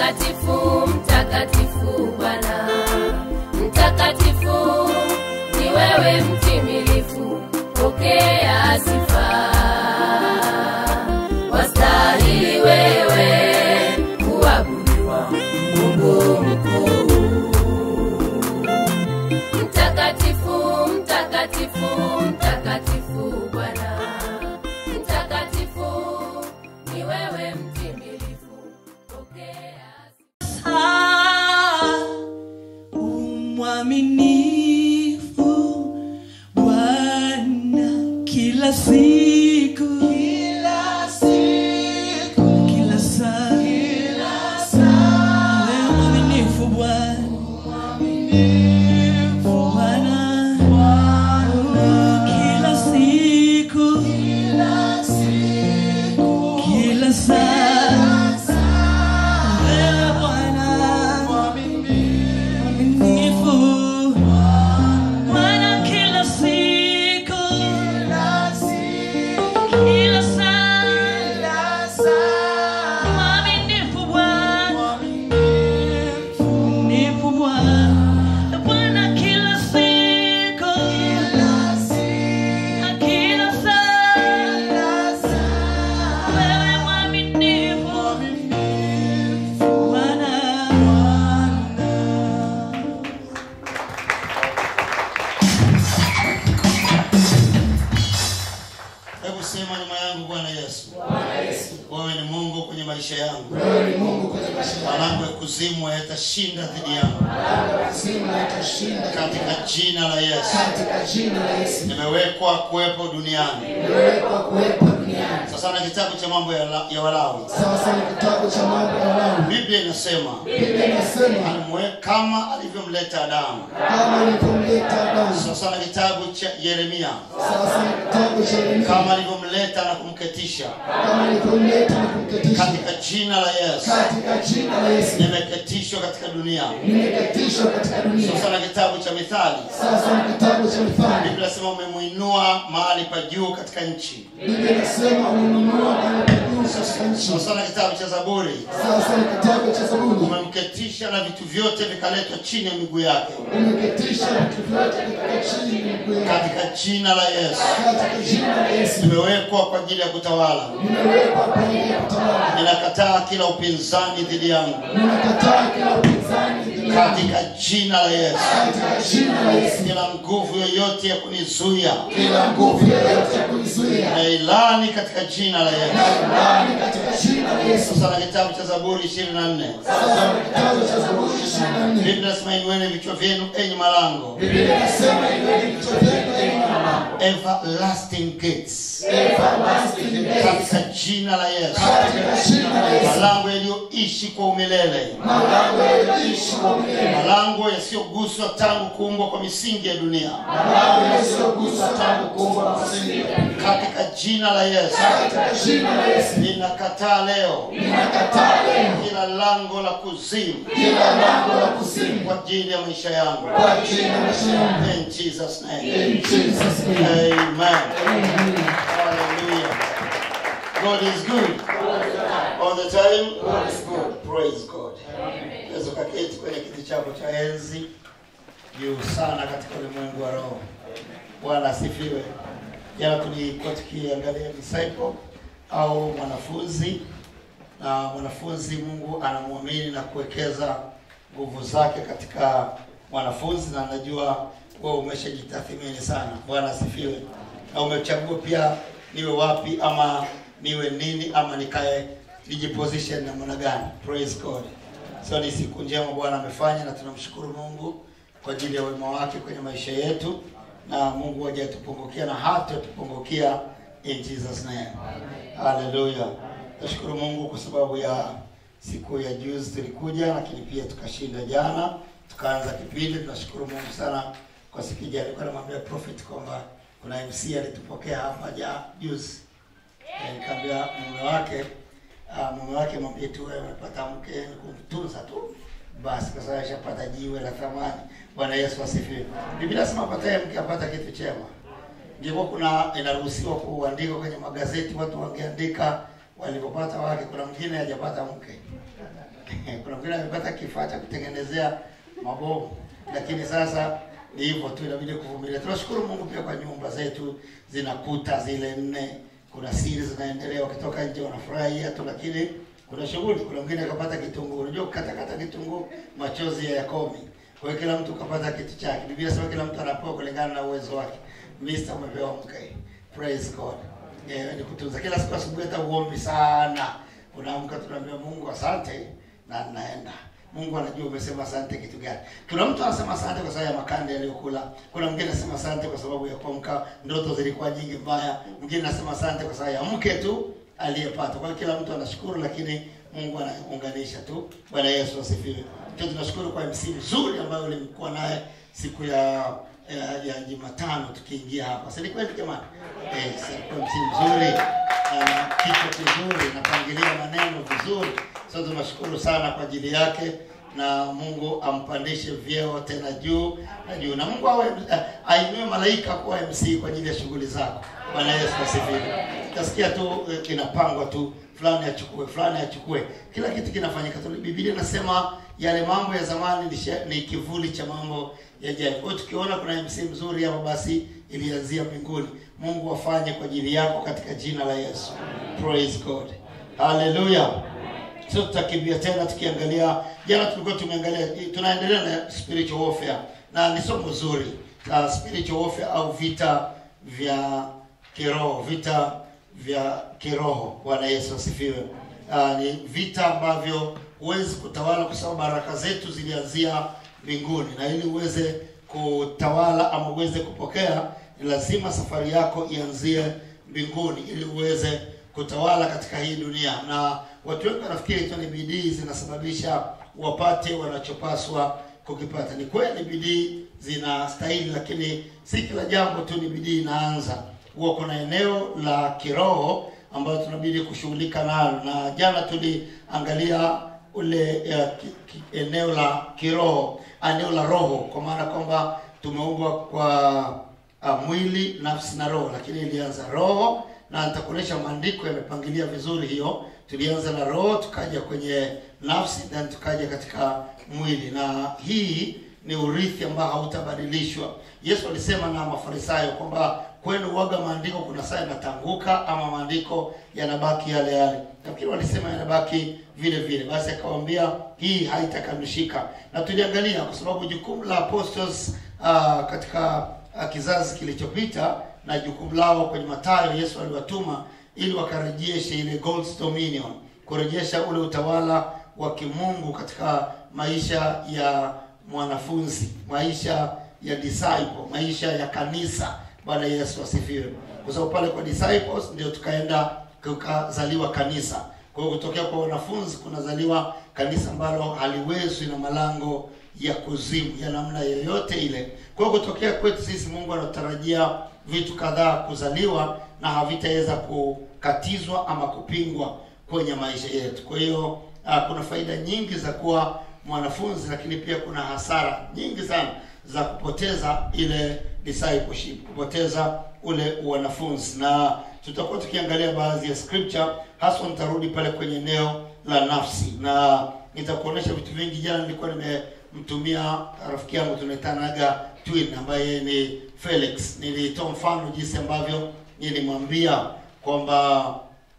Mtakatifu, mtakatifu Bwana, mtakatifu ni wewe mtimilifu, pokea sifa. Wastahili wewe kuabudiwa, Mungu mkuu. Mtakatifu, mtakatifu, mtakatifu Bwana, mtakatifu ni wewe mtimilifu, pokea Ah, umwaminifu Bwana kila siku kila siku kila saa kila saa wewe mwaminifu Bwana Bwana kila siku kila siku kila saa wewe Bwana mwaminifu Bwana kila siku kila saa mwaminifu Bwana mwaminifu Bwana Bwana kila siku na kila saa wewe mwaminifu Bwana Hebu sema nyuma yangu, Bwana Yesu, wewe ni Mungu kwenye maisha yangu. Malango ya kuzimu yatashinda dhidi yangu katika jina la Yesu. Nimewekwa kuwepo duniani. Sasa na kitabu cha mambo ya, la- ya Walawi, Sasa ni kitabu cha mambo ya Walawi. Biblia inasema Biblia inasema alimwe- kama alivyomleta Adamu. kama nilivyomleta Adamu. Sasa na kitabu cha Yeremia Sasa ni kitabu cha Yeremia kama alivyomleta na kumketisha kama nilivyomleta na kumketisha katika jina la Yesu. katika jina la Yesu. Nimeketishwa katika dunia. Nimeketishwa katika dunia. Sasa na kitabu cha Mithali Sasa ni kitabu cha Mithali. Biblia inasema umemwinua mahali pa juu katika nchi. Biblia inasema umenunua mahali pa juu katika nchi. Sasa na kitabu cha Zaburi Sasa ni kitabu cha Zaburi. umemketisha na vitu vyote vikaletwa chini ya miguu yake Umeketisha vitu vyote katika chini ya miguu yako. katika jina la Yesu. Katika jina la Yesu. Nimewekwa kwa ajili ya kutawala. Nimewekwa kwa ajili ya kutawala. Ninakataa kila upinzani dhidi yangu Ninakataa kila upinzani dhidi yako. katika jina la Yesu. Katika jina la Yesu. Kila nguvu yoyote ya kunizuia Kila nguvu yoyote ya kunizuia. na ilani katika jina la Yesu. Ndani katika jina la Yesu. Sasa na kitabu cha Zaburi 24 Sasa ni kitabu cha Zaburi 24. Biblia inasema inueni vichwa vyenu enyi malango Biblia inasema iweni vichwa vyenu enyi malango. everlasting gates Everlasting gates. katika jina la Yesu. Katika jina la Yesu. Malango yaliyoishi kwa umilele, Malango yaliyoishi kwa milele. malango yasiyoguswa tangu kuumbwa kwa misingi ya dunia, Malango yasiyoguswa tangu kuumbwa kwa msingi. katika jina la Yesu. Katika jina la Yesu. Ninakataa leo Ninakataa leo kila lango la kuzimu kila lango la kuzimu kwa ajili ya maisha yangu. kwa jina la maisha yangu. In Jesus name. In Jesus' name. Amen. Hallelujah. God is good. All the time. God is good. Praise God. Unaweza ukaketi kwenye kiti chako cha enzi juu sana katika ulimwengu wa roho. Bwana asifiwe. Jana tulikuwa tukiangalia disciple au mwanafunzi, na mwanafunzi Mungu anamwamini na kuwekeza nguvu zake katika mwanafunzi, na najua wewe umeshajitathmini sana. Bwana asifiwe. Na umechagua pia niwe wapi ama niwe nini ama nikae nijiposition namna gani. Praise God. So ni siku njema Bwana amefanya, na tunamshukuru Mungu kwa ajili ya wema wake kwenye maisha yetu, na Mungu hajatupungukia na hatatupungukia in Jesus name. Hallelujah. Nashukuru Mungu kwa sababu ya siku ya juzi tulikuja, lakini pia tukashinda jana, tukaanza kipindi. Tunashukuru Mungu sana kwa siku ya jana. Nilikuwa namwambia prophet kwamba kuna MC alitupokea hapa ja juzi, Eh, nikamwambia mume wake ah, mume wake mwambie tu wewe umepata mke ni kumtunza tu basi, kwa sababu ashapata jiwe la thamani. Bwana Yesu asifiwe. Biblia inasema apataye mke apata kitu chema. Ingekuwa kuna inaruhusiwa kuandika kwenye magazeti, watu wangeandika walipopata wake. Kuna mwingine hajapata mke, kuna mwingine amepata kifaa cha kutengenezea mabomu lakini sasa ni hivyo tu inabidi kuvumilia tunashukuru mungu pia kwa nyumba zetu zina kuta zile nne kuna siri zinaendelea wakitoka nje wanafurahia tu lakini kuna shughuli kuna mwingine akapata kitunguu unajua kukatakata kitunguu machozi ya yakomi kwa hiyo kila mtu kapata kitu chake biblia sema kila mtu anapewa kulingana na uwezo wake mista umepewa mke praise god eh, ni kutunza kila siku asubuhi hata uombi sana unaamka tunaambia mungu asante na naenda mungu anajua umesema asante kitu gani kuna mtu anasema asante kwa sababu ya makande aliyokula kuna mwingine anasema asante kwa sababu ya kuamka ndoto zilikuwa nyingi mbaya mwingine anasema asante kwa sababu ya mke tu aliyepata kwa hiyo kila mtu anashukuru lakini mungu anaunganisha tu bwana yesu asifiwe tu tunashukuru kwa mc mzuri ambayo ulimkuwa naye siku ya ya, ya jumatano tukiingia hapa si ni kweli jamani eh, si alikuwa mc mzuri na kichwa kizuri napangilia maneno vizuri so tunashukuru sana kwa ajili yake na mungu ampandishe vyeo tena juu na juu na mungu awe eh, ainue malaika kuwa mc kwa ajili ya shughuli zako bwana yesu asifiwe utasikia tu eh, inapangwa tu fulani achukue fulani achukue kila kitu kinafanyika tu biblia inasema yale mambo ya zamani ni, she- ni kivuli cha mambo yajayo kwa hiyo tukiona kuna mc mzuri hapa basi ilianzia mbinguni mungu afanye kwa ajili yako katika jina la yesu praise god haleluya sio tutakimbia tena tukiangalia jana tulikuwa tumeangalia tunaendelea na spiritual warfare na ni somo zuri uh, spiritual warfare au vita vya kiroho vita vya kiroho bwana yesu asifiwe uh, ni vita ambavyo huwezi kutawala kwa sababu baraka zetu zilianzia mbinguni na ili uweze kutawala ama uweze kupokea ni lazima safari yako ianzie mbinguni ili uweze kutawala katika hii dunia na watu wengi wanafikiri tu ni bidii zinasababisha wapate wanachopaswa kukipata ni kweli bidii zinastahili lakini si kila jambo tu ni bidii inaanza huwa kuna eneo la kiroho ambayo tunabidi kushughulika nalo na jana tuliangalia ule uh, ki, ki, eneo la kiroho eneo la roho kwa maana kwamba tumeumbwa kwa uh, mwili nafsi na roho lakini ilianza roho na nitakuonyesha maandiko yamepangilia vizuri hiyo tulianza na roho tukaja kwenye nafsi then tukaja katika mwili na hii ni urithi ambao hautabadilishwa yesu alisema na mafarisayo kwamba kwenu waga maandiko kuna saa yanatanguka ama maandiko yanabaki yale yale nafikiri walisema yanabaki vile vile basi akawambia hii haitakamilishika na tuliangalia kwa sababu jukumu la apostles uh, katika uh, kizazi kilichopita na jukumu lao kwenye matayo yesu aliwatuma ili wakarejeshe ile God's dominion kurejesha ule utawala wa kimungu katika maisha ya mwanafunzi maisha ya disciple maisha ya kanisa bwana yesu asifiwe kwa sababu pale kwa disciples ndio tukaenda kukazaliwa kanisa kwa hiyo kutokea kwa wanafunzi kunazaliwa kanisa ambalo haliwezwi na malango ya kuzimu ya namna yoyote ile kwa hiyo kutokea kwetu sisi mungu anatarajia vitu kadhaa kuzaliwa na havitaweza kukatizwa ama kupingwa kwenye maisha yetu kwa hiyo uh, kuna faida nyingi za kuwa mwanafunzi lakini pia kuna hasara nyingi sana za kupoteza ile discipleship kupoteza ule wanafunzi na tutakuwa tukiangalia baadhi ya scripture haswa nitarudi pale kwenye eneo la nafsi na nitakuonyesha vitu vingi jana nilikuwa nimemtumia rafiki yangu tunaitanaga twin ambaye ni felix nilitoa mfano jinsi ambavyo nilimwambia kwamba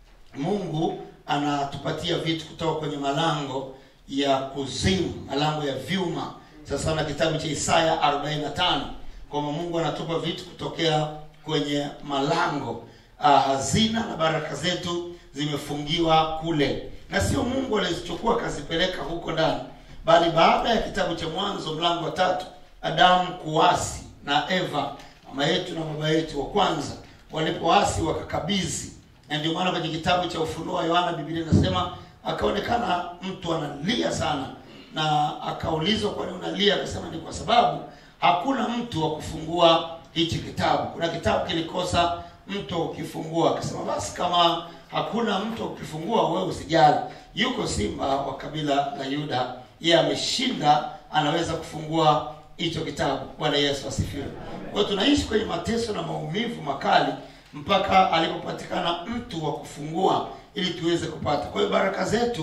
mungu anatupatia vitu kutoka kwenye malango ya kuzimu malango ya vyuma sasa na kitabu cha isaya 45 kwamba mungu anatupa vitu kutokea kwenye malango uh, hazina na baraka zetu zimefungiwa kule na sio mungu alizichukua akazipeleka huko ndani bali baada ya kitabu cha mwanzo mlango wa tatu adamu kuasi na eva mama yetu na baba yetu wa kwanza walipoasi wakakabidhi na ndio maana kwenye kitabu cha ufunuo wa yohana biblia inasema akaonekana mtu analia sana na akaulizwa kwa nini unalia akasema ni kwa sababu hakuna mtu wa kufungua hichi kitabu kuna kitabu kilikosa mtu ukifungua akasema basi kama hakuna mtu ukifungua wewe usijali yuko simba wa kabila la yuda yeye ameshinda anaweza kufungua hicho kitabu bwana yesu asifiwe kwa hiyo tunaishi kwenye mateso na maumivu makali mpaka alipopatikana mtu wa kufungua ili tuweze kupata kwa hiyo baraka zetu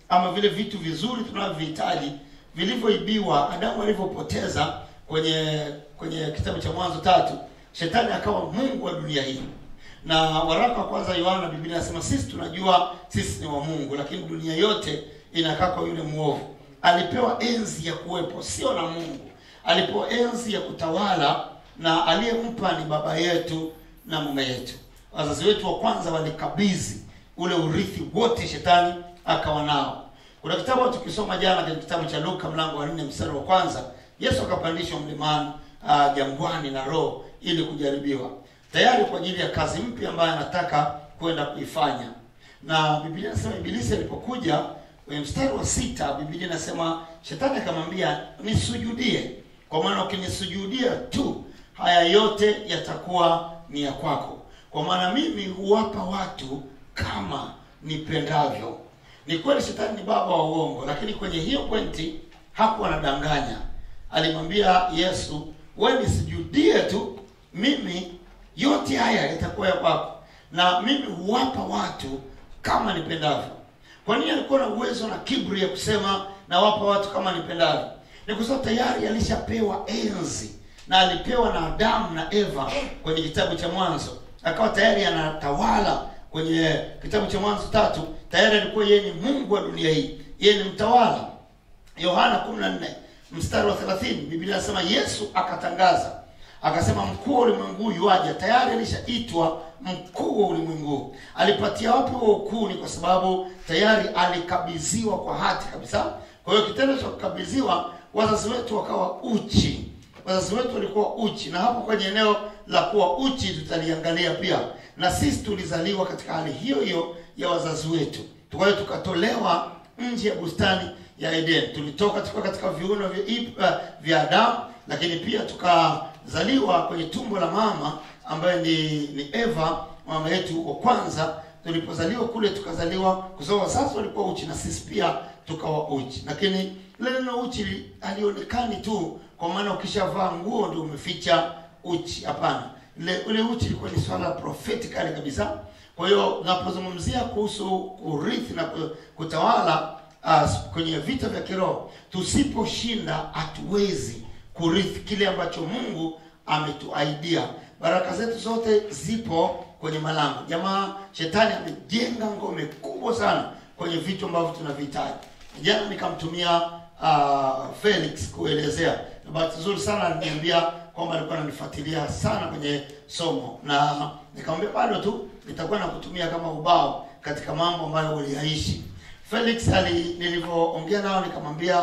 ama vile vitu vizuri tunavyohitaji vilivyoibiwa adamu alivyopoteza kwenye kwenye kitabu cha mwanzo tatu shetani akawa mungu wa dunia hii na waraka wa kwanza yohana biblia inasema sisi tunajua sisi ni wa mungu lakini dunia yote inakaa kwa yule mwovu alipewa enzi ya kuwepo sio na mungu alipewa enzi ya kutawala na aliyempa ni baba yetu na mume yetu wazazi wetu wa kwanza walikabidhi ule urithi wote shetani akawa nao kuna kitabu tukisoma jana kwenye kitabu cha luka mlango wa nne mstari wa kwanza yesu akapandishwa mlimani uh, jangwani na roho ili kujaribiwa tayari kwa ajili ya kazi mpya ambayo anataka kwenda kuifanya na biblia inasema ibilisi alipokuja kwenye mstari wa sita biblia inasema shetani akamwambia nisujudie kwa maana ukinisujudia tu haya yote yatakuwa ni ya kwako kwa maana mimi huwapa watu kama nipendavyo ni kweli shetani ni baba wa uongo lakini kwenye hiyo pointi hakuwa anadanganya alimwambia yesu we nisujudie tu mimi yote haya yatakuwa ya kwako na mimi huwapa watu kama nipendavyo kwa nini alikuwa na uwezo na kibri ya kusema nawapa watu kama nipendavyo ni kwa sababu tayari alishapewa enzi na alipewa na adamu na eva kwenye kitabu cha mwanzo akawa tayari anatawala kwenye kitabu cha mwanzo tatu tayari alikuwa yeye ni mungu wa dunia hii yeye ni mtawala yohana 14 mstari wa 30 biblia inasema yesu akatangaza akasema mkuu wa ulimwengu yuaja tayari alishaitwa mkuu wa ulimwengu alipatia wapi huo ukuu ni kwa sababu tayari alikabidhiwa kwa hati kabisa kwa hiyo kitendo cha kukabidhiwa wazazi wetu wakawa uchi wazazi wetu walikuwa uchi na hapo kwenye eneo la kuwa uchi tutaliangalia pia na sisi tulizaliwa katika hali hiyo hiyo ya wazazi wetu kwa hiyo tukatolewa nje ya bustani ya eden tulitoka tukiwa katika viuno vya, Ib- uh, vya adamu lakini pia tukazaliwa kwenye tumbo la mama ambaye ni, ni eva mama yetu wa kwanza tulipozaliwa kule tukazaliwa kwa sababu wazazi walikuwa uchi na sisi pia tukawa uchi lakini ile neno uchi alionekani tu kwa maana ukishavaa nguo ndio umeficha uchi hapana ile ule uchi ilikuwa ni swala prophetically kabisa kwa hiyo unapozungumzia kuhusu urithi na ku- kutawala uh, kwenye vita vya kiroho tusiposhinda hatuwezi kurithi kile ambacho mungu ametuaidia baraka zetu zote zipo kwenye malango jamaa shetani amejenga ngome kubwa sana kwenye vitu ambavyo tunavihitaji jana nikamtumia uh, felix kuelezea na bahati nzuri sana aliniambia kwamba alikuwa ananifuatilia sana kwenye somo na nikamwambia bado tu nitakuwa nakutumia kama ubao katika mambo ambayo uliyaishi felix ali nilivyoongea nao nikamwambia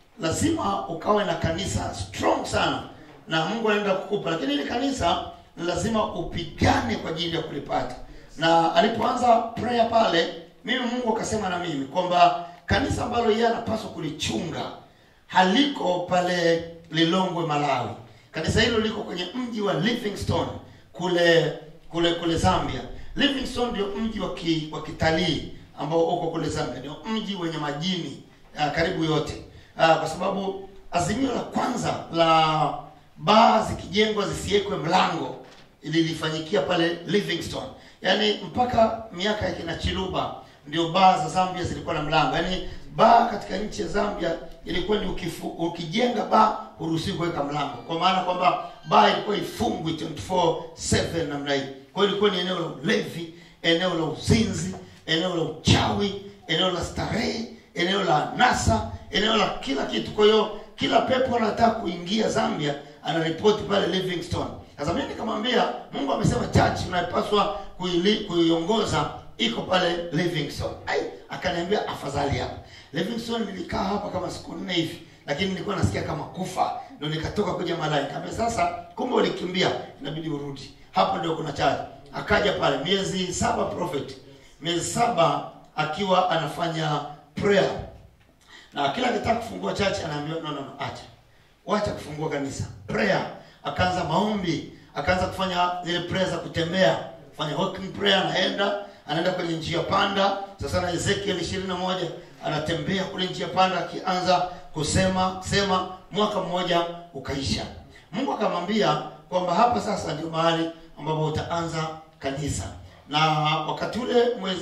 lazima ukawe na kanisa strong sana na mungu anaenda kukupa lakini ili kanisa ni lazima upigane kwa ajili ya kulipata na alipoanza prayer pale mimi mungu akasema na mimi kwamba kanisa ambalo yeye anapaswa kulichunga haliko pale lilongwe malawi kanisa hilo liko kwenye mji wa livingstone kule kule kule zambia livingstone ndio mji wa ki, wa kitalii ambao uko kule zambia ndio mji wenye majini uh, karibu yote uh, kwa sababu azimio la kwanza la baa zikijengwa zisiwekwe mlango lilifanyikia pale livingstone yaani mpaka miaka ya kina chiluba ndio baa za zambia zilikuwa na mlango yaani baa katika nchi ya zambia ilikuwa ni ukifu, ukijenga baa huruhusiwi kuweka mlango kwa maana kwamba baa ilikuwa ifungwi 24/7 namna hii kwa hiyo ilikuwa ni eneo la ulevi eneo la uzinzi eneo la uchawi eneo la starehe eneo la nasa eneo la kila kitu kwa hiyo kila pepo anataka kuingia zambia anaripoti pale livingstone sasa mimi nikamwambia mungu amesema church unayopaswa kuili- kuiongoza iko pale livingstone ai akaniambia afadhali hapa livingstone nilikaa hapa kama siku nne hivi lakini nilikuwa nasikia kama kufa ndo nikatoka kuja malai kaambia sasa kumbe ulikimbia inabidi urudi hapo ndio kuna church akaja pale miezi saba prophet miezi saba akiwa anafanya prayer na kila akitaka kufungua church anaambiwa no, no, no, acha wacha kufungua kanisa prayer akaanza maombi akaanza kufanya zile prayer za kutembea kufanya walking prayer anaenda anaenda kwenye njia panda sasa na ezekiel ishirini na moja anatembea kule njia panda akianza kusema sema mwaka mmoja ukaisha mungu akamwambia kwamba hapa sasa ndio mahali ambapo utaanza kanisa na wakati ule mwezi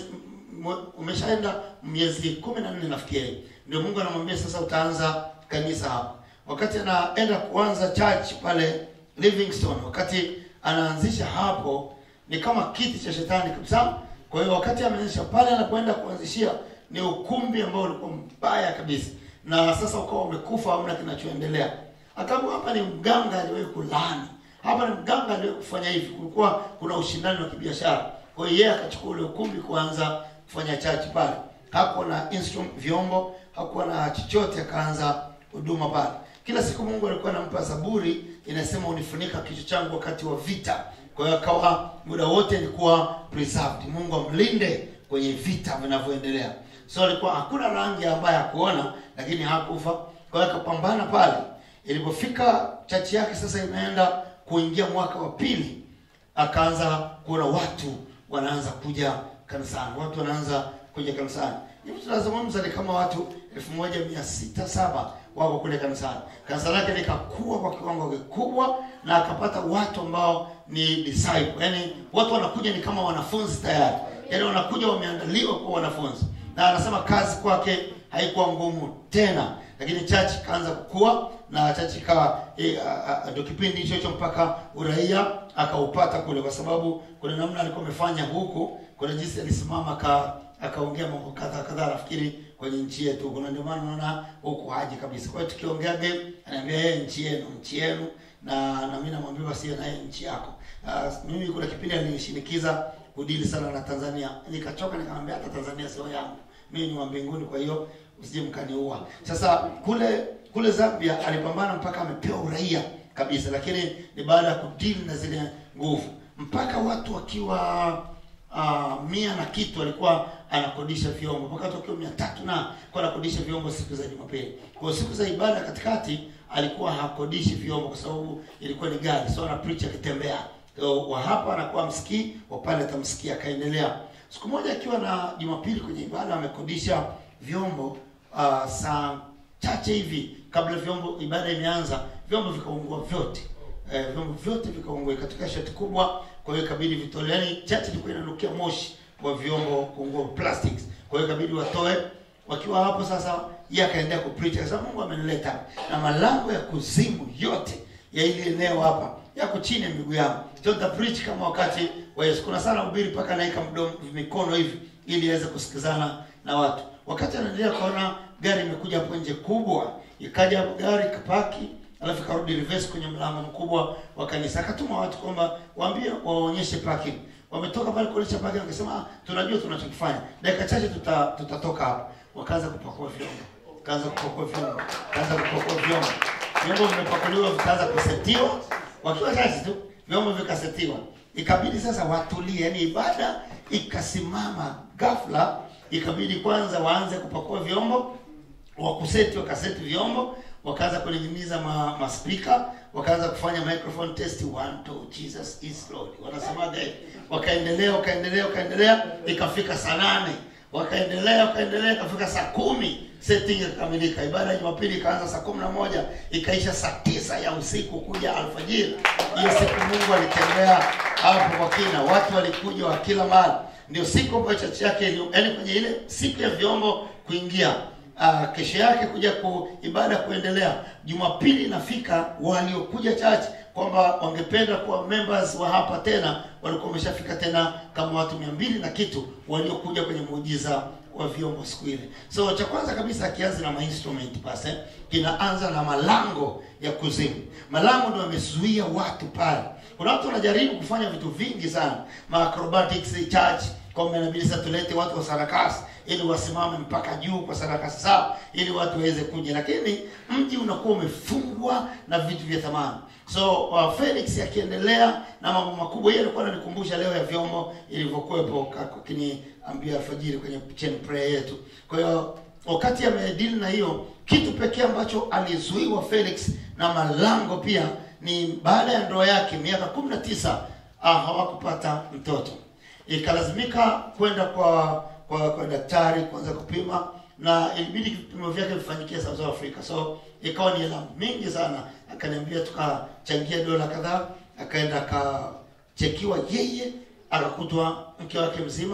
mwe- umeshaenda miezi kumi na nne nafikiri ndio mungu anamwambia sasa utaanza kanisa hapa wakati anaenda kuanza church pale livingstone wakati anaanzisha hapo ni kama kiti cha shetani kabisa kwa hiyo wakati ameanzisha pale anapoenda kuanzishia ni ukumbi ambao ulikuwa mbaya kabisa na sasa ukawa umekufa hamna kinachoendelea akaamua hapa ni mganga aliwahi kulaani hapa ni mganga aliwahi kufanya hivi kulikuwa kuna ushindani wa kibiashara kwa hiyo yeye akachukua ule ukumbi kuanza kufanya chachi pale hakuwa na instrument vyombo hakuwa na chochote akaanza huduma pale kila siku mungu alikuwa anampa zaburi inasema unifunika kichwa changu wakati wa vita kwa hiyo akawa muda wote ilikuwa preserved mungu amlinde kwenye vita vinavyoendelea so alikuwa hakuna rangi ambaye hakuona lakini hakufa kwa hiyo akapambana pale ilipofika chachi yake sasa imeenda kuingia mwaka wa pili akaanza kuona watu wanaanza kuja kanisani watu wanaanza kuja kanisani hivi tunazungumza ni kama watu elfu moja mia sita saba wako kule kanisani kanisa lake likakuwa kwa kiwango kikubwa na akapata watu ambao ni disciple yani watu wanakuja ni kama wanafunzi tayari yani wanakuja wameandaliwa kuwa wanafunzi na anasema kazi kwake haikuwa ngumu tena lakini chachi ikaanza kukua na chachi ikawa e, ndio kipindi hicho hicho mpaka uraia akaupata kule kwa sababu kuna namna alikuwa amefanya huku kuna jinsi alisimama aka akaongea mambo kadhaa kadhaa nafikiri kwenye nchi yetu kuna ndio maana unaona huku haji kabisa kwa hiyo tukiongea game anaambia yeye nchi yenu nchi yenu na na mimi namwambia basi yeye na yeye nchi yako uh, mimi kuna kipindi alinishinikiza kudili sana na Tanzania nikachoka nikamwambia hata Tanzania sio yangu mimi ni wa mbinguni kwa hiyo usije mkaniua sasa kule kule Zambia alipambana mpaka amepewa uraia kabisa lakini ni baada ya kudili na zile nguvu mpaka watu wakiwa uh, mia na kitu alikuwa anakodisha vyombo mpaka watu wakiwa mia tatu na alikuwa anakodisha vyombo siku za Jumapili. Kwa hiyo siku za ibada katikati alikuwa hakodishi vyombo kwa sababu ilikuwa ni gari, so ana preach akitembea. Kwa hiyo wa hapa anakuwa msikii, wa pale atamsikia. Akaendelea siku moja akiwa na Jumapili kwenye ibada amekodisha vyombo uh, saa chache hivi kabla vyombo ibada imeanza, vyombo vikaungua vyote eh, vyombo vyote vikaungua katika shati kubwa kwa hiyo ikabidi vitolewe yani chache ilikuwa inanukia moshi wa vyombo kuungua plastics kwa hiyo ikabidi watoe wakiwa hapo sasa yeye akaendelea kupreach akasema Mungu amenileta na malango ya kuzimu yote ya ile eneo hapa yako chini ya miguu yangu sio nita preach kama wakati wa Yesu kuna sana ubiri mpaka naika mdomo mikono hivi ili aweze kusikizana na watu wakati anaendelea kuona gari imekuja hapo nje kubwa ikaja hapo gari kapaki alafu karudi reverse kwenye mlango mkubwa wa kanisa akatuma watu kwamba waambie waonyeshe parking wametoka pale kuonyesha parking wakasema "Ah, tunajua tunachokifanya dakika chache tuta, tutatoka hapa wakaanza kupakua vyombo kaanza kupakua vyombo kaanza kupakua vyombo vyombo vimepakuliwa vikaanza kusetiwa wakiwa chache tu vyombo vikasetiwa ikabidi sasa watulie yani ibada ikasimama ghafla ikabidi kwanza waanze kupakua vyombo wakuseti wakaseti vyombo wakaanza kuning'iniza ma, maspika wakaanza kufanya microphone test one two jesus is lord wanasemaga hivi. wakaendelea wakaendelea wakaendelea ikafika saa nane wakaendelea wakaendelea ikafika saa kumi setting ikakamilika ibada ya jumapili ikaanza saa kumi na moja ikaisha saa tisa ya usiku kuja alfajiri hiyo siku mungu alitembea hapo kwa kina watu walikuja wa kila mahali ndio siku ambayo chachi yake ili- yaani kwenye ile siku ya vyombo kuingia uh, kesho yake kuja ku ibada kuendelea jumapili inafika waliokuja church kwamba wangependa kuwa members wa hapa tena walikuwa wameshafika tena kama watu mia mbili na kitu waliokuja kwenye muujiza wa vyombo siku ile so cha kwanza kabisa akianza na mainstrument pase kinaanza na malango ya kuzimu malango ndio yamezuia watu pale kuna watu wanajaribu kufanya vitu vingi sana maacrobatics church kwamba inabidi sasa tulete watu wa sarakasi ili wasimame mpaka juu kwa sarakasi zao ili watu waweze kuja lakini mji unakuwa umefungwa na vitu vya thamani so uh, felix akiendelea na mambo makubwa yeye alikuwa ananikumbusha leo ya vyombo ilivyokuwepo kiniambia alfajiri kwenye chain prayer yetu kwa hiyo wakati amedili na hiyo kitu pekee ambacho alizuiwa felix na malango pia ni baada ya ndoa yake miaka kumi na tisa ah, hawakupata mtoto ikalazimika kwenda kwa kwa, kwa daktari kuanza kupima na ilibidi vipimo vyake vifanyikie South Africa so ikawa ni hela mingi sana akaniambia tukachangia dola kadhaa akaenda akachekiwa yeye akakutwa mke wake mzima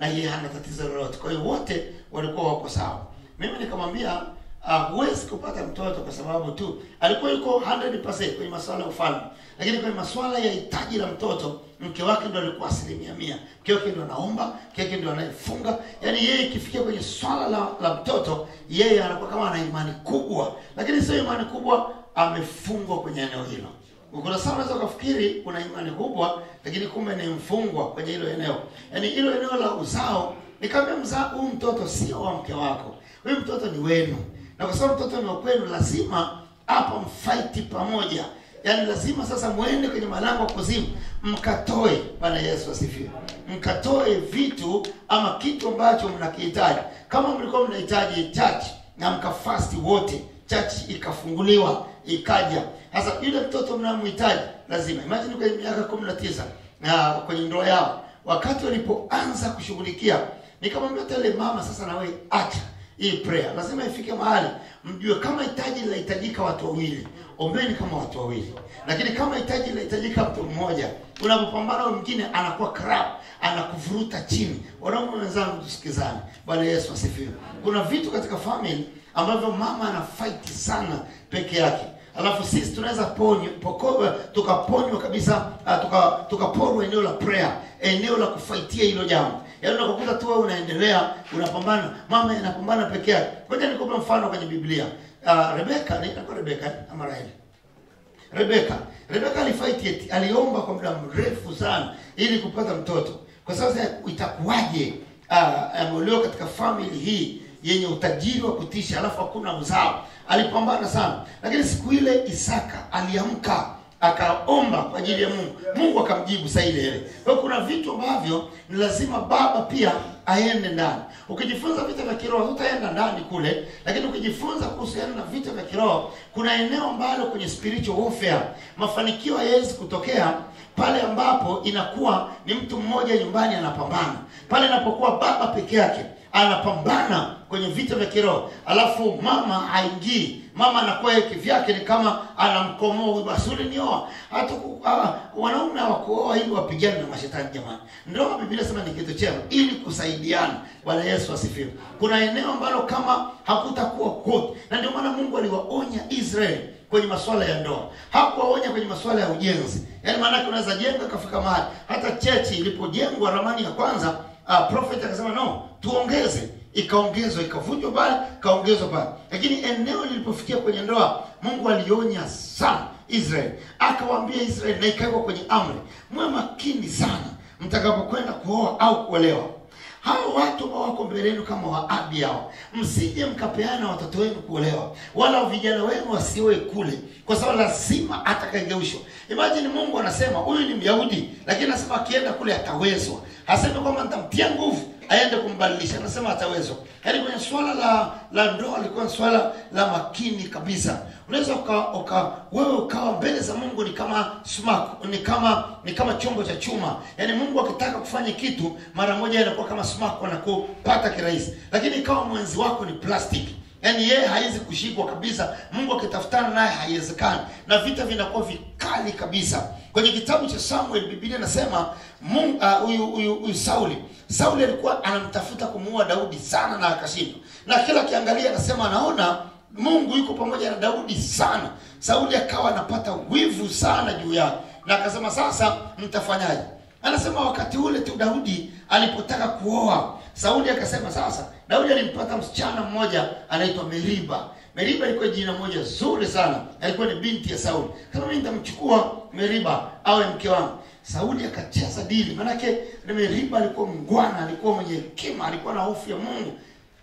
na yeye hana tatizo lolote kwa hiyo wote walikuwa wako sawa mimi nikamwambia uh, huwezi kupata mtoto kwa sababu tu alikuwa yuko 100% kwenye masuala ya ufalme lakini kwenye masuala ya hitaji la mtoto mke wake ndo alikuwa asilimia mia mke wake ndo anaomba mke wake ndo anayefunga yaani yeye ikifikia kwenye swala la, la mtoto yeye anakuwa kama ana imani kubwa lakini sio imani kubwa amefungwa kwenye eneo hilo kuna saa unaweza ukafikiri kuna imani kubwa lakini kumbe ni mfungwa kwenye hilo eneo yaani hilo eneo la uzao nikamwambia mzaa huu mtoto sio wa mke wako huyu mtoto ni wenu na kwa sababu mtoto ni wa kwenu lazima hapa mfaiti pamoja yaani lazima sasa mwende kwenye malango ya kuzimu mkatoe bwana yesu asifiwe mkatoe vitu ama kitu ambacho mnakihitaji kama mlikuwa mnahitaji church na mkafasti wote church ikafunguliwa ikaja sasa yule mtoto mnamhitaji lazima imagine kwenye miaka kumi na tisa na kwenye ndoa yao wakati walipoanza kushughulikia nikamwambia tele mama sasa na wewe acha hii prayer lazima ifike mahali mjue kama hitaji linahitajika watu wawili ombeni kama watu wawili lakini kama hitaji linahitajika mtu mmoja unapopambana huyo mwingine anakuwa crap anakuvuruta chini wanaume wenzangu tusikizane bwana yesu asifiwe kuna vitu katika family ambavyo mama ana fight sana peke yake alafu sisi tunaweza ponywa poko- tukaponywa kabisa uh, tuka tukaporwa eneo la prayer eneo la kufaitia hilo jambo yaani unakukuta tu wewe unaendelea unapambana mama anapambana peke yake ngoja nikupe mfano kwenye biblia uh, rebeka ni inakuwa rebeka eh, ama raheli rebeka rebeka alifight eti aliomba kwa muda mrefu sana ili kupata mtoto kwa sasa itakuwaje uh, ameolewa katika family hii yenye utajiri wa kutisha alafu hakuna uzao alipambana sana lakini siku ile isaka aliamka akaomba kwa ajili ya mungu mungu akamjibu saa ile ile kwa hiyo kuna vitu ambavyo ni lazima baba pia aende ndani ukijifunza vita vya kiroho utaenda ndani kule lakini ukijifunza kuhusiana na vita vya kiroho kuna eneo ambalo kwenye spiritual warfare mafanikio hayawezi kutokea pale ambapo inakuwa ni mtu mmoja nyumbani anapambana pale inapokuwa baba peke yake anapambana kwenye vita vya kiroho alafu mama haingii mama anakuwa yeye kivyake ni kama anamkomoa huyu basi ulinioa hata ku- ah, wanaume hawakuoa ili wapigane na mashetani jamani ndoa biblia sema ni kitu chema ili kusaidiana bwana yesu asifiwe kuna eneo ambalo kama hakutakuwa good na ndio maana mungu aliwaonya israeli kwenye masuala ya ndoa hakuwaonya kwenye masuala ya ujenzi yaani maanake unaweza jenga kafika mahali hata chechi ilipojengwa ramani ya kwanza uh, prophet akasema no tuongeze ikaongezwa ikavunjwa pale ikaongezwa pale lakini eneo lilipofikia kwenye ndoa mungu alionya sana israeli akawaambia israeli na ikawekwa kwenye amri mwe makini sana mtakapokwenda kuoa au kuolewa hao watu ambao wako mbele yenu kama waabi hao msije mkapeana watoto wenu kuolewa wala vijana wenu wasioe kule kwa sababu lazima atakageushwa imagine mungu anasema huyu ni myahudi lakini anasema akienda kule atawezwa hasemi kwamba nitamtia nguvu aende kumbadilisha anasema atawezwa yaani kwenye swala la la ndoa alikuwa ni swala la makini kabisa unaweza uka, uka wewe ukawa mbele za mungu ni kama sumaku ni kama ni kama chombo cha chuma yaani mungu akitaka kufanya kitu mara moja inakuwa kama sumaku anakupata kirahisi lakini ikawa mwenzi wako ni plastiki yaani yeye hawezi kushikwa kabisa mungu akitafutana naye haiwezekani na vita vinakuwa vikali kabisa kwenye kitabu cha samuel biblia inasema Mungu- ah, huyu huyu huyu sauli sauli alikuwa anamtafuta kumuua daudi sana na akashindwa na kila akiangalia anasema anaona mungu yuko pamoja na daudi sana sauli akawa anapata wivu sana juu yake na akasema sasa mtafanyaje anasema wakati ule tu daudi alipotaka kuoa sauli akasema sasa daudi alimpata msichana mmoja anaitwa meriba meriba ilikuwa jina moja zuri sana alikuwa ni binti ya sauli kama mimi nitamchukua meriba awe mke wangu sauli akacheza dili manake meriba alikuwa mngwana alikuwa mwenye hekima alikuwa na hofu ya mungu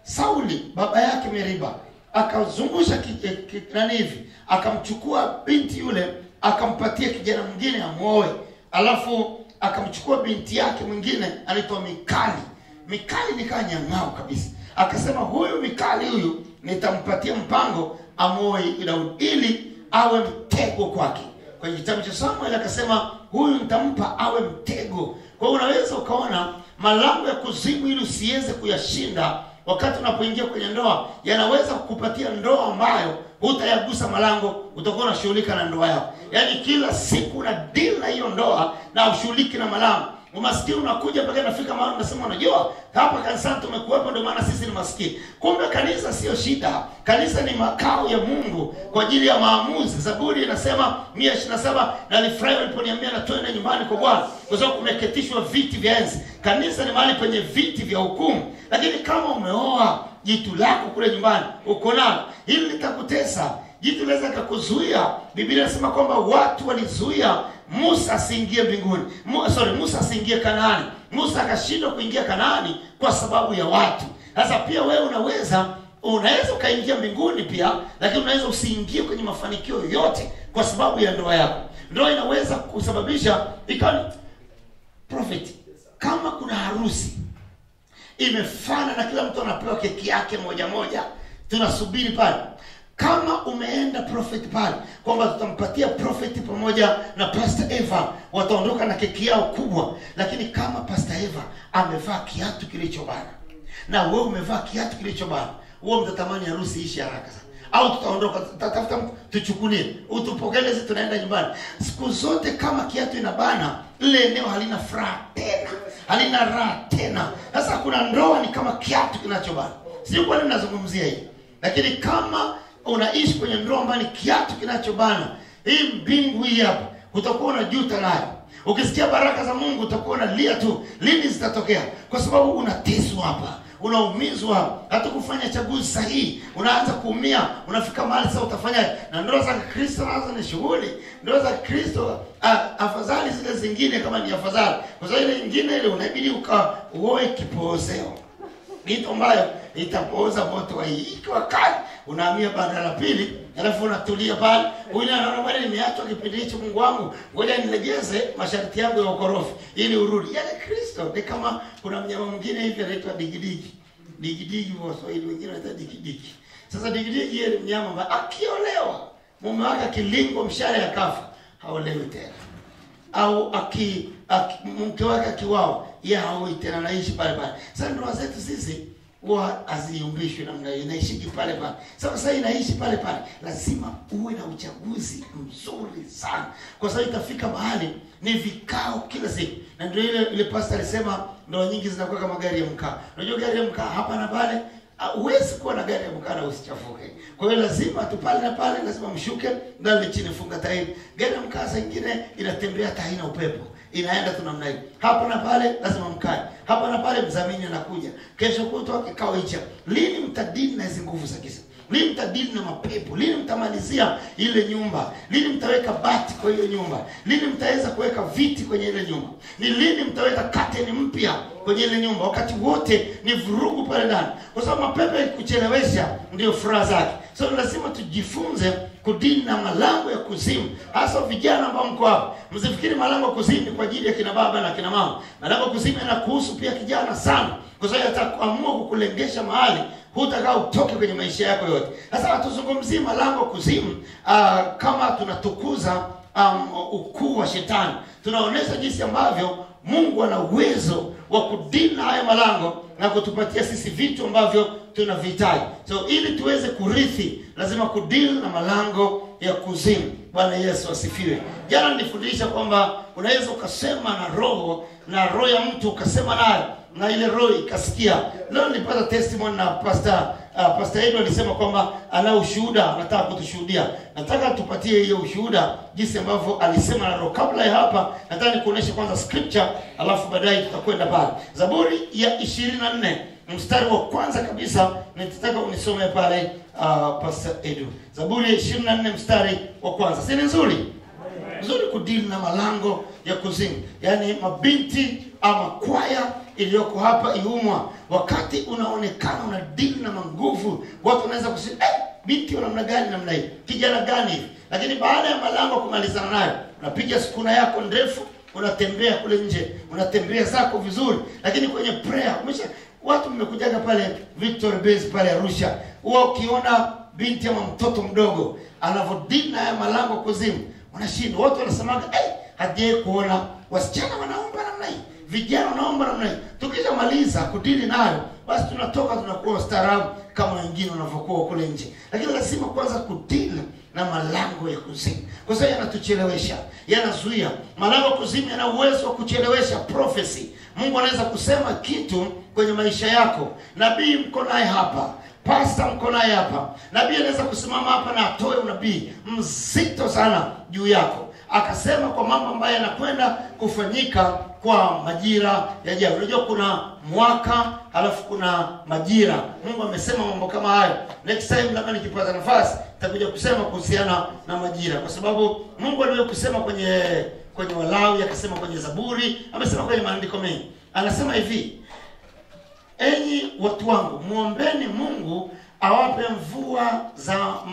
sauli baba yake meriba akazungusha ki- eh, ki- nani hivi akamchukua binti yule akampatia kijana mwingine amwoe alafu akamchukua binti yake mwingine anaitwa mikali mikali nikaa nyang'au kabisa akasema huyu mikali huyu nitampatia mpango amwoe daudi ili awe mtego kwake kwenye kitabu cha samuel akasema huyu nitampa awe mtego kwa hiyo unaweza ukaona malango ya kuzimu ili usiweze kuyashinda wakati unapoingia kwenye ndoa yanaweza kukupatia ndoa ambayo hutayagusa malango utakuwa unashughulika na ndoa yako yaani kila siku una deal na hiyo ndoa na ushughuliki na malango umaskini unakuja mpaka inafika mahali unasema unajua hapa kanisani tumekuwepo ndio maana sisi ni maskini kumbe kanisa sio shida kanisa ni makao ya mungu kwa ajili ya maamuzi zaburi inasema mia ishiri na saba nalifurahi waliponiambia na twende nyumbani kwa bwana kwa sababu kumeketishwa viti vya enzi kanisa ni mahali penye viti vya hukumu lakini kama umeoa jitu lako kule nyumbani uko nalo hili litakutesa jitu linaweza kakuzuia biblia inasema kwamba watu walizuia musa asiingie mbinguni Mu, sorry musa asiingie kanaani musa akashindwa kuingia kanaani kwa sababu ya watu sasa pia wewe unaweza unaweza ukaingia mbinguni pia lakini unaweza usiingie kwenye mafanikio yoyote kwa sababu ya ndoa yako ndoa inaweza kusababisha ikawa ni- prophet kama kuna harusi imefana na kila mtu anapewa keki yake moja moja tunasubiri pale kama umeenda prophet pale kwamba tutampatia prophet pamoja na pastor eva wataondoka na keki yao kubwa lakini kama pastor eva amevaa kiatu kilichobana na wewe umevaa kiatu kilichobana huo mtatamani harusi ishi haraka sana au tutaondoka tutatafuta mtu tuchukulie utupokelezi tunaenda nyumbani siku zote kama kiatu inabana lile eneo halina furaha tena halina raha tena sasa kuna ndoa ni kama kiatu kinachobana sio kwani nazungumzia hii lakini kama unaishi kwenye ndoa ambayo ni kiatu kinachobana hii mbingu hii hapa utakuwa unajuta nayo ukisikia baraka za mungu utakuwa unalia tu lini zitatokea kwa sababu unateswa hapa unaumizwa hata kufanya chaguzi sahihi unaanza kuumia unafika mahali sasa utafanyaje na ndoa za kristo nazo ni shughuli ndoa za kristo ah, afadhali zile zingine kama ni afadhali kwa sababu ile nyingine ile unabidi ukaoe kipoozeo mito ambayo itapooza moto wa hii ikiwa kali unahamia banda la pili alafu unatulia pale huyu anaona bwana nimeachwa kipindi hicho mungu wangu ngoja nilegeze masharti yangu ya ukorofi ili urudi yale kristo ni kama kuna mnyama mwingine hivi anaitwa digidigi digidigi kwa waswahili wengine wanaita digidigi sasa digidigi yeye ni mnyama ambaye akiolewa mume wake akilingwa mshale akafa haolewi tena au aki, aki mke wake akiwao ye haoi tena anaishi pale pale sasa ndoa zetu sisi huwa haziumbishwi namna hiyo inaishiki pale pale sasa sasa inaishi pale pale lazima uwe na uchaguzi mzuri sana kwa sababu itafika mahali ni vikao kila siku na ndio ile ile pasta alisema ndoa nyingi zinakuwa kama gari ya mkaa unajua gari ya mkaa hapa na pale Ah, huwezi kuwa na gari ya mkaa na usichafuke kwa hiyo lazima tu pale na pale lazima mshuke ndani chini funga tairi gari ya mkaa saa ingine inatembea hata haina upepo inaenda tu namna hiyo hapa na pale lazima mkae hapa na pale mdhamini anakuja kesho kutwa kikao hicho lini mtadili na hizi nguvu za kisa lini mtadili na mapepo lini mtamalizia ile nyumba lini mtaweka bati kwa hiyo nyumba lini mtaweza kuweka viti kwenye ile nyumba ni lini mtaweka kateni mpya kwenye ile nyumba wakati wote ni vurugu pale ndani kwa sababu mapepo yakikuchelewesha ndio furaha zake so lazima tujifunze kudili na malango ya kuzimu hasa vijana ambao mko hapa msifikiri malango ya kuzimu ni kwa ajili ya kina baba na kina mama malango ya kuzimu yanakuhusu pia kijana sana kwa sababu ataamua kukulengesha mahali hutakaa utoke kwenye maisha yako yote sasa hatuzungumzii malango ya kuzimu uh, kama tunatukuza um, ukuu wa shetani tunaonyesha jinsi ambavyo mungu ana uwezo wa kudili na haya malango na kutupatia sisi vitu ambavyo tunavihitaji so ili tuweze kurithi lazima kudili na malango ya kuzimu bwana yesu asifiwe jana nilifundisha kwamba unaweza ukasema na roho na roho ya mtu ukasema nayo na ile roho ikasikia leo nilipata testimony na pastor uh, pastor Edo alisema kwamba ana ushuhuda anataka kutushuhudia nataka tupatie hiyo ushuhuda jinsi ambavyo alisema na roho kabla ya hapa nataka nikuoneshe kwanza scripture alafu baadaye tutakwenda pale zaburi ya ishirini na nne mstari wa kwanza kabisa nitataka unisome pale uh, pastor Edo zaburi ya ishirini na nne mstari wa kwanza si ni nzuri nzuri kudili na malango ya kuzimu yaani mabinti ama kwaya iliyoko hapa iumwa wakati unaonekana una dili na manguvu watu wanaweza kusema eh, binti wa namna gani namna hii kijana gani hivi lakini baada ya malango kumalizana nayo unapiga sukuna yako ndefu unatembea kule nje unatembea zako vizuri lakini kwenye prayer umesha watu mmekujaga pale Victory Base pale Arusha huwa ukiona binti ama mtoto mdogo anavyodili na haya malango kuzimu wanashindwa watu wanasemaga hey, hajai kuona wasichana wanaomba namna hii vijana wanaomba namna hii tukishamaliza kudili nayo basi tunatoka tunakuwa ustaarabu kama wengine wanavyokuwa kule nje lakini lazima kwanza kudili na malango ya kuzimu kwa sababu yanatuchelewesha yanazuia malango ya kuzimu yana uwezo wa kuchelewesha prophecy mungu anaweza kusema kitu kwenye maisha yako nabii mko naye hapa pasta mko naye hapa nabii anaweza kusimama hapa na atoe unabii mzito sana juu yako akasema kwa mambo ambayo yanakwenda kufanyika kwa majira yajayo unajua kuna mwaka alafu kuna majira mungu amesema mambo kama hayo next time labda nikipata nafasi nitakuja kusema kuhusiana na majira kwa sababu mungu aliwahi kusema kwenye kwenye walawi akasema kwenye zaburi amesema kwenye maandiko mengi anasema hivi enyi watu wangu mwombeni mungu awape mvua za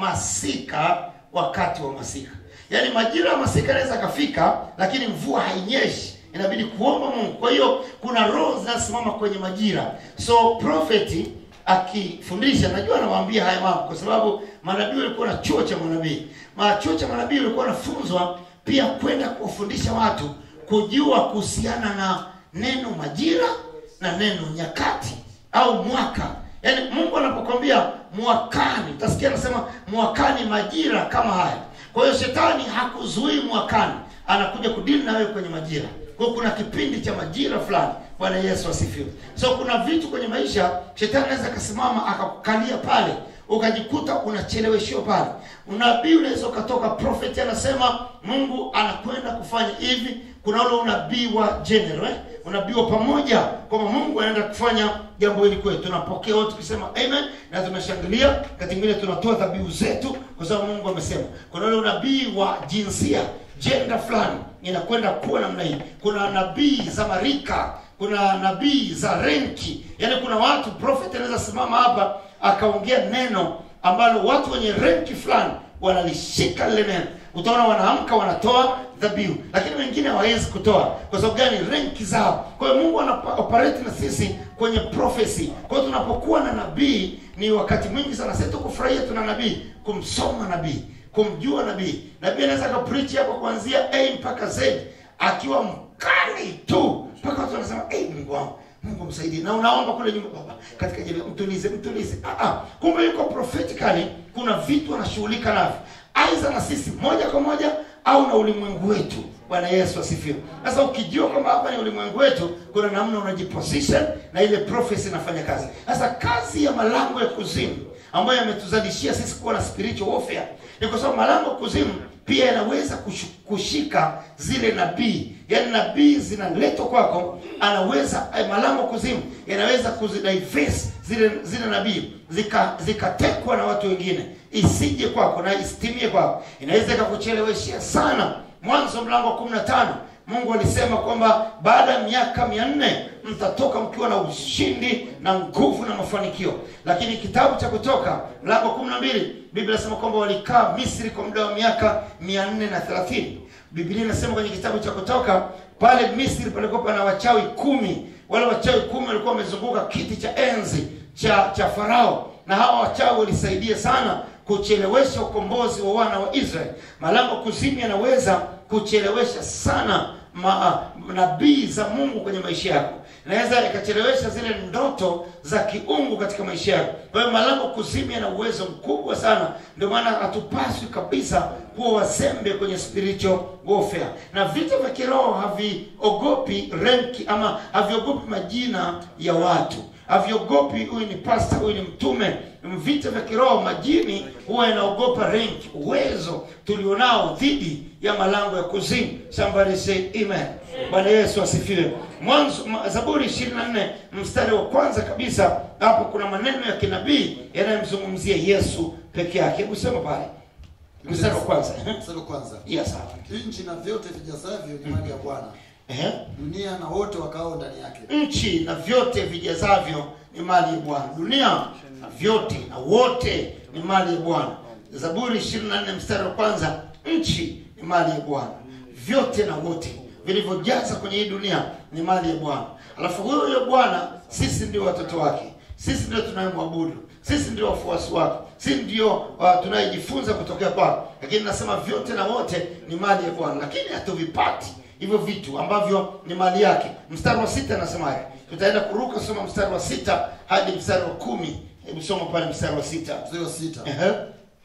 masika wakati wa masika yaani majira ya masika yanaweza akafika lakini mvua hainyeshi inabidi kuomba mungu kwa hiyo kuna roho zinasimama kwenye majira so profeti akifundisha najua anawaambia haya mambo kwa sababu manabii walikuwa na chuo cha manabii Ma- chuo cha manabii walikuwa wanafunzwa pia kwenda kuwafundisha watu kujua kuhusiana na neno majira na neno nyakati au mwaka yaani mungu anapokwambia mwakani utasikia anasema mwakani majira kama haya kwa hiyo shetani hakuzuii mwakani anakuja kudili na wewe kwenye majira kwa hiyo kuna kipindi cha majira fulani bwana yesu asifiwe so kuna vitu kwenye maisha shetani anaweza akasimama akakukalia pale ukajikuta unacheleweshiwa pale unabii unaweza ukatoka profeti anasema mungu anakwenda kufanya hivi kuna ule unabii wa general eh? unabii wa pamoja kwamba mungu anaenda kufanya jambo hili kwetu tunapokea wote tukisema amen na tunashangilia kati ingine tunatoa dhabihu zetu kwa sababu mungu amesema kuna ule unabii wa jinsia jenda fulani inakwenda kuwa namna hii kuna nabii za marika kuna nabii za renki yaani kuna watu prophet anaweza simama hapa akaongea neno ambalo watu wenye renki fulani wanalishika lile neno utaona wanaamka wanatoa dhabihu lakini wengine hawawezi kutoa kwa sababu gani renki zao kwa hiyo mungu anaoperate na sisi kwenye prophecy kwa hiyo tunapokuwa na nabii ni wakati mwingi sana sisi tukufurahia tuna nabii kumsoma nabii kumjua nabii nabii anaweza akapreach hapa kuanzia a mpaka z akiwa mkali tu mpaka watu wanasema hey, mungu wangu mungu msaidie na unaomba kule nyumba baba katika jina mtulize mtulize ah, ah. kumbe yuko prophetically kuna vitu anashughulika navyo aidha na sisi moja kwa moja au na ulimwengu wetu bwana yesu asifiwe sasa ukijua kwamba hapa ni ulimwengu wetu kuna namna unajiposition na ile prophecy inafanya kazi sasa kazi ya malango ya kuzimu ambayo yametuzalishia sisi kuwa na spiritual warfare ni kwa sababu malango ya kuzimu pia yanaweza kushu- kushika zile nabii yaani nabii zinaletwa kwako anaweza eh, malango ya kuzimu yanaweza kuzidivest zile zile nabii zika- zikatekwa na watu wengine isije kwako na isitimie kwako inaweza ikakucheleweshia sana mwanzo mlango wa kumi na tano mungu alisema kwamba baada ya miaka mia nne mtatoka mkiwa na ushindi na nguvu na mafanikio lakini kitabu cha kutoka mlango wa kumi na mbili biblia inasema kwamba walikaa misri kwa muda wa miaka mia nne na thelathini biblia inasema kwenye kitabu cha kutoka pale misri palikuwa pana wachawi kumi wale wachawi kumi walikuwa wamezunguka kiti cha enzi cha cha farao na hawa wachawi walisaidia sana kuchelewesha ukombozi wa wana wa israeli malango kuzimu yanaweza kuchelewesha sana ma, nabii za mungu kwenye maisha yako inaweza ikachelewesha zile ndoto za kiungu katika maisha yako kwa hiyo malango kuzimu yana uwezo mkubwa sana ndio maana hatupaswi kabisa kuwa wazembe kwenye spiritual warfare na vita vya kiroho haviogopi renki ama haviogopi majina ya watu haviogopi huyu ni pasta huyu ni mtume vita vya kiroho majini huwa yanaogopa rank uwezo tulionao dhidi ya malango ya kuzimu somebody say amen bwana yesu asifiwe mwanzo ma- zaburi 24 mstari wa kwanza kabisa hapo kuna maneno ya kinabii yanayomzungumzia yesu peke yake hebu sema pale mstari wa kwanza Mstari wa kwanza. yes hapo Nchi na vyote vijazavyo ni mali ya Bwana, Ehe. dunia na wote wakao ndani yake. nchi na vyote vijazavyo ni mali ya bwana dunia na vyote na wote ni mali ya bwana zaburi 24 mstari wa kwanza nchi ni mali ya bwana vyote na wote vilivyojaza kwenye hii dunia ni mali ya bwana alafu huyo huyo bwana sisi ndio watoto wake sisi ndio tunayemwabudu sisi ndio wafuasi wako sisi ndio uh, tunayejifunza kutokea kwako lakini nasema vyote na wote ni mali ya bwana lakini hatuvipati hivyo vitu ambavyo ni mali yake mstari wa sita anasemaje tutaenda kuruka soma mstari wa sita hadi mstari wa kumi hebu soma pale mstari wa sita Mstari wa sita. Ehe.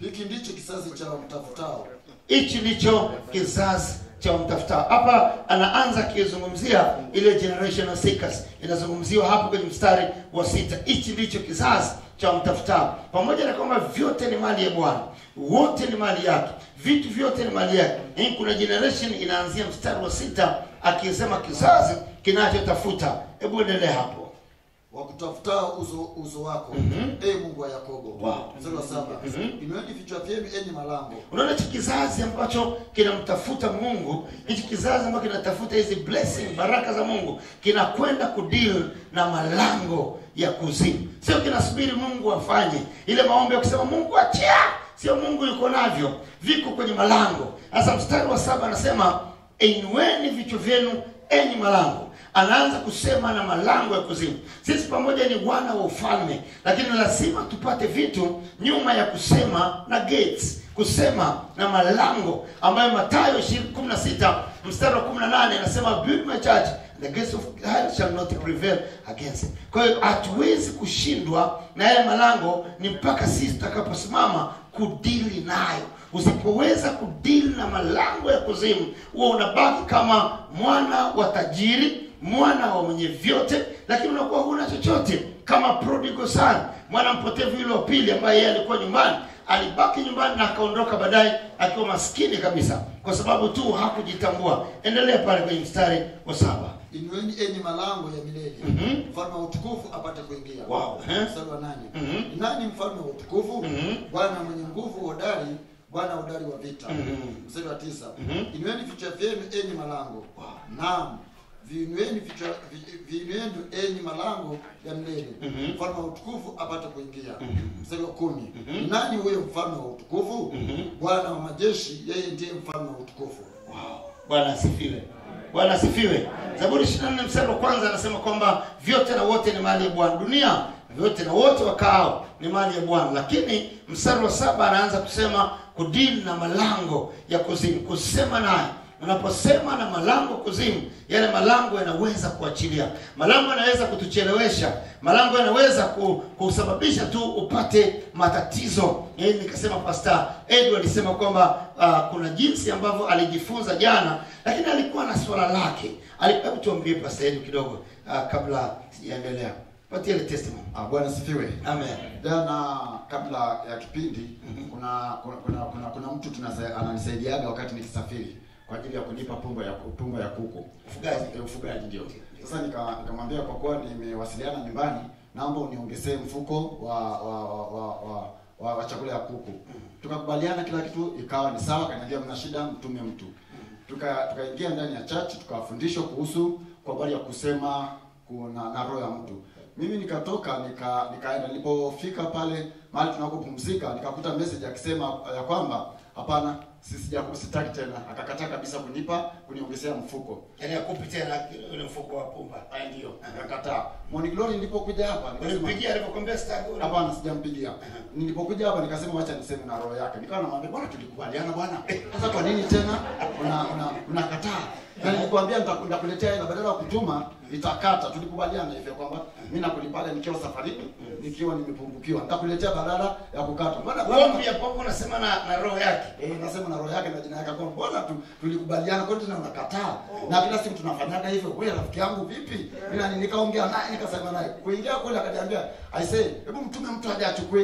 hiki ndicho kizazi cha wamtafutao hichi ndicho kizazi cha wamtafutao hapa anaanza akizungumzia ile generational seekers inazungumziwa hapo kwenye mstari wa sita hichi ndicho kizazi cha wamtafutao pamoja na kwamba vyote ni mali ya bwana wote ni mali yake vitu vyote ni mali yake Hii kuna generation inaanzia mstari wa sita akisema kizazi kinachotafuta hebu endelea hapo wakutafutao uso, uso wako ee mungu wa yakobo Wow. mstari wa saba inueni vichwa vyenu enyi malango unaona hichi kizazi ambacho kinamtafuta mungu hichi kizazi ambacho kinatafuta hizi blessing baraka za mungu kinakwenda kudeal na malango ya kuzimu sio kinasubiri mungu afanye ile maombi ya kusema mungu achia sio mungu yuko navyo viko kwenye malango sasa mstari wa saba anasema inueni vichwa vyenu enyi malango anaanza kusema na malango ya kuzimu sisi pamoja ni wana wa ufalme lakini lazima tupate vitu nyuma ya kusema na gates kusema na malango ambayo matayo 16 mstari wa 18 anasema build my church the gates of hell shall not prevail against it kwa hiyo hatuwezi kushindwa na yale malango ni mpaka sisi tutakaposimama kudili nayo usipoweza kudili na malango ya kuzimu huwa unabaki kama mwana wa tajiri mwana wa mwenye vyote lakini unakuwa huna chochote kama prodigal son mwana mpotevu yule wa pili ambaye yeye alikuwa nyumbani alibaki nyumbani na akaondoka baadaye akiwa maskini kabisa kwa sababu tu hakujitambua endelea pale kwenye mstari wa saba inueni enyi malango ya milele Mhm. mfalme wa utukufu apate kuingia Wow. Eh? mstari wa nane Mhm. ni nani mfalme wa utukufu Mhm. bwana mwenye nguvu hodari bwana hodari wa vita Mhm. mstari wa tisa Mhm. inueni vichwa vyenu enyi malango naam viinueni vichwa vi- viinueni enyi malango ya milele Mhm. mfalme wa utukufu apate kuingia mstari wa kumi ni nani huyo mfalme wa utukufu bwana wa majeshi yeye ndiye mfalme wa utukufu Wow. bwana asifiwe bwana asifiwe zaburi 24 mstari wa kwanza anasema kwamba vyote na wote ni mali ya bwana dunia vyote na wote wakaao ni mali ya bwana lakini mstari wa saba anaanza kusema kudili na malango ya kuzimu kusema naye unaposema na malango kuzimu yale malango yanaweza kuachilia malango yanaweza kutuchelewesha malango yanaweza ku- kusababisha tu upate matatizo Yaani nikasema pasta edu alisema kwamba uh, kuna jinsi ambavyo alijifunza jana lakini alikuwa na swala lake Ali- hebu tuambie pasta edu kidogo uh, kabla sijaendelea patie ile testimony Ah, bwana sifiwe amen jana kabla ya kipindi kuna kuna kuna, kuna, kuna mtu tunasa- ananisaidiaga wakati nikisafiri kwa ajili ya kunipa pumba ya pumba ya kuku Ufugaji. Eh, ufugaji ndio sasa nika- nikamwambia kwa kuwa nimewasiliana nyumbani naomba uniongezee mfuko wa wa wa, wa, wa, wa, wa chakula ya kuku tukakubaliana kila kitu ikawa ni sawa kaniambia mna shida mtume mtu tuka tukaingia ndani ya church tukafundishwa kuhusu kwa habari ya kusema kuna na roho ya mtu mimi nikatoka nika nikaenda nilipofika pale mahali tunakopumzika nikakuta message akisema ya kwamba hapana sisija sitaki tena akakataa kabisa kunipa kuniongezea mfuko yaani akupi tena ule mfuko wa pumba Haya ndio akakataa Morning Glory nilipokuja hapa nikasema ulimpigia alipokwambia sitaki ule hapana sijampigia nilipokuja hapa nikasema wacha niseme na roho yake nikawa namwambia bwana tulikubaliana bwana sasa kwa nini tena una una unakataa na nilikwambia nita- nitakuletea hela badala ya kutuma nitakata tulikubaliana hivyo kwamba mimi nakulipaga nikiwa safarini nikiwa nimepungukiwa nitakuletea badala ya kukata mbona uombi ya kwamba unasema na, na roho yake Eh, nasema na roho yake na jina yake kwamba bwana tu tulikubaliana kwa nini tena unakataa na kila siku tunafanyaga hivyo wewe rafiki yangu vipi mimi nani nikaongea naye nikasema naye kuingia kule akaniambia i say hebu mtume mtu aje achukue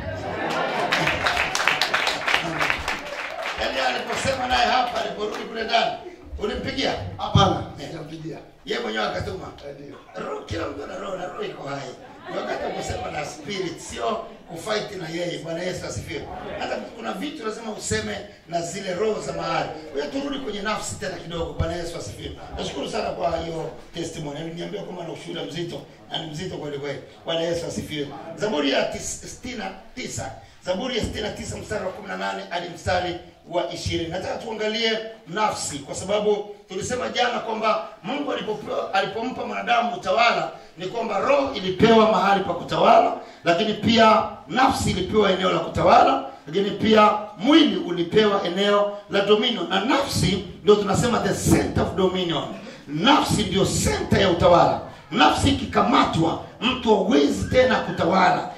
yaani aliposema naye hapa aliporudi kule ndani ulimpigia hapana sijampigia ye mwenyewe akatuma Eh, ndio roho kila mtu ana roho na roho iko hai Ni wakati wa kusema na spirit sio kufight na yeye bwana yesu asifiwe hata kuna vitu lazima useme na zile roho za mahali kwa hiyo turudi kwenye nafsi tena kidogo bwana yesu asifiwe nashukuru sana kwa hiyo testimony aliniambia kwamba na ushuhuda mzito na ni mzito kweli kweli bwana yesu asifiwe zaburi ya tis- sitini na tisa zaburi ya 69 mstari wa 18 hadi mstari wa 20 nataka tuangalie nafsi kwa sababu tulisema jana kwamba mungu alipopewa- alipompa mwanadamu utawala ni kwamba roho ilipewa mahali pa kutawala lakini pia nafsi ilipewa eneo la kutawala lakini pia mwili ulipewa eneo la dominion na nafsi ndio tunasema the center of dominion nafsi ndio center ya utawala nafsi ikikamatwa mtu hawezi tena kutawala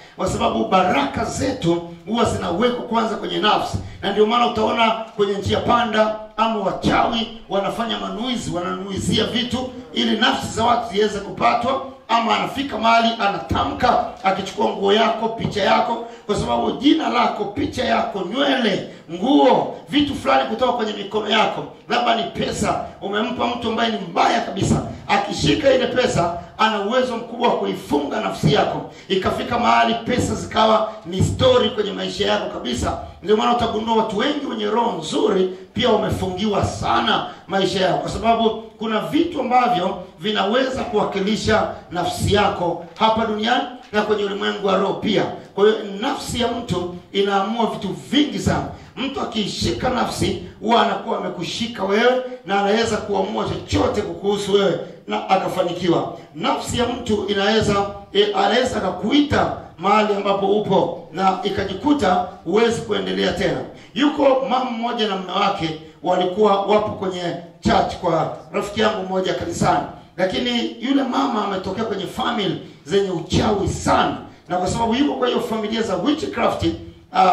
kwa sababu baraka zetu huwa zinawekwa kwanza kwenye nafsi na ndio maana utaona kwenye njia panda ama wachawi wanafanya manuizi wananuizia vitu ili nafsi za watu ziweze kupatwa ama anafika mahali anatamka akichukua nguo yako picha yako kwa sababu jina lako picha yako nywele nguo vitu fulani kutoka kwenye mikono yako labda ni pesa umempa mtu ambaye ni mbaya kabisa akishika ile pesa ana uwezo mkubwa wa kuifunga nafsi yako ikafika mahali pesa zikawa ni story kwenye maisha yako kabisa ndio maana utagundua watu wengi wenye roho nzuri pia wamefungiwa sana maisha yao kwa sababu kuna vitu ambavyo vinaweza kuwakilisha nafsi yako hapa duniani na kwenye ulimwengu wa roho pia kwa hiyo nafsi ya mtu inaamua vitu vingi sana mtu akiishika nafsi huwa anakuwa amekushika wewe na anaweza kuamua chochote kukuhusu wewe na akafanikiwa nafsi ya mtu inaweza e, anaweza akakuita mahali ambapo upo na ikajikuta huwezi kuendelea tena yuko mama mmoja na mme wake walikuwa wapo kwenye church kwa rafiki yangu mmoja kanisani lakini yule mama ametokea kwenye family zenye uchawi sana na kwa sababu yuko kwa hiyo familia za witchcraft uh,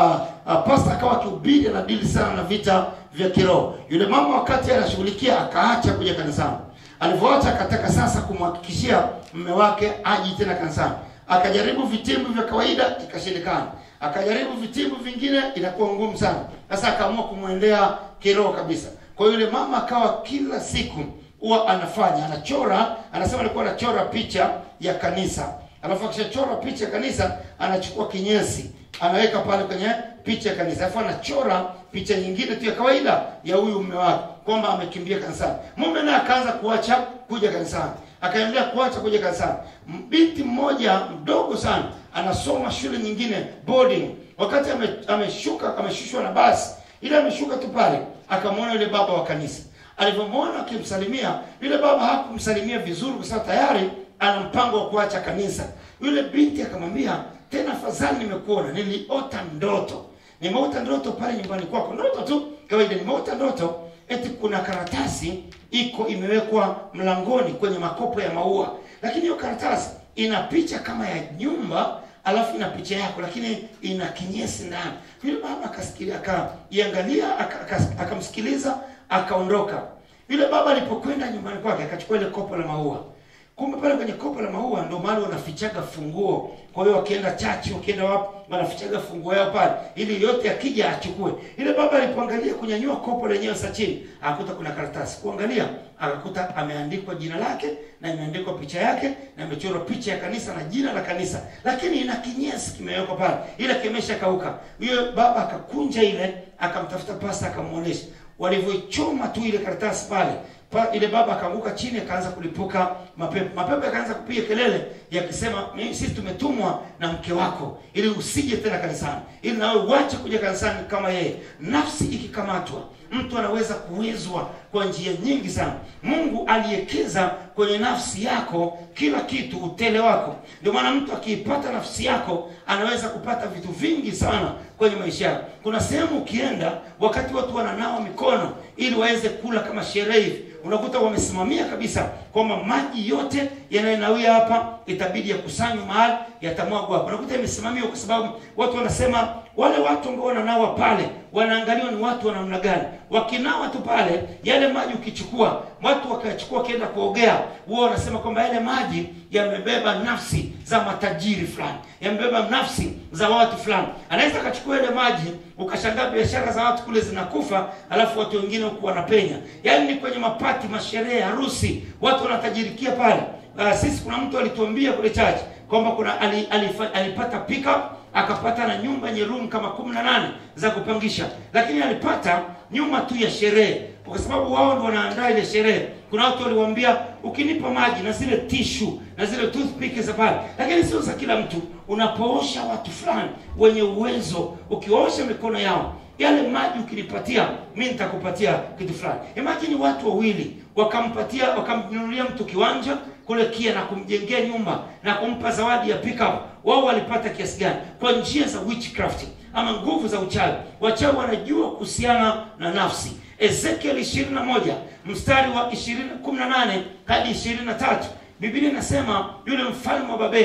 uh, pasta akawa akihubiri anadili sana na vita vya kiroho yule mama wakati anashughulikia akaacha kuja kanisani alivyoacha akataka sasa kumhakikishia mme wake aji tena kanisani akajaribu vitimbu vya kawaida ikashindikana akajaribu vitimbu vingine inakuwa ngumu sana sasa akaamua kumwendea kiroho kabisa kwa hiyo yule mama akawa kila siku huwa anafanya anachora anasema alikuwa anachora picha ya kanisa alafu akishachora picha ya kanisa anachukua kinyesi anaweka pale kwenye picha ya kanisa alafu anachora picha nyingine tu ya kawaida ya huyu mume wake kwamba amekimbia kanisani mume naye akaanza kuacha kuja kanisani akaendelea kuacha kuja kanisani binti mmoja mdogo sana anasoma shule nyingine boarding wakati ame, ameshuka ameshushwa na basi ile ameshuka tu pale akamwona yule baba wa kanisa alivyomwona akimsalimia yule baba hakumsalimia vizuri kwa sababu tayari ana mpango wa kuacha kanisa yule binti akamwambia tena afadhali nimekuona niliota ndoto nimeota ndoto pale nyumbani kwako ndoto tu kawaida nimeota ndoto eti kuna karatasi iko imewekwa mlangoni kwenye makopo ya maua lakini hiyo karatasi ina picha kama ya nyumba alafu ina picha yako lakini ina kinyesi ndani yule baba akasikilia akaiangalia akamsikiliza aka, aka akaondoka yule baba alipokwenda nyumbani kwake akachukua ile kopo la maua kumbe pale kwenye kopo la maua ndio mahali wanafichaga funguo kwa hiyo wakienda chachi wakienda wapi wanafichaga funguo yao pale ili yote akija achukue ile baba alipoangalia kunyanyua kopo lenyewe sa chini akakuta kuna karatasi kuangalia akakuta ameandikwa jina lake na imeandikwa picha yake na imechorwa picha ya kanisa na jina la kanisa lakini ina kinyesi kimewekwa pale ile kimesha kauka huyo baba akakunja ile akamtafuta pasta akamuonesha walivyoichoma tu ile karatasi pale pa, ile baba akaanguka chini akaanza kulipuka mapepo mapepo yakaanza kupiga kelele yakisema sisi tumetumwa na mke wako ili usije tena kanisani ili nawe uache kuja kanisani kama yeye nafsi ikikamatwa mtu anaweza kuwezwa kwa njia nyingi sana mungu aliekeza kwenye nafsi yako kila kitu utele wako ndio maana mtu akiipata nafsi yako anaweza kupata vitu vingi sana kwenye maisha yako kuna sehemu ukienda wakati watu wananawa mikono ili waweze kula kama sherehe hivi unakuta wamesimamia kabisa kwamba maji yote yanayonawia hapa itabidi yakusanywe mahali yatamwagwa hapa unakuta imesimamiwa kwa sababu watu wanasema wale watu ambao wananawa pale wanaangaliwa ni watu wa namna gani wakinawa tu pale yale maji ukichukua watu wakachukua wakienda kuogea huwa wanasema kwamba yale maji yamebeba nafsi za matajiri fulani yamebeba nafsi za watu fulani anaweza akachukua yale maji ukashangaa biashara za watu kule zinakufa alafu watu wengine huku wanapenya yaani ni kwenye mapati masherehe harusi watu wanatajirikia pale uh, sisi kuna mtu alituambia kule chache kwamba kuna ali, alifa, alipata pickup akapata na nyumba yenye room kama kumi na nane za kupangisha lakini alipata nyuma tu ya sherehe kwa sababu wao ndio wanaandaa ile sherehe kuna watu waliwaambia ukinipa maji na zile tishu na zile toothpick za pale lakini sio za kila mtu unapoosha watu fulani wenye uwezo ukiosha mikono yao yale maji ukinipatia mi nitakupatia kitu fulani imagine watu wawili wakampatia wakamnunulia mtu kiwanja kule kia na kumjengea nyumba na kumpa zawadi ya pickup wao walipata kiasi gani kwa njia za witchcraft ama nguvu za uchawi wachawi wanajua kuhusiana na nafsi ezekiel 21 mstari wa 18 hadi 23 biblia inasema yule mfalme wa babeli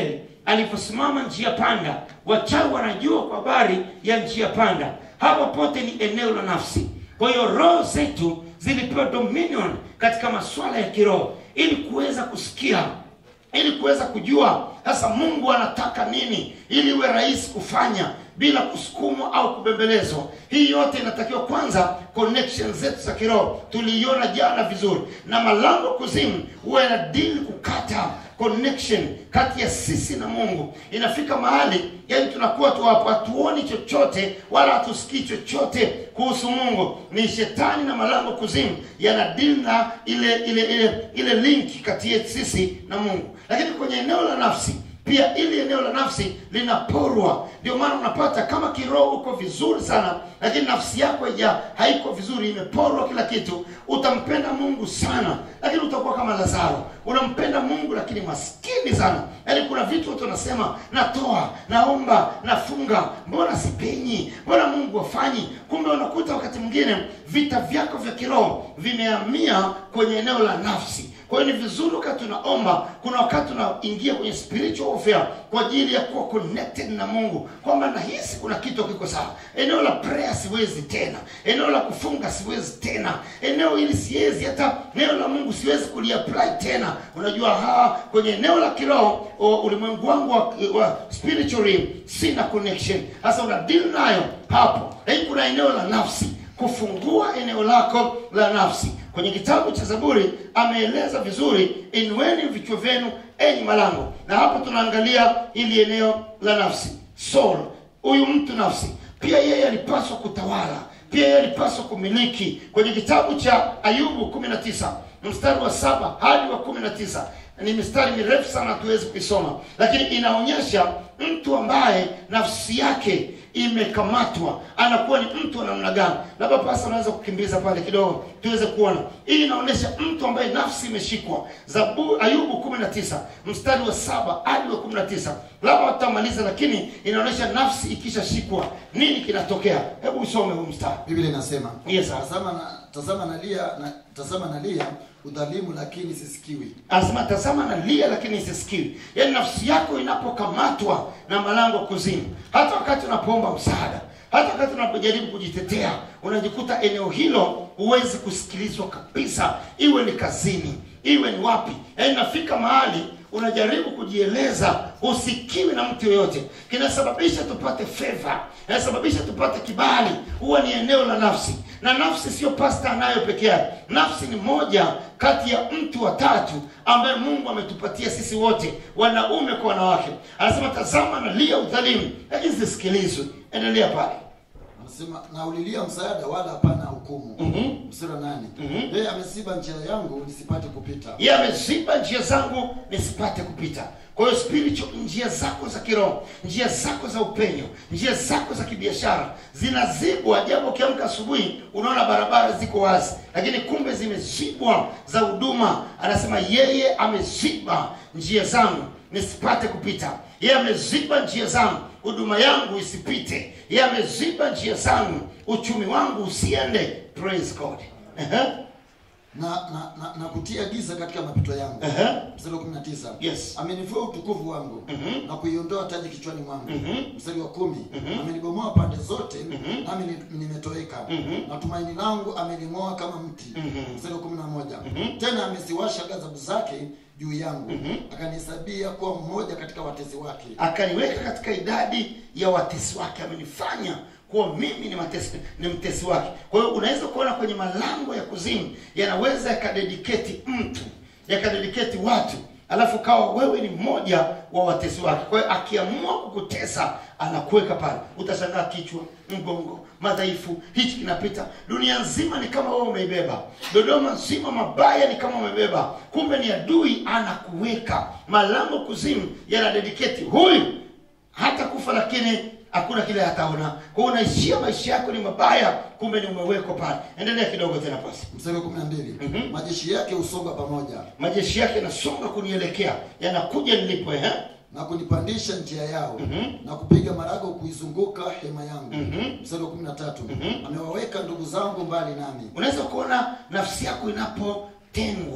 aliposimama njia panda wachawi wanajua kwa habari ya njia panda hapo pote ni eneo la nafsi kwa hiyo roho zetu zilipewa dominion katika masuala ya kiroho ili kuweza kusikia ili kuweza kujua sasa mungu anataka nini ili iwe rahisi kufanya bila kusukumwa au kubembelezwa hii yote inatakiwa kwanza connection zetu za kiroho tuliiona jana vizuri na malango kuzimu huwa yanadili kukata connection kati ya sisi na mungu inafika mahali yani tunakuwa tu hapo hatuoni chochote wala hatusikii chochote kuhusu mungu ni shetani na malango kuzimu yanadili na ile ile ile ile linki kati yetu sisi na mungu lakini kwenye eneo la nafsi pia ili eneo la nafsi linaporwa ndio maana unapata kama kiroho uko vizuri sana lakini nafsi yako ija haiko vizuri imeporwa kila kitu utampenda mungu sana lakini utakuwa kama lazaro unampenda mungu lakini maskini sana yaani kuna vitu watu wanasema natoa naomba nafunga mbona sipenyi mbona mungu wafanyi kumbe unakuta wakati mwingine vita vyako vya kiroho vimehamia kwenye eneo la nafsi kwa hiyo ni vizuri wakati tunaomba kuna wakati unaingia kwenye spiritual warfare kwa ajili ya kuwa connected na mungu kwamba nahisi kuna kitu kiko sawa eneo la prayer siwezi tena eneo la kufunga siwezi tena eneo hili siwezi hata neno la mungu siwezi kuliapply tena unajua ha, kwenye eneo la kiroho o, ulimwengu wangu wa, wa spiritually sina connection sasa una deal nayo hapo lakini kuna eneo la nafsi kufungua eneo lako la nafsi kwenye kitabu cha zaburi ameeleza vizuri inueni vichwa vyenu enyi malango na hapo tunaangalia ili eneo la nafsi soul huyu mtu nafsi pia yeye alipaswa kutawala pia yeye alipaswa kumiliki kwenye kitabu cha ayubu 19 mstari wa saba hadi wa 19 ni mistari mirefu sana hatuwezi kuisoma lakini inaonyesha mtu ambaye nafsi yake imekamatwa anakuwa ni mtu wa namna gani labda pasa unaweza kukimbiza pale kidogo tuweze kuona hii inaonyesha mtu ambaye nafsi imeshikwa zabu ayubu 19 mstari wa saba hadi wa 19 labda watamaliza lakini inaonyesha nafsi ikishashikwa nini kinatokea hebu usome huu mstari biblia inasema Yes, sir. tazama na tazama nalia na tazama nalia udhalimu lakini sisikiwi anasema tazama nalia lakini isisikiwi yaani nafsi yako inapokamatwa na malango kuzimu hata wakati unapoomba msaada hata wakati unapojaribu kujitetea unajikuta eneo hilo huwezi kusikilizwa kabisa iwe ni kazini iwe ni wapi yaani nafika mahali unajaribu kujieleza usikiwi na mtu yoyote kinasababisha tupate feva inasababisha tupate kibali huwa ni eneo la nafsi na nafsi sio pasta anayo peke yake nafsi ni moja kati ya mtu watatu ambaye mungu ametupatia sisi wote wanaume kwa wanawake anasema tazama nalia udhalimu lakini zisikilizwe endelea pale anasema na ulilia msaada wala hapana hukumu Mhm. mstari wa nane Mhm. yeye amesiba njia yangu nisipate kupita yeye ameziba njia zangu nisipate kupita kwa hiyo spiritual njia zako za kiroho njia zako za upenyo njia zako za kibiashara zinazibwa japo ukiamka asubuhi unaona barabara ziko wazi lakini kumbe zimezibwa za huduma anasema yeye ameziba njia zangu nisipate kupita yeye ameziba njia zangu huduma yangu isipite yeye ameziba njia zangu uchumi wangu usiende praise god Ehe, na, na, na, na kutia giza katika mapito yangu ehe. mstari wa 19 Yes. amenivua utukufu wangu Mhm. na kuiondoa taji kichwani mwangu Mhm. mstari wa kumi Mhm. amenibomoa pande zote Mhm. nami ni- nimetoweka Mhm. na tumaini langu ameling'oa kama mti Mhm. mstari wa kumi na moja Mhm. tena ameziwasha ghadhabu zake juu yangu Mhm. akanihesabia kuwa mmoja katika watezi wake akaniweka katika idadi ya watesi wake amenifanya kuwa mimi ni, matesi, ni mtesi wake kwa hiyo unaweza kuona kwenye malango ya kuzimu yanaweza yakadediketi mtu yakadediketi watu alafu kawa wewe ni mmoja wa watesi wake kwa hiyo akiamua kukutesa anakuweka pale utashangaa kichwa mgongo madhaifu hichi kinapita dunia nzima ni kama wewe umeibeba dodoma nzima mabaya ni kama umebeba kumbe ni adui anakuweka malango kuzimu yanadediketi huyu hata kufa lakini hakuna kile hataona kwa hiyo unaishia maisha yako ni mabaya kumbe ni umewekwa pale endelea kidogo tena pasi mstari wa kumi na mbili Mhm. majeshi yake husonga pamoja majeshi yake yanasonga kunielekea yanakuja nilipo eh? na kunipandisha njia yao Mhm. na kupiga marago kuizunguka hema yangu Mhm. mstari wa kumi na tatu Mhm. amewaweka ndugu zangu mbali nami unaweza kuona nafsi yako inapotengwa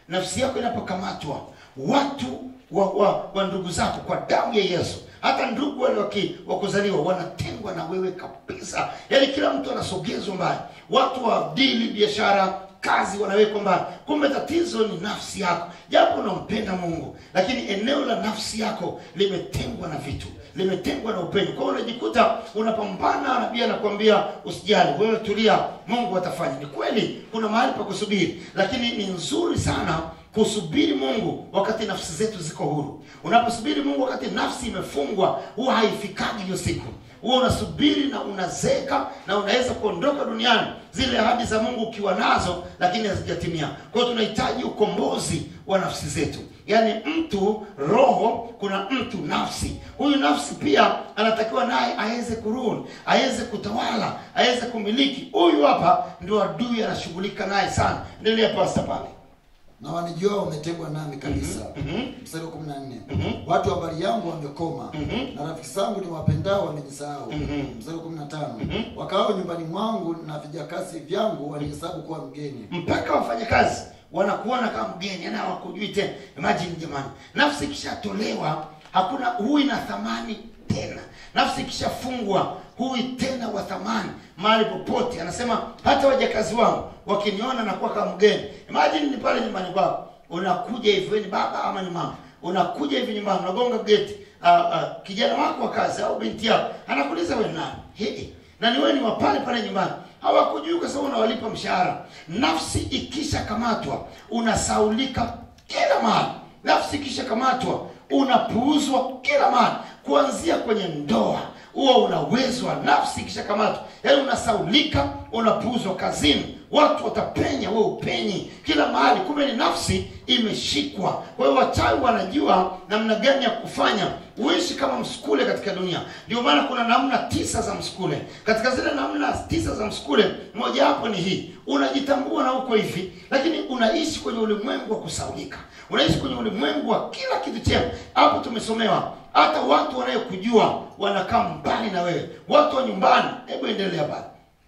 nafsi yako inapokamatwa watu wa, wa, wa ndugu zako kwa damu ya yesu hata ndugu wale waki- wa kuzaliwa wanatengwa na wewe kabisa yaani kila mtu anasogezwa mbali watu wa dili biashara kazi wanawekwa mbali kumbe tatizo ni nafsi yako japo unampenda mungu lakini eneo la nafsi yako limetengwa na vitu limetengwa na upendo kwa hiyo unajikuta unapambana nabii anakuambia usijali wewe tulia mungu atafanya ni kweli kuna mahali pa kusubiri lakini ni nzuri sana kusubiri mungu wakati nafsi zetu ziko huru unaposubiri mungu wakati nafsi imefungwa huwa haifikaji hiyo siku huwa unasubiri na unazeka na unaweza kuondoka duniani zile ahadi za mungu ukiwa nazo lakini hazijatimia kwa hiyo tunahitaji ukombozi wa nafsi zetu yaani mtu roho kuna mtu nafsi huyu nafsi pia anatakiwa naye aweze kuruni aweze kutawala aweze kumiliki huyu hapa ndio adui anashughulika naye sana endelea pasta pale na wanijua wametegwa nami kabisa mstari wa kumi na nne watu wa habari yangu wamekoma na rafiki zangu ni wapendao wamenisahau mstari wa kumi na tano wakao nyumbani mwangu na vijakazi vyangu wanihesabu kuwa mgeni mpaka wafanyakazi wanakuona kama mgeni yani hawakujui tena imagine jamani nafsi ikishatolewa hakuna hui na thamani tena nafsi ikishafungwa hui tena wa thamani mahali popote anasema hata wajakazi wangu wakiniona nakuwa kama mgeni imagine ni pale nyumbani kwako unakuja hivi wewe ni baba ama ni mama unakuja hivi nyumbani unagonga geti uh, uh, kijana wako wa kazi au binti yako anakuuliza wewe nani hey, na ni wewe ni wa pale pale nyumbani hawakujui kwa sababu unawalipa mshahara nafsi ikishakamatwa unasaulika kila mahali nafsi ikishakamatwa unapuuzwa kila mahali kuanzia kwenye ndoa huwa unawezwa nafsi ikishakamatwa yaani unasaulika unapuuzwa kazini watu watapenya we upenyi kila mahali kumbe ni nafsi imeshikwa kwa hiyo wachawi wanajua namna gani ya kufanya uishi kama msukule katika dunia ndio maana kuna namna tisa za msukule katika zile namna tisa za msukule mojawapo ni hii unajitambua na uko hivi lakini unaishi kwenye ulimwengu wa kusaulika unaishi kwenye ulimwengu wa kila kitu chema hapo tumesomewa hata watu wanayokujua wanakaa mbali na wewe watu wa nyumbani hebu endelea bado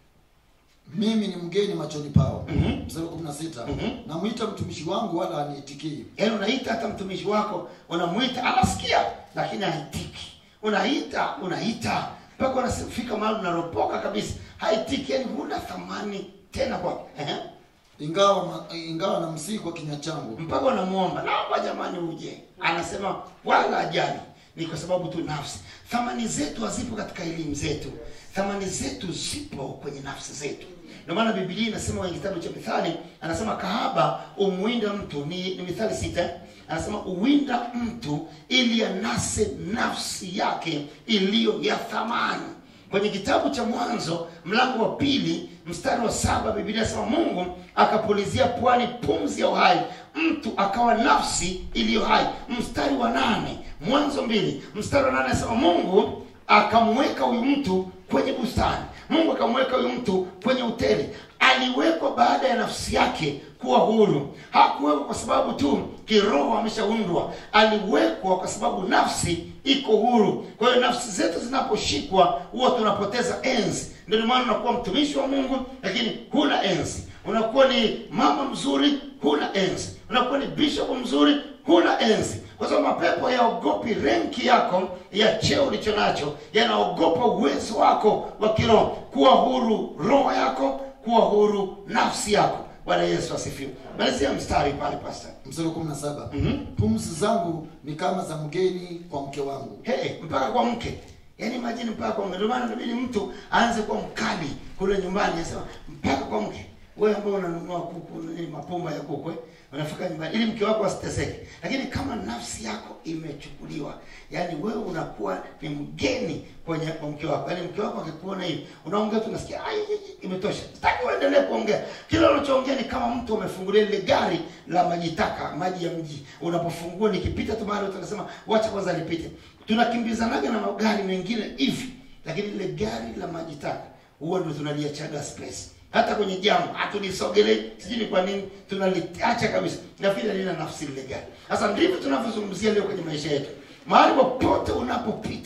mimi ni mgeni machoni pao Mhm. mstari wa kumi na sita Mhm. namwita mtumishi wangu wala aniitikii yaani unaita hata mtumishi wako unamwita anasikia lakini haitiki unaita unaita mpaka unafika mahali unaropoka kabisa haitiki yani huna thamani tena kwake Ehe. ingawa ma- ingawa namsihi kwa kinywa changu mpaka unamwomba naomba jamani uje anasema wala ajali ni kwa sababu tu nafsi thamani zetu hazipo katika elimu zetu thamani zetu zipo kwenye nafsi zetu ndio maana bibilia inasema kwenye kitabu cha mithali anasema kahaba umwinda mtu ni, ni mithali sita eh? anasema uwinda mtu ili anase nafsi yake iliyo ya thamani kwenye kitabu cha mwanzo mlango wa pili mstari wa saba biblia inasema mungu akapulizia pwani pumzi ya uhai mtu akawa nafsi iliyo hai mstari wa nane mwanzo mbili mstari wa nane anasema mungu akamweka huyu mtu kwenye bustani mungu akamweka huyu mtu kwenye hoteli aliwekwa baada ya nafsi yake kuwa huru hakuwekwa kwa sababu tu kiroho ameshaundwa aliwekwa kwa sababu nafsi iko huru kwa hiyo nafsi zetu zinaposhikwa huwa tunapoteza enzi ndio maana unakuwa mtumishi wa mungu lakini huna enzi unakuwa ni mama mzuri huna enzi unakuwa ni bishop mzuri huna enzi kwa sababu mapepo yaogopi renki yako ya cheo ulicho nacho yanaogopa uwezo wako wa kiroho kuwa huru roho yako kuwa huru nafsi yako bwana yesu asifiwe malizia mstari pale pasta mstari wa kumi na saba Mhm. pumzi zangu ni kama za mgeni kwa mke wangu hey, mpaka kwa mke yaani majini mpaka kwa mke ndio maana inabidi mtu aanze kuwa mkali kule nyumbani anasema mpaka kwa mke wewe ambao unanunua kuku nini mapumba ya kuku eh, unafika nyumbani ili mke wako asiteseke lakini kama nafsi yako imechukuliwa yaani wewe unakuwa ni mgeni kwenye kwa mke wako yaani mke wako akikuona hivi unaongea tu unasikia "Ai, ai, ai, imetosha sitaki uendelee kuongea kila unachoongea ni kama mtu amefungulia lile gari la maji taka maji ya mji unapofungua nikipita tu mahali watu wanasema wacha kwanza lipite tunakimbizanaga na magari mengine hivi lakini lile gari la maji taka huwa ndio tunaliachaga space hata kwenye jamu hatulisogelee sijui ni kwa nini tunaliacha kabisa nafikiri lina nafsi lile gari sasa ndivyo tunavyozungumzia leo kwenye maisha yetu mahali popote unapopita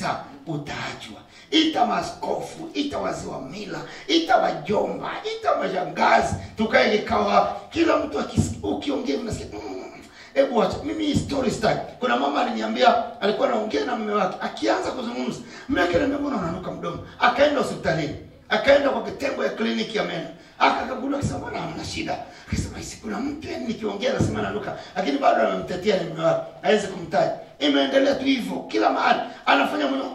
utaachwa ita maaskofu ita wazee wa mila ita wajomba ita mashangazi tukae kikawa kila mtu akis- ukiongea unasikia mm, hebu acha mimi hii story style kuna mama aliniambia alikuwa anaongea na mume wake akianza kuzungumza mume wake ananiambia mbona unanuka mdomo akaenda hospitalini akaenda kwa kitengo ya kliniki ya meno akakaguliwa akasema mbona hamna shida akasema "Isi, kuna mtu yani nikiongea nasema nanuka lakini bado anamtetea ni mume wake hawezi kumtaja imeendelea tu hivyo kila mahali anafanya mwenye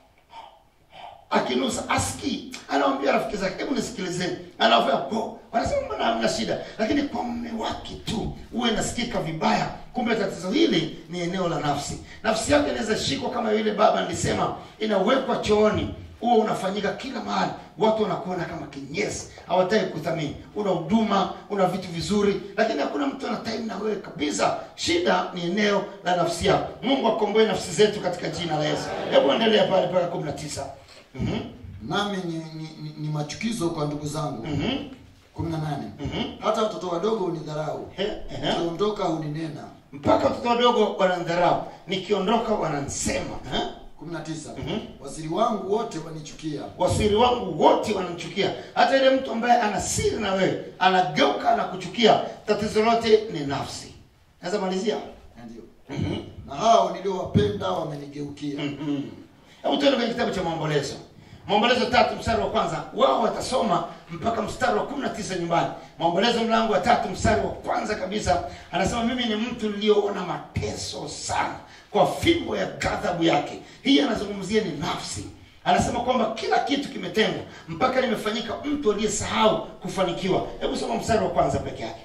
akinusa aski anawambia rafiki zake hebu nisikilizeni anawambia po wanasema mbona hamna shida lakini kwa mume wake tu huwe nasikika vibaya kumbe tatizo hili ni eneo la nafsi nafsi yake inaweza shikwa kama yule baba nilisema inawekwa chooni huo unafanyika kila mahali watu wanakuona kama kinyesi hawataki kuthamini una huduma una vitu vizuri lakini hakuna mtu ana time na wewe kabisa shida ni eneo la nafsi yako mungu akomboe nafsi zetu katika jina la yesu hebu endelea pale mpaka kumi na tisa Mhm, nami ni, ni, ni, ni machukizo kwa ndugu zangu mhm, kumi na nane mhm. hata watoto wadogo hunidharau He, ehe. nikiondoka huninena mpaka watoto wadogo wanandharau nikiondoka wanansema eh? kumi na tisa Mhm. wasiri wangu wote wanichukia wasiri wangu wote wanamchukia hata ile mtu ambaye ana siri na wewe anageuka na kuchukia tatizo lote ni nafsi naweza malizia ndio Mhm. na hao niliowapenda wamenigeukia Mhm. hebu tuende kwenye kitabu cha maombolezo maombolezo tatu mstari wa kwanza wao watasoma mpaka mstari wa kumi na tisa nyumbani maombolezo mlango wa tatu mstari wa kwanza kabisa anasema mimi ni mtu niliyoona mateso sana kwa fimbo ya ghadhabu yake hii anazungumzia ni nafsi anasema kwamba kila kitu kimetengwa mpaka nimefanyika mtu aliyesahau kufanikiwa hebu soma mstari wa kwanza peke yake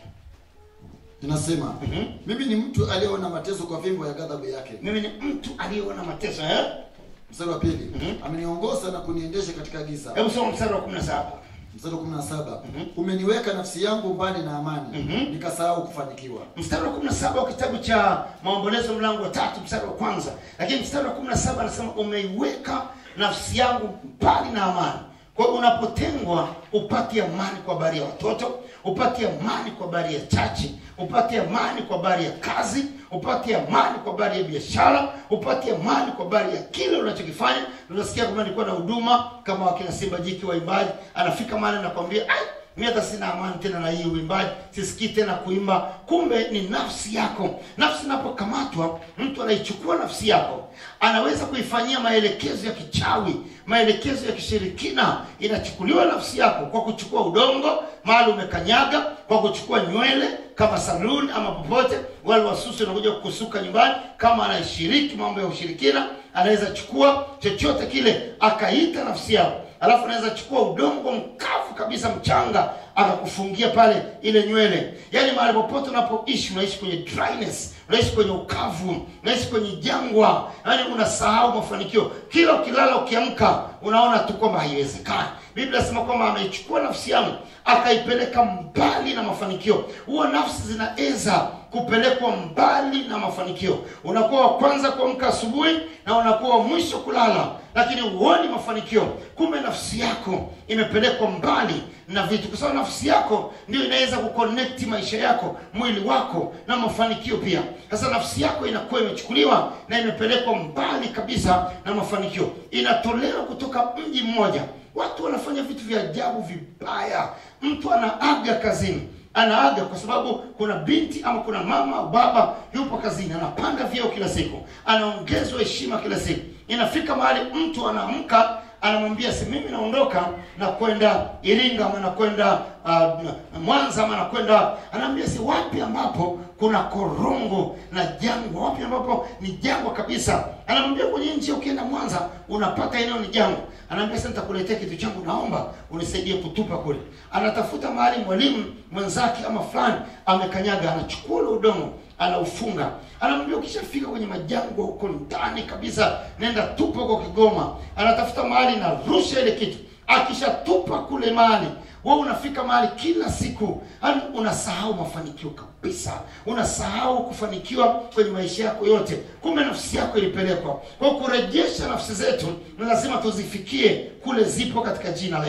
inasema Mhm. mimi ni mtu aliyeona mateso kwa fimbo ya ghadhabu yake mimi ni mtu aliyeona mateso eh? mstari wa pili Mhm. ameniongoza na kuniendesha katika giza hebu soma mstari wa kumi na saba mstari wa kumi na saba Mhm. umeniweka nafsi yangu mbali na amani Mhm. nikasahau kufanikiwa mstari wa 17 wa kitabu cha maombolezo mlango wa tatu mstari wa kwanza lakini mstari wa 17 anasema umeiweka nafsi yangu mbali na amani kwa hiyo unapotengwa upate amani kwa habari ya watoto upate amani kwa habari ya chachi upate amani kwa habari ya kazi upate amani kwa habari ya biashara upate amani kwa habari ya kile unachokifanya unasikia kwamba nilikuwa na huduma kama wakina simba jiki waimbaji anafika mahali anakwambia ai mi hata sina amani tena na hii uimbaji sisikii tena kuimba kumbe ni nafsi yako nafsi inapokamatwa mtu anaichukua nafsi yako anaweza kuifanyia maelekezo ya kichawi maelekezo ya kishirikina inachukuliwa nafsi yako kwa kuchukua udongo mahali umekanyaga kwa kuchukua nywele kama saluni ama popote wale wasusi wanakuja kukusuka nyumbani kama anaishiriki mambo ya ushirikina anaweza chukua chochote kile akaita nafsi yako alafu anaweza chukua udongo mkavu kabisa mchanga akakufungia pale ile nywele yaani mahali popote unapoishi unaishi kwenye dryness unaishi kwenye ukavu unaishi kwenye jangwa yaani unasahau mafanikio kila ukilala ukiamka unaona tu kwamba haiwezekani biblia inasema kwamba ameichukua nafsi yangu akaipeleka mbali na mafanikio huwa nafsi zinaweza kupelekwa mbali na mafanikio unakuwa wa kwanza kuamka asubuhi na unakuwa wa mwisho kulala lakini huoni mafanikio kumbe nafsi yako imepelekwa mbali na vitu kwa sababu nafsi yako ndio inaweza kuconnect maisha yako mwili wako na mafanikio pia sasa nafsi yako inakuwa imechukuliwa na imepelekwa mbali kabisa na mafanikio inatolewa kutoka mji mmoja watu wanafanya vitu vya ajabu vibaya mtu anaaga kazini anaaga kwa sababu kuna binti ama kuna mama au baba yupo kazini anapanda vyeo kila siku anaongezwa heshima kila siku inafika mahali mtu anaamka anamwambia si mimi naondoka na kwenda iringa ama nakwenda uh, mwanza ama nakwenda anaambia si wapi ambapo kuna korongo na jangwa wapi ambapo ni jangwa kabisa anamwambia kwenye nchi ukienda mwanza unapata eneo ni jangwa anaambia sasa nitakuletea kitu changu naomba unisaidie kutupa kule anatafuta mahali mwalimu mwenzake ama fulani amekanyaga anachukua ule udongo anaufunga anamwambia ukishafika kwenye majangwa huko ndani kabisa nenda tupa huko kigoma anatafuta mahali na rusha ile kitu akishatupa kule mahali we unafika mahali kila siku yani unasahau mafanikio kabisa unasahau kufanikiwa kwenye maisha yako yote kumbe nafsi yako ilipelekwa kwa kurejesha nafsi zetu ni lazima tuzifikie kule zipo katika jina la yesu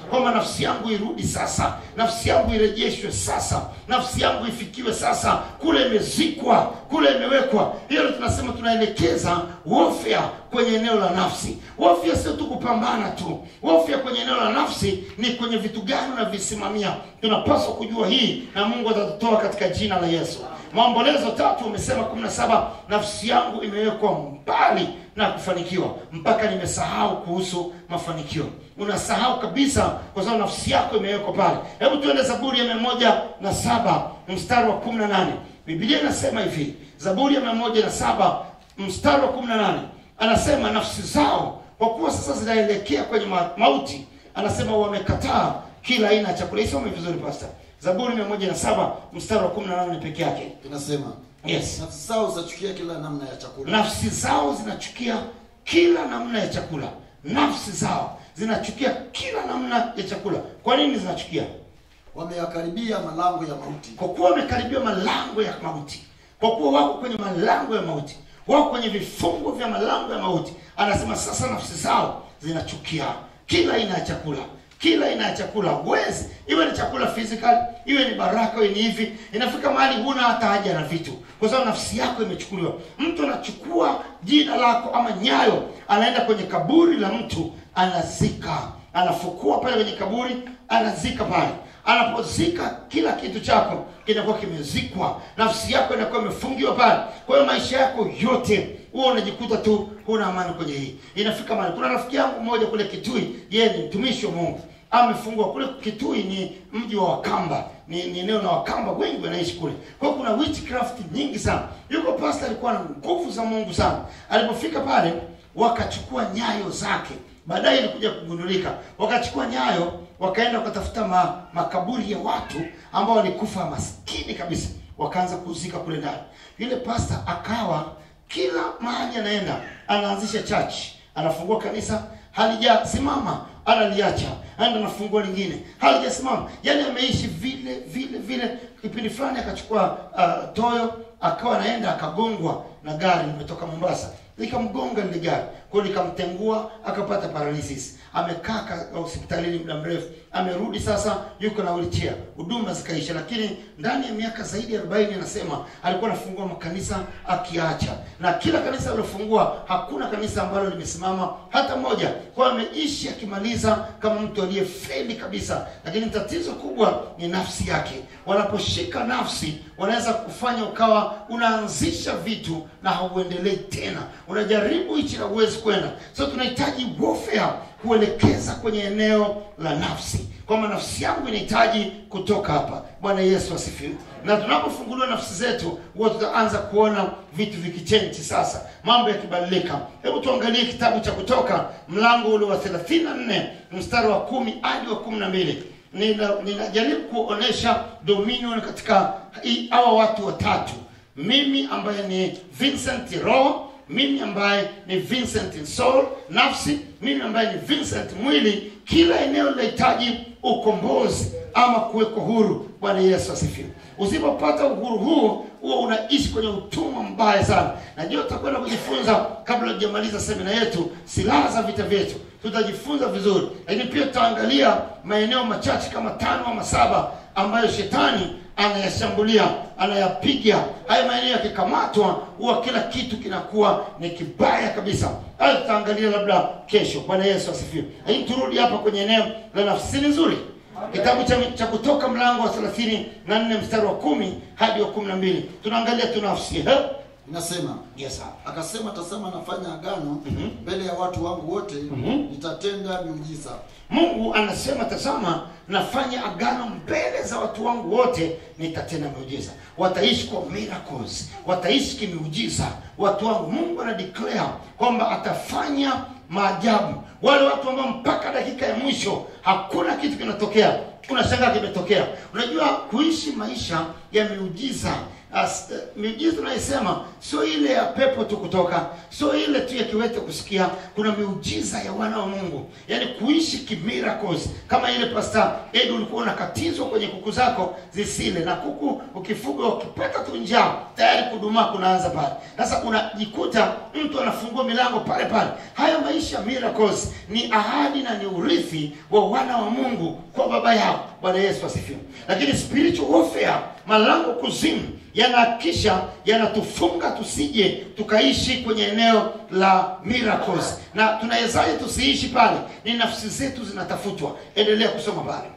kwamba nafsi yangu irudi sasa nafsi yangu irejeshwe sasa nafsi yangu ifikiwe sasa kule imezikwa kule imewekwa hiyo ndio tunasema tunaelekeza warfare kwenye eneo la nafsi warfare sio tu kupambana tu warfare kwenye eneo la nafsi ni kwenye vitu gani unavisimamia tunapaswa kujua hii na mungu atatutoa katika jina la yesu maombolezo tatu umesema 17 nafsi yangu imewekwa mbali na kufanikiwa mpaka nimesahau kuhusu mafanikio unasahau kabisa kwa sababu nafsi yako imewekwa pale hebu tuende zaburi ya mia moja na saba mstari wa kumi na nane biblia inasema hivi zaburi ya mia moja na saba mstari wa kumi na nane anasema nafsi zao kwa kuwa sasa zinaelekea kwenye ma- mauti anasema wamekataa kila aina ya chakula isome vizuri pasta zaburi mia moja na saba mstari wa kumi na nane peke yake inasema yes nafsi zao zachukia kila namna ya chakula nafsi zao zinachukia kila namna ya chakula nafsi zao zinachukia kila namna ya chakula kwa nini zinachukia wameyakaribia malango ya mauti kwa kuwa wamekaribia malango ya mauti kwa kuwa wako kwenye malango ya mauti wako kwenye vifungo vya malango ya mauti anasema sasa nafsi zao zinachukia kila aina ya chakula kila aina ya chakula huwezi iwe ni chakula physical iwe ni baraka iwe ni hivi inafika mahali huna hata haja na vitu kwa sababu nafsi yako imechukuliwa mtu anachukua jina lako ama nyayo anaenda kwenye kaburi la mtu anazika anafukua pale kwenye kaburi anazika pale anapozika kila kitu chako kinakuwa kimezikwa nafsi yako inakuwa imefungiwa pale kwa hiyo maisha yako yote huwa unajikuta tu huna amani kwenye hii inafika mahali kuna rafiki yangu mmoja kule kitui yeye ni mtumishi wa mungu amefungua kule kitui ni mji wa wakamba ni, ni eneo la wakamba wengi wanaishi kule kwa hiyo kuna witchcraft nyingi sana yuko pasta alikuwa na nguvu za mungu sana alipofika pale wakachukua nyayo zake baadaye ilikuja kugundulika wakachukua nyayo wakaenda wakatafuta ma, makaburi ya watu ambao walikufa maskini kabisa wakaanza kuzika kule ndani yule pasta akawa kila mahali anaenda anaanzisha church anafungua kanisa halijasimama analiacha anaenda anafungua lingine halijasimama yaani ameishi vile vile vile kipindi fulani akachukua uh, toyo akawa anaenda akagongwa na gari limetoka mombasa likamgonga lile gari kwao likamtengua akapata paralysis amekaa ka- hospitalini muda mrefu amerudi sasa yuko na wheelchair huduma zikaisha lakini ndani ya miaka zaidi ya 40 anasema alikuwa anafungua makanisa akiacha na kila kanisa alilofungua hakuna kanisa ambalo limesimama hata moja kwa ameishi akimaliza kama mtu aliyefeli kabisa lakini tatizo kubwa ni nafsi yake wanaposhika nafsi wanaweza kufanya ukawa unaanzisha vitu na hauendelei tena unajaribu hichi na huwezi kwenda so tunahitaji warfare kuelekeza kwenye eneo la nafsi kwamba nafsi yangu inahitaji kutoka hapa bwana yesu asifiwe na tunapofunguliwa nafsi zetu huwa tutaanza kuona vitu vikichenji sasa mambo yakibadilika hebu tuangalie kitabu cha kutoka mlango ule wa 34 mstari wa kumi hadi wa kumi na mbili Nina- ninajaribu kuonesha dominion katika hii- hawa watu watatu mimi ambaye ni vincent roho mimi ambaye ni vincent soul nafsi mimi ambaye ni vincent mwili kila eneo linahitaji ukombozi ama kuwekwa huru bwana yesu asifiwe usipopata uhuru huu huwa unaishi kwenye utumwa mbaya sana najua tutakwenda kujifunza kabla tujamaliza semina yetu silaha za vita vyetu tutajifunza vizuri lakini pia tutaangalia maeneo machache kama tano ama saba ambayo shetani anayashambulia anayapiga haya maeneo yakikamatwa huwa kila kitu kinakuwa ni kibaya kabisa hayo tutaangalia labda kesho bwana yesu asifiwe lakini turudi hapa kwenye eneo la nafsi ni nzuri kitabu cha, cha kutoka mlango wa thelathini na nne mstari wa kumi hadi wa kumi na mbili tunaangalia tu nafsi He? inasema yes, sir. akasema tazama nafanya agano Mhm. mbele ya watu wangu wote Mhm. nitatenda miujiza mungu anasema tazama nafanya agano mbele za watu wangu wote nitatenda miujiza wataishi kwa miracles wataishi kimiujiza watu wangu mungu ana declare kwamba atafanya maajabu wale watu ambao mpaka dakika ya mwisho hakuna kitu kinatokea unashangaa kimetokea unajua kuishi maisha ya miujiza As, uh, miujiza tunayosema sio ile ya pepo tu kutoka, sio ile tu ya kiwete kusikia. Kuna miujiza ya wana wa Mungu, yaani kuishi kimiracles, kama ile Pastor Edu ulikuwa unakatizwa kwenye kuku zako zisile, na kuku ukifuga ukipata tu njaa tayari kudumaa kunaanza pale. Sasa unajikuta mtu anafungua milango pale pale. Haya maisha miracles ni ahadi na ni urithi wa wana wa Mungu kwa baba yao. Bwana Yesu asifiwe. Lakini spiritual warfare, malango kuzimu yanahakisha yanatufunga tusije tukaishi kwenye eneo la miracles. Na tunawezaje tusiishi pale? Ni nafsi zetu zinatafutwa. Endelea kusoma pale.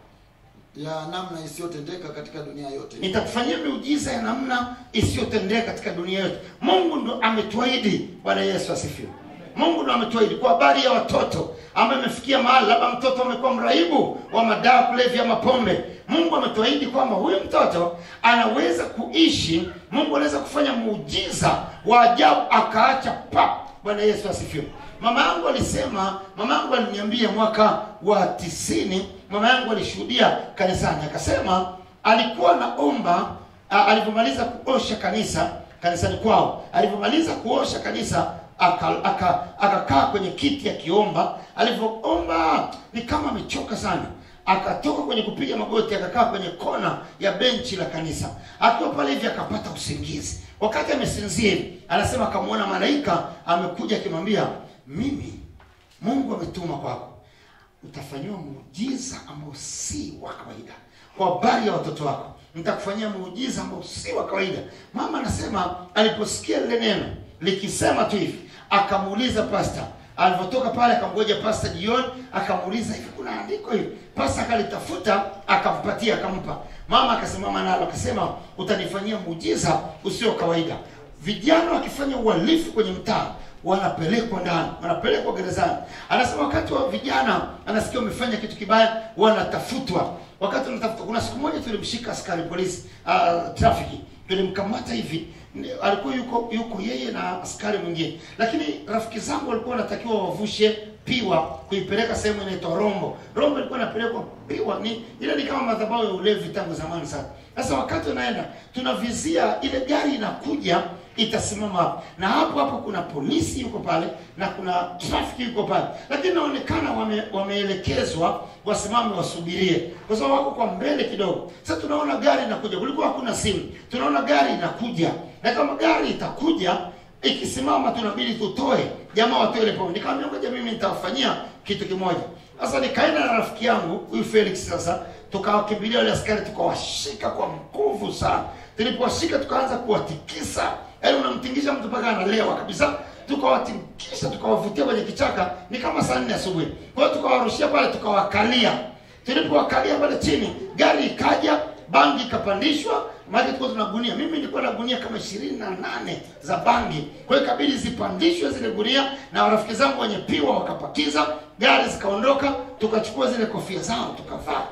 ya namna isiyotendeka katika dunia yote nitakufanyia miujiza ya namna isiyotendeka katika dunia yote. Mungu ndo ametuahidi. Bwana Yesu asifiwe. Mungu ndo ametuahidi kwa habari ya watoto ambaye amefikia mahali labda mtoto amekuwa mraibu wa madawa kulevya, mapombe. Mungu ametuahidi kwamba huyu mtoto anaweza kuishi. Mungu anaweza kufanya muujiza wa ajabu akaacha pa. Bwana Yesu asifiwe. Mama yangu alisema, mama yangu aliniambia mwaka wa tisini, mama yangu alishuhudia kanisani, akasema alikuwa anaomba a- alivyomaliza kuosha kanisa kanisani kwao, alivyomaliza kuosha kanisa aka- aka- akakaa kwenye kiti akiomba. Alivyoomba ni kama amechoka sana, akatoka kwenye kupiga magoti, akakaa kwenye kona ya benchi la kanisa. Akiwa pale hivi akapata usingizi. Wakati amesinzia hivi, anasema akamwona malaika amekuja akimwambia, mimi Mungu ametuma kwako utafanyiwa muujiza ambao si wa kawaida kwa habari ya watoto wako nitakufanyia muujiza ambao si wa kawaida mama anasema aliposikia lile neno likisema tu hivi akamuuliza pasta alivyotoka pale akamgoja pasta jioni akamuuliza hivi kuna andiko hivi pasta akalitafuta akampatia akampa mama akasimama nalo akasema utanifanyia muujiza usio kawaida vijana wakifanya uhalifu kwenye mtaa wanapelekwa ndani, wanapelekwa gerezani. Anasema wakati wa vijana anasikia umefanya kitu kibaya, wanatafutwa. Wakati wanatafutwa, kuna siku moja tulimshika askari polisi uh, trafiki, tulimkamata hivi Ni- alikuwa yuko yuko yeye na askari mwingine, lakini rafiki zangu walikuwa wanatakiwa wavushe piwa kuipeleka sehemu inaitwa Rombo. Rombo ilikuwa inapelekwa piwa, ni ile ni kama madhabahu ya ulevi tangu zamani sana. Sasa wakati unaenda tunavizia ile gari inakuja itasimama hapo na hapo hapo kuna polisi yuko pale na kuna trafiki yuko pale, lakini inaonekana wame, wameelekezwa wasimame wasubirie, kwa sababu wako kwa mbele kidogo. Sasa tunaona gari inakuja, kulikuwa hakuna simu, tunaona gari inakuja, na kama gari itakuja ikisimama, tunabidi tutoe jamaa watoe ile pombe. Nikamwambia ngoja, mimi nitawafanyia kitu kimoja. Sasa nikaenda na rafiki yangu huyu Felix, sasa tukawakimbilia wale askari, tukawashika kwa nguvu sana. Tulipowashika tukaanza kuwatikisa, yaani unamtingisha mtu mpaka analewa kabisa. Tukawatikisha, tukawavutia kwenye kichaka, ni kama saa nne asubuhi. Kwa hiyo tukawarushia pale, tukawakalia. Tulipowakalia pale chini, gari ikaja, bangi ikapandishwa, maana tulikuwa tuna gunia. Mimi nilikuwa na gunia kama ishirini na nane za bangi, kwa hiyo ikabidi zipandishwe zile gunia, na rafiki zangu wenye piwa wakapakiza, gari zikaondoka, tukachukua zile kofia zao tukavaa.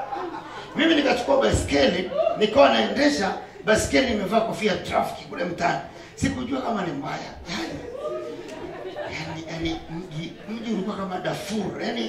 Mimi nikachukua baiskeli nikawa naendesha baiskeli, nimevaa kofia ya trafiki kule mtaani. Sikujua kama ni mbaya yani, yani, yani mji mji ulikuwa kama Darfur yani,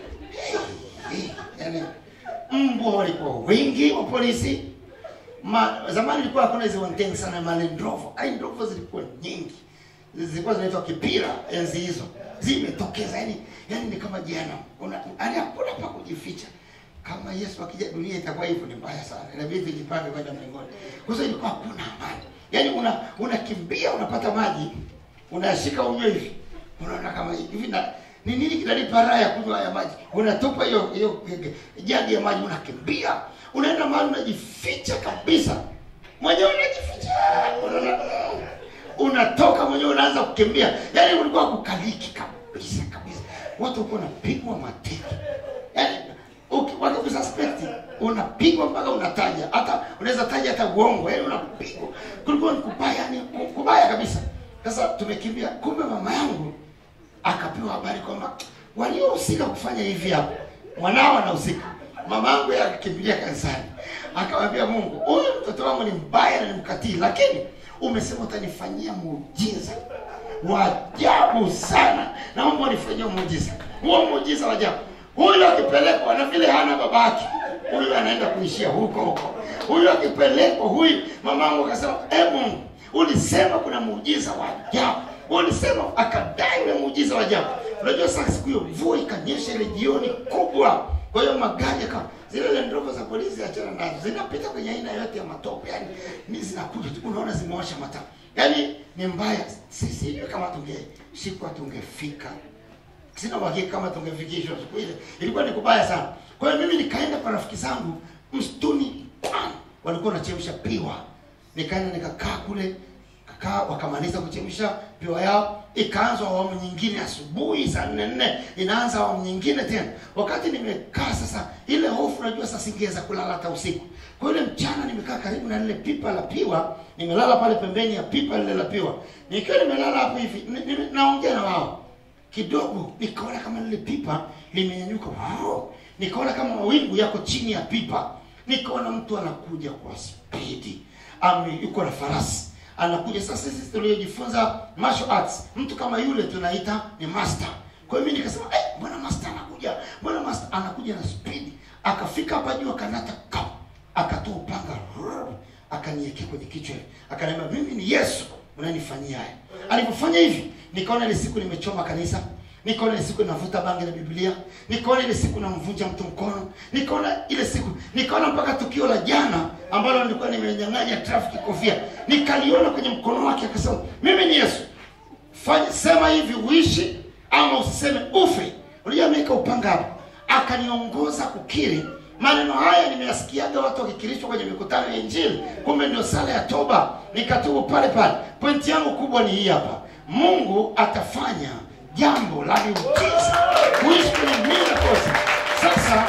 eh, yani mbwa walikuwa wengi wa polisi. Ma, zamani ilikuwa hakuna hizo wantengi sana ma Land Rover. Ai, Land Rover zilikuwa nyingi, zilikuwa zinaitwa kipira enzi hizo, zimetokeza yani, yani ni kama jehanamu, una yani hakuna pa kujificha kama Yesu akija dunia itakuwa hivyo, ni mbaya sana, inabidi tujipange kwenda mbinguni. Kwa sababu ilikuwa hakuna amani, yaani una unakimbia unapata maji unashika unywe hivi, unaona kama hivi na ni nini kinalipa raha ya kunywa haya maji? Unatupa hiyo hiyo jagi ya maji, unakimbia unaenda mahali unajificha kabisa, mwenyewe unajificha, unaona unatoka mwenyewe unaanza kukimbia, yaani ulikuwa kukaliki kabisa kabisa, watu walikuwa wanapigwa mateke, yaani uki- wakikususpect unapigwa mpaka unataja, hata unaweza taja hata uongo, yaani unapigwa, kulikuwa ni kubaya, yani kubaya kabisa. Sasa tumekimbia, kumbe mama yangu akapewa habari kwamba waliohusika kufanya hivi hapo mwanao anahusika. Mama yangu yeye akakimbilia kanisani, akamwambia Mungu, huyu mtoto wangu ni mbaya na ni mkatili, lakini umesema utanifanyia muujiza wa ajabu sana, naomba unifanyie muujiza huo muujiza wa ajabu. huyu akipelekwa na vile hana babake huyu anaenda kuishia huko huko huyu akipelekwa huyu mamangu akasema e mungu ulisema kuna muujiza wa ajabu ulisema akadai ule muujiza wa ajabu unajua sasa siku hiyo mvua ikanyesha ile jioni kubwa kwa hiyo magari yaka zile Land Rover za polisi achana nazo zinapita kwenye aina yote ya matope yani ni zinakuja tu unaona zimewasha mataa yani ni mbaya sisi sijui kama tungeshikwa tungefika sina uhakika kama tungefikishwa siku ile ilikuwa ni kubaya sana kwa hiyo mimi nikaenda kwa rafiki zangu msituni pam, walikuwa wanachemsha piwa nikaenda nikakaa kule kakaa wakamaliza kuchemsha piwa yao ikaanza awamu nyingine asubuhi saa nne nne inaanza awamu nyingine tena wakati nimekaa sasa ile hofu najua sasa singeweza kulala hata usiku kwa ile mchana nimekaa karibu na lile pipa la piwa nimelala pale pembeni ya pipa lile la piwa nikiwa nimelala hapo hivi ni- ni- naongea na wao kidogo nikaona kama lile pipa limenyanyuka Wow! nikaona kama mawingu yako chini ya pipa nikaona mtu anakuja kwa spidi Ame- yuko na farasi anakuja sasa sisi tuliojifunza martial arts mtu kama yule tunaita ni master kwa hiyo mimi nikasema eh mbona master anakuja mbona master anakuja na spidi akafika hapa juu akanata kap akatoa upanga rrr, akaniekea kwenye kichwa hivi. akaniambia mimi ni yesu unanifanyia haya alipofanya hivi nikaona ile siku nimechoma kanisa nikaona ile siku navuta bangi na biblia nikaona ile siku namvunja mtu mkono nikaona ile siku nikaona mpaka tukio la jana ambalo nilikuwa nimenyang'anya trafiki kofia nikaliona kwenye mkono wake akasema mimi ni yesu fanya sema hivi uishi ama usiseme ufe unajua ameweka upanga hapo akaniongoza kukiri maneno haya nimeyasikiaga watu wakikirishwa kwenye mikutano ya injili kumbe ndio sala ya toba nikatubu pale pale pointi yangu kubwa ni hii hapa mungu atafanya jambo la miujiza kuishi kwenye miracles sasa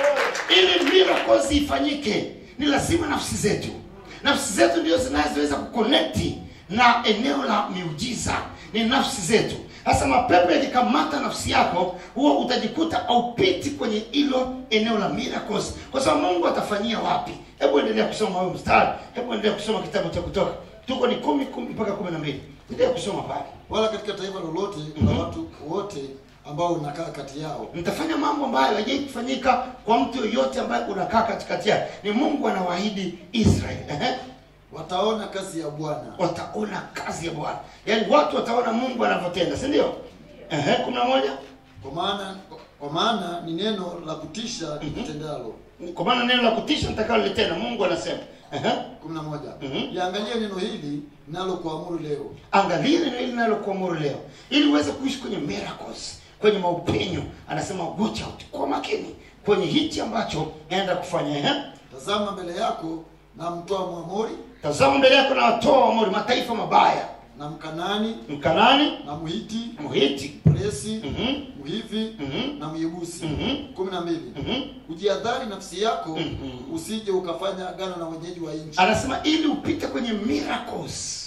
ili miracles ifanyike ni lazima nafsi zetu nafsi zetu ndio zinazoweza kukonekti na eneo la miujiza ni nafsi zetu sasa mapepo yakikamata nafsi yako huwa utajikuta aupiti kwenye hilo eneo la miracles kwa sababu mungu atafanyia wapi hebu endelea kusoma huyo mstari hebu endelea kusoma kitabu cha kutoka tuko ni kumi kumi mpaka kumi na mbili endelea kusoma pale wala katika taifa lolote kuna watu wote ambao unakaa kati yao mtafanya mambo ambayo hajai kufanyika kwa mtu yoyote ambaye unakaa katikati yake ni mungu anawaahidi israeli Ehe. wataona kazi ya bwana wataona kazi ya bwana yaani watu wataona mungu anavyotenda si ndio Ehe, kumi na moja kwa maana kwa maana ni neno la kutisha litendalo kwa maana neno la kutisha nitakalolitenda mungu anasema Ehe. kumi na moja Mhm. liangalie neno hili nalo kuamuru leo angalia neno hili nalokuamuru leo ili uweze kuishi kwenye miracles kwenye maupenyo anasema watch out kwa makini kwenye hichi ambacho naenda kufanya Ehe. tazama mbele yako na mtoa mwamori tazama mbele yako na watoa wamori mataifa mabaya na mkanani mkanani na mhiti muhiti mresi Mhm. mhivi Mhm. na myebusi Mhm. kumi na mbili Mhm. ujiadhari nafsi yako Mhm. usije ukafanya agano na wenyeji wa nchi anasema ili upite kwenye miracles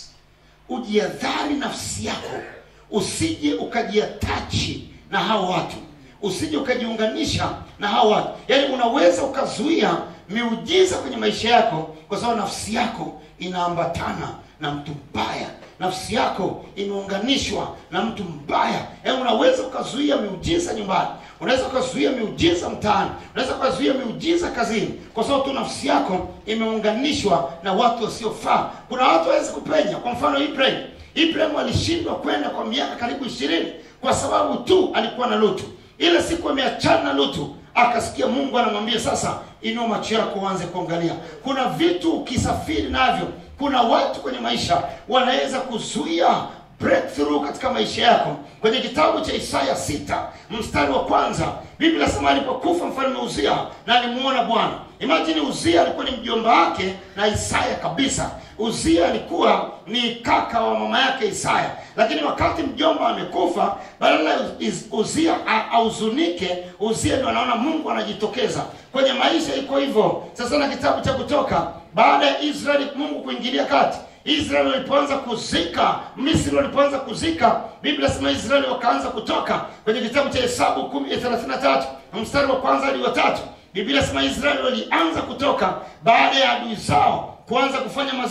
ujiadhari nafsi yako usije ukajiatachi na hao watu usije ukajiunganisha na hao watu yaani unaweza ukazuia miujiza kwenye maisha yako kwa sababu nafsi yako inaambatana na mtu mbaya nafsi yako imeunganishwa na mtu mbaya yaani unaweza ukazuia miujiza nyumbani unaweza ukazuia miujiza mtaani unaweza ukazuia miujiza kazini kwa sababu tu nafsi yako imeunganishwa na watu wasiofaa kuna watu wawezi kupenya kwa mfano ibrahim ibrahim alishindwa kwenda kwa miaka karibu ishirini kwa sababu tu alikuwa na lutu ile siku ameachana na lutu akasikia mungu anamwambia sasa inua macho yako uanze kuangalia kuna vitu ukisafiri navyo kuna watu kwenye maisha wanaweza kuzuia breakthrough katika maisha yako kwenye kitabu cha isaya sita mstari wa kwanza biblia nasema alipokufa mfalme uzia na alimuona bwana imajini uzia alikuwa ni mjomba wake na isaya kabisa uzia alikuwa ni kaka wa mama yake isaya lakini wakati mjomba amekufa badala ya Uz- uzia a- ahuzunike uzia ndio anaona mungu anajitokeza kwenye maisha iko hivyo sasa na kitabu cha kutoka baada ya israeli mungu kuingilia kati israeli walipoanza kuzika misri walipoanza kuzika biblia sema israeli wakaanza kutoka kwenye kitabu cha hesabu kumi thelathini na tatu mstari wa kwanza hadi wa tatu biblia sema israeli walianza kutoka baada ya adui zao kuanza kufanya mazishi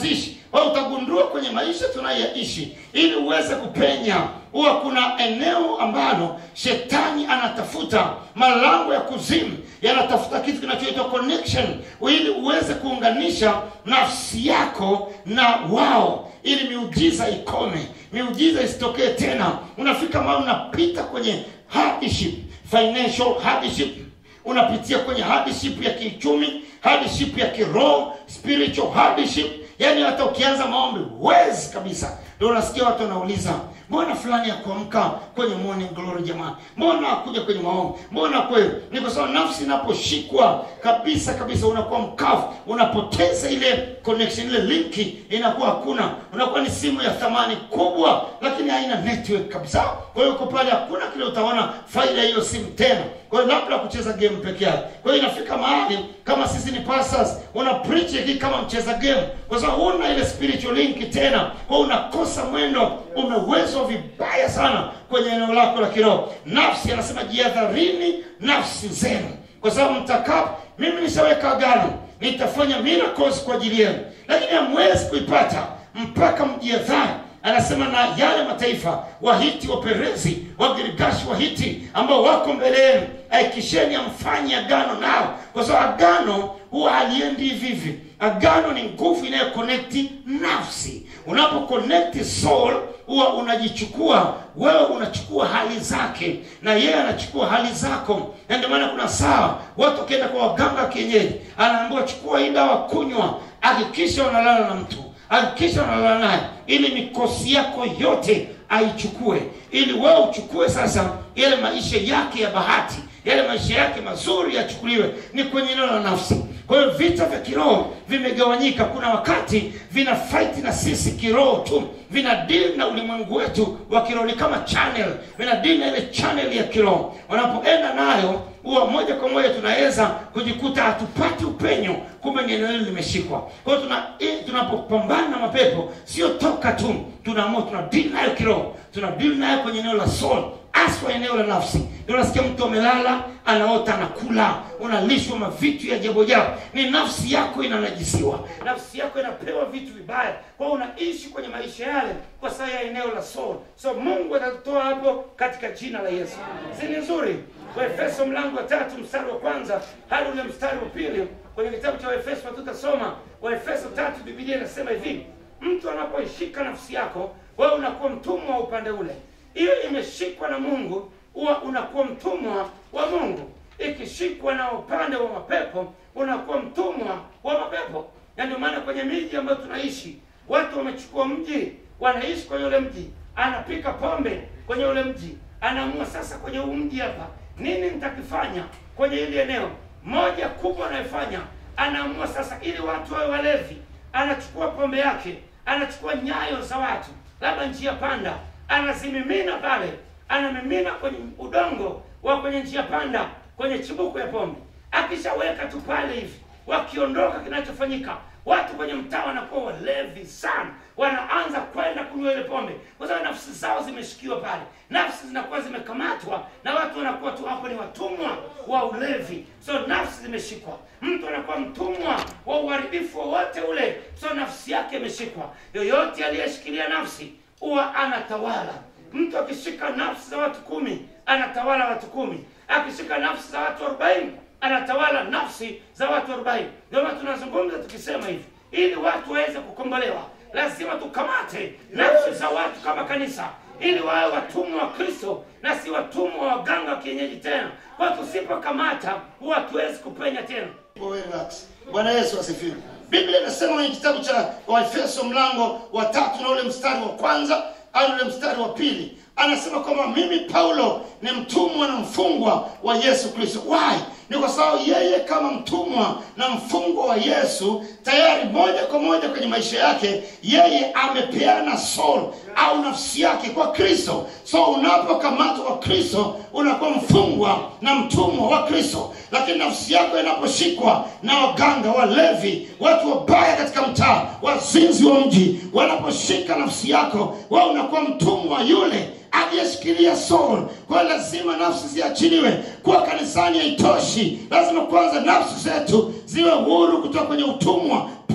kwa hiyo utagundua kwenye maisha tunayoyaishi ili uweze kupenya huwa kuna eneo ambalo shetani anatafuta malango ya kuzimu yanatafuta kitu kinachoitwa connection ili uweze kuunganisha nafsi yako na wao ili miujiza ikome miujiza isitokee tena unafika mahali unapita kwenye hardship financial hardship unapitia kwenye hardship ya kiuchumi hardship ya kiroho spiritual hardship yaani hata ukianza maombi huwezi kabisa ndio unasikia watu wanauliza mbona fulani ya kuamka kwenye morning glory jamani mbona akuja kwenye maombi mbona kweli ni kwa sababu nafsi inaposhikwa kabisa kabisa unakuwa mkavu unapoteza ile connection ile linki inakuwa hakuna unakuwa ni simu ya thamani kubwa lakini haina network kabisa kwa hiyo uko pale hakuna kile utaona faida ya hiyo simu tena kwa hiyo labda kucheza game peke yake kwa hiyo inafika mahali kama sisi ni pastors una preach hiki kama mcheza game kwa sababu huna ile spiritual link tena kwa hiyo unakosa mwendo umewezwa vibaya sana kwenye eneo lako la kiroho nafsi anasema jihadharini nafsi zenu kwa sababu mtakapo mimi nishaweka agano nitafanya miracles kwa ajili yenu lakini hamwezi kuipata mpaka mjihadhari anasema na yale mataifa wahiti waperezi wagirigashi wahiti ambao wako mbele yenu aikisheni amfanye agano nao kwa sababu agano huwa haliendi hivi hivi agano ni nguvu inayokonekti nafsi unapokonekti soul huwa unajichukua wewe unachukua hali zake na yeye anachukua hali zako na ndio maana kuna saa watu wakienda kwa waganga wa kienyeji anaambiwa chukua hii dawa kunywa hakikisha unalala na mtu hakikisha unalala naye ili mikosi yako yote aichukue ili wewe uchukue sasa yale maisha yake ya bahati yale maisha yake mazuri yachukuliwe ni kwenye eneo la nafsi kwa hiyo vita vya kiroho vimegawanyika kuna wakati vina fight na sisi kiroho tu vina deal na ulimwengu wetu wa kiroho ni kama channel vina deal na ile channel ya kiroho wanapoenda nayo huwa moja kwa moja tunaweza kujikuta hatupati upenyo kumbe ni eneo hili limeshikwa kwa hiyo tuna, eh, tunapopambana na mapepo sio toka tu tunaamua tuna deal nayo kiroho tuna deal nayo kwenye eneo la soul aswa eneo la nafsi ndio unasikia mtu amelala anaota anakula unalishwa mavitu ya jabo jabo ni nafsi yako inanajisiwa nafsi yako inapewa vitu vibaya kwa hiyo unaishi kwenye maisha yale kwa saa ya eneo la soul so mungu atatutoa hapo katika jina la yesu si ni nzuri waefeso mlango wa tatu mstari wa kwanza hadi ule mstari wa pili kwenye kitabu cha waefeso tutasoma waefeso tatu bibilia inasema hivi mtu anapoishika nafsi yako wewe unakuwa mtumwa wa upande ule hiyo imeshikwa na mungu huwa unakuwa mtumwa wa mungu ikishikwa na upande wa mapepo unakuwa mtumwa wa mapepo na ndio maana kwenye miji ambayo tunaishi watu wamechukua mji wanaishi kwenye ule mji anapika pombe kwenye ule mji anaamua sasa kwenye huu mji hapa nini nitakifanya kwenye hili eneo moja kubwa anayofanya anaamua sasa ili watu wawe walevi anachukua pombe yake anachukua nyayo za watu labda njia panda anazimimina pale anamimina kwenye udongo wa kwenye njia panda kwenye chibuko ya pombe akishaweka tu pale hivi wakiondoka kinachofanyika watu kwenye mtaa wanakuwa walevi sana wanaanza kwenda kunywa ile pombe kwa sababu nafsi zao zimeshikiwa pale nafsi zinakuwa zimekamatwa na watu wanakuwa tu hapo ni watumwa wa ulevi so nafsi zimeshikwa mtu anakuwa mtumwa wa uharibifu wowote ule so nafsi yake imeshikwa yoyote aliyeshikilia nafsi huwa anatawala mtu akishika nafsi za watu kumi anatawala watu kumi akishika nafsi za watu arobaini anatawala nafsi za watu arobaini ndio maana tunazungumza tukisema hivi ili watu waweze kukombolewa lazima tukamate nafsi za watu kama kanisa ili wawe watumwa wa kristo na si watumwa wa waganga wa kienyeji tena kwa tusipokamata huwa hatuwezi kupenya tena Wewe relax. Bwana Yesu asifiwe. Biblia inasema kwenye kitabu cha Waefeso mlango wa tatu na ule mstari wa kwanza hadi ule mstari wa pili anasema kwamba mimi Paulo ni mtumwa na mfungwa wa Yesu Kristo. Why? Ni kwa sababu yeye kama mtumwa na mfungwa wa Yesu tayari moja kwa moja kwenye maisha yake yeye amepeana soul au nafsi yake kwa Kristo. So unapokamatwa kwa Kristo unakuwa mfungwa na mtumwa wa Kristo, lakini nafsi yako inaposhikwa na waganga, walevi, watu wabaya katika mtaa, wazinzi wa mji, wanaposhika nafsi yako, wewe unakuwa mtumwa wa yule aliyeshikilia soul. Kwa hiyo lazima nafsi ziachiliwe. Kuwa kanisani haitoshi, lazima kwanza nafsi zetu ziwe huru kutoka kwenye utumwa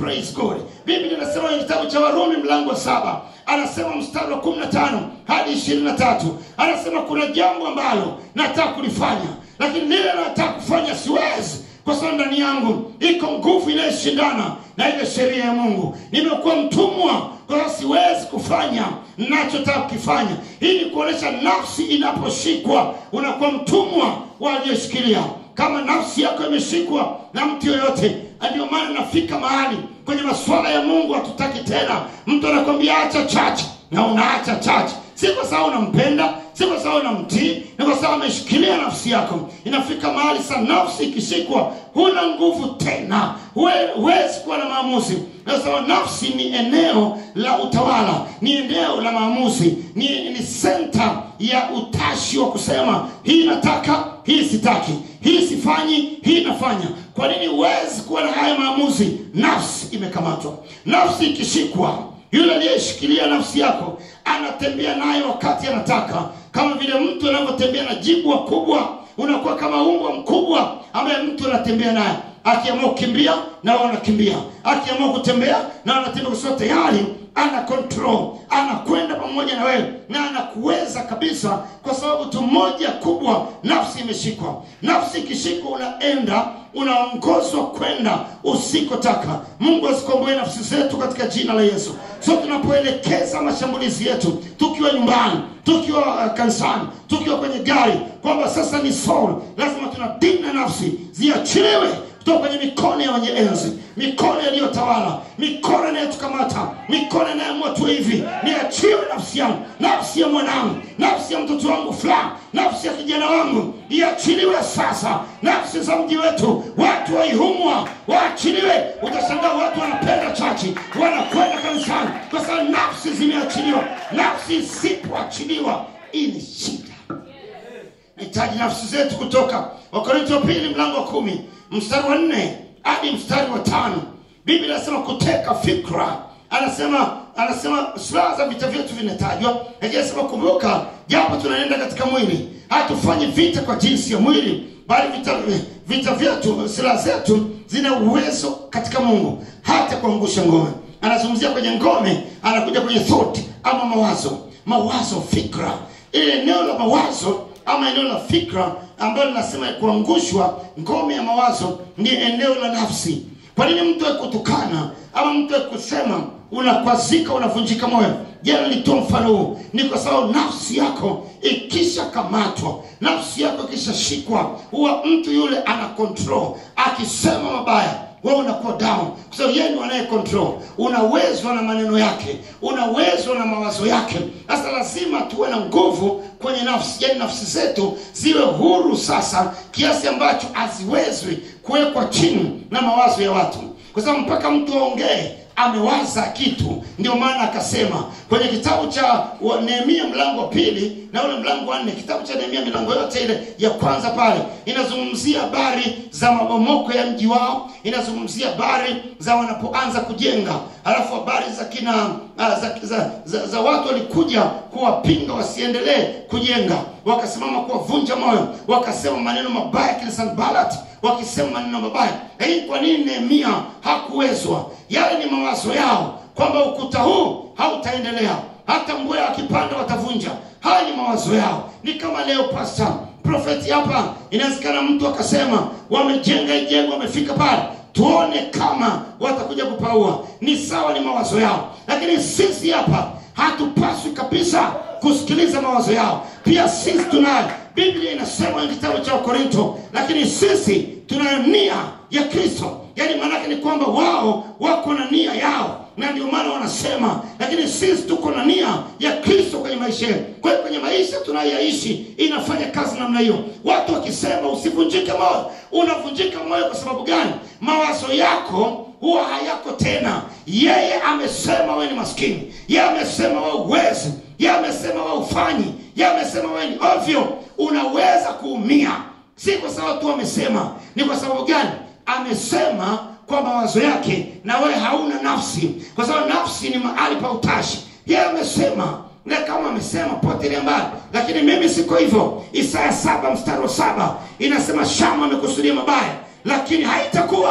praise god biblia inasema kwenye kitabu cha warumi mlango wa saba anasema mstari wa 15 hadi 23 anasema kuna jambo ambalo nataka kulifanya lakini lile nataka kufanya siwezi kwa sababu ndani yangu iko nguvu inayoshindana na ile sheria ya mungu nimekuwa mtumwa kwa hiyo siwezi kufanya nachotaka kukifanya hii ni kuonyesha nafsi inaposhikwa unakuwa mtumwa wa aliyeshikilia kama nafsi yako imeshikwa na mtu yoyote ndio maana nafika mahali kwenye masuala ya mungu hatutaki tena mtu anakwambia acha chache na unaacha chache si kwa sababu unampenda si kwa sababu unamtii ni kwa sababu ameshikilia nafsi yako inafika mahali sa nafsi ikishikwa huna nguvu tena Huwe- huwezi kuwa na maamuzi kwa sababu nafsi ni eneo la utawala ni eneo la maamuzi ni, ni senta ya utashi wa kusema hii nataka hii sitaki hii sifanyi hii nafanya kwa nini huwezi kuwa na haya maamuzi nafsi imekamatwa nafsi ikishikwa yule aliyeshikilia nafsi yako anatembea nayo wakati anataka kama vile mtu anavyotembea na jibwa kubwa unakuwa kama umbwa mkubwa ambaye mtu anatembea naye akiamua kukimbia na wewe unakimbia akiamua kutembea na anatembea kwa sababu tayari ana control anakwenda pamoja na wewe na anakuweza kabisa kwa sababu tu moja kubwa nafsi imeshikwa nafsi ikishikwa unaenda unaongozwa kwenda usikotaka mungu asikomboe nafsi zetu katika jina la yesu so tunapoelekeza mashambulizi yetu tukiwa nyumbani tukiwa uh, kanisani tukiwa kwenye gari kwamba sasa ni soul lazima tunadini na nafsi ziachiliwe kutoka kwenye mikono ya wenye enzi mikono yaliyotawala mikono inayotukamata mikono inayoamua tu hivi niachiwe nafsi yangu nafsi ya mwanangu nafsi ya mtoto wangu fulani nafsi ya kijana wangu iachiliwe sasa nafsi za mji wetu watu waihumwa waachiliwe utashangaa watu wanapenda chachi wanakwenda kanisani kwa sababu nafsi zimeachiliwa nafsi isipoachiliwa hii ni shida nahitaji nafsi zetu kutoka wakorinto wa pili mlango wa kumi mstari wa nne hadi mstari wa tano biblia anasema kuteka fikra anasema anasema silaha za vita vyetu vinatajwa lakini anasema kumbuka japo tunaenda katika mwili hatufanyi vita kwa jinsi ya mwili bali vita, vita vyetu silaha zetu zina uwezo katika mungu hata kuangusha ngome anazungumzia kwenye ngome anakuja kwenye thought ama mawazo mawazo fikra ile eneo la mawazo ama eneo la fikra ambalo linasema kuangushwa ngome ya mawazo ni eneo la nafsi kwa nini mtu akutukana ama mtu akusema unakwazika unavunjika moyo jana nilitoa mfano huu ni kwa sababu nafsi yako ikishakamatwa nafsi yako ikishashikwa huwa mtu yule ana control akisema mabaya wewe unakuwa down kwa sababu yeye ndiye anaye control unawezwa na maneno yake unawezwa na mawazo yake sasa lazima tuwe na nguvu kwenye nafsi yani nafsi zetu ziwe huru sasa kiasi ambacho haziwezwi kuwekwa chini na mawazo ya watu kwa sababu mpaka mtu aongee amewaza kitu ndio maana akasema kwenye kitabu cha wa- nehemia mlango wa pili na ule mlango wa nne kitabu cha nehemia milango yote ile ya kwanza pale inazungumzia habari za mabomoko ya mji wao inazungumzia habari za wanapoanza kujenga halafu habari za kina uh, za, za, za, za watu walikuja kuwapinga wasiendelee kujenga wakasimama kuwavunja moyo wakasema maneno mabaya kina sanbalat wakisema maneno mabaya lakini kwa nini nehemia hakuwezwa yale ni mawazo yao kwamba ukuta huu hautaendelea hata mbweha akipanda watavunja haya ni mawazo yao ni kama leo pasta profeti hapa inawezekana mtu akasema wamejenga hii jengo wamefika pale tuone kama watakuja kupaua ni sawa ni mawazo yao lakini sisi hapa hatupaswi kabisa kusikiliza mawazo yao pia sisi tunayo biblia inasema kwenye kitabu cha wakorinto lakini sisi tunayo nia ya kristo yaani maanake ni kwamba wao wako na nia yao na ndio maana wanasema lakini sisi tuko na nia ya kristo kwenye maisha yetu kwa hiyo kwenye maisha tunayoyaishi inafanya kazi namna hiyo watu wakisema usivunjike moyo unavunjika moyo kwa sababu gani mawazo yako huwa hayako tena yeye amesema wewe ni maskini yeye amesema wewe uwezi yeye amesema wewe ufanyi yeye amesema wewe ni ovyo unaweza kuumia si kwa sababu tu amesema ni kwa sababu gani amesema kwa mawazo yake na wewe hauna nafsi kwa sababu nafsi ni mahali pa utashi yeye amesema na kama amesema potelea mbali lakini mimi siko hivyo isaya saba mstari wa saba inasema shama amekusudia mabaya lakini haitakuwa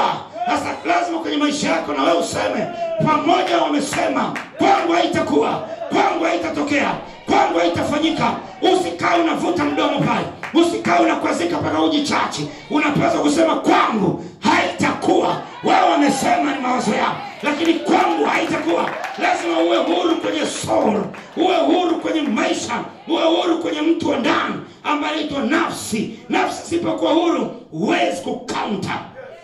sasa lazima kwenye maisha yako na wewe useme pamoja wamesema kwangu haitakuwa kwangu haitatokea kwangu haitafanyika usikae unavuta mdomo pale usikae unakwazika mpaka ujichachi unapaswa kusema kwangu haitakuwa wao wamesema ni mawazo yao lakini kwangu haitakuwa lazima uwe huru kwenye soul uwe huru kwenye maisha uwe huru kwenye mtu wa ndani ambaye anaitwa nafsi nafsi isipokuwa huru huwezi kukaunta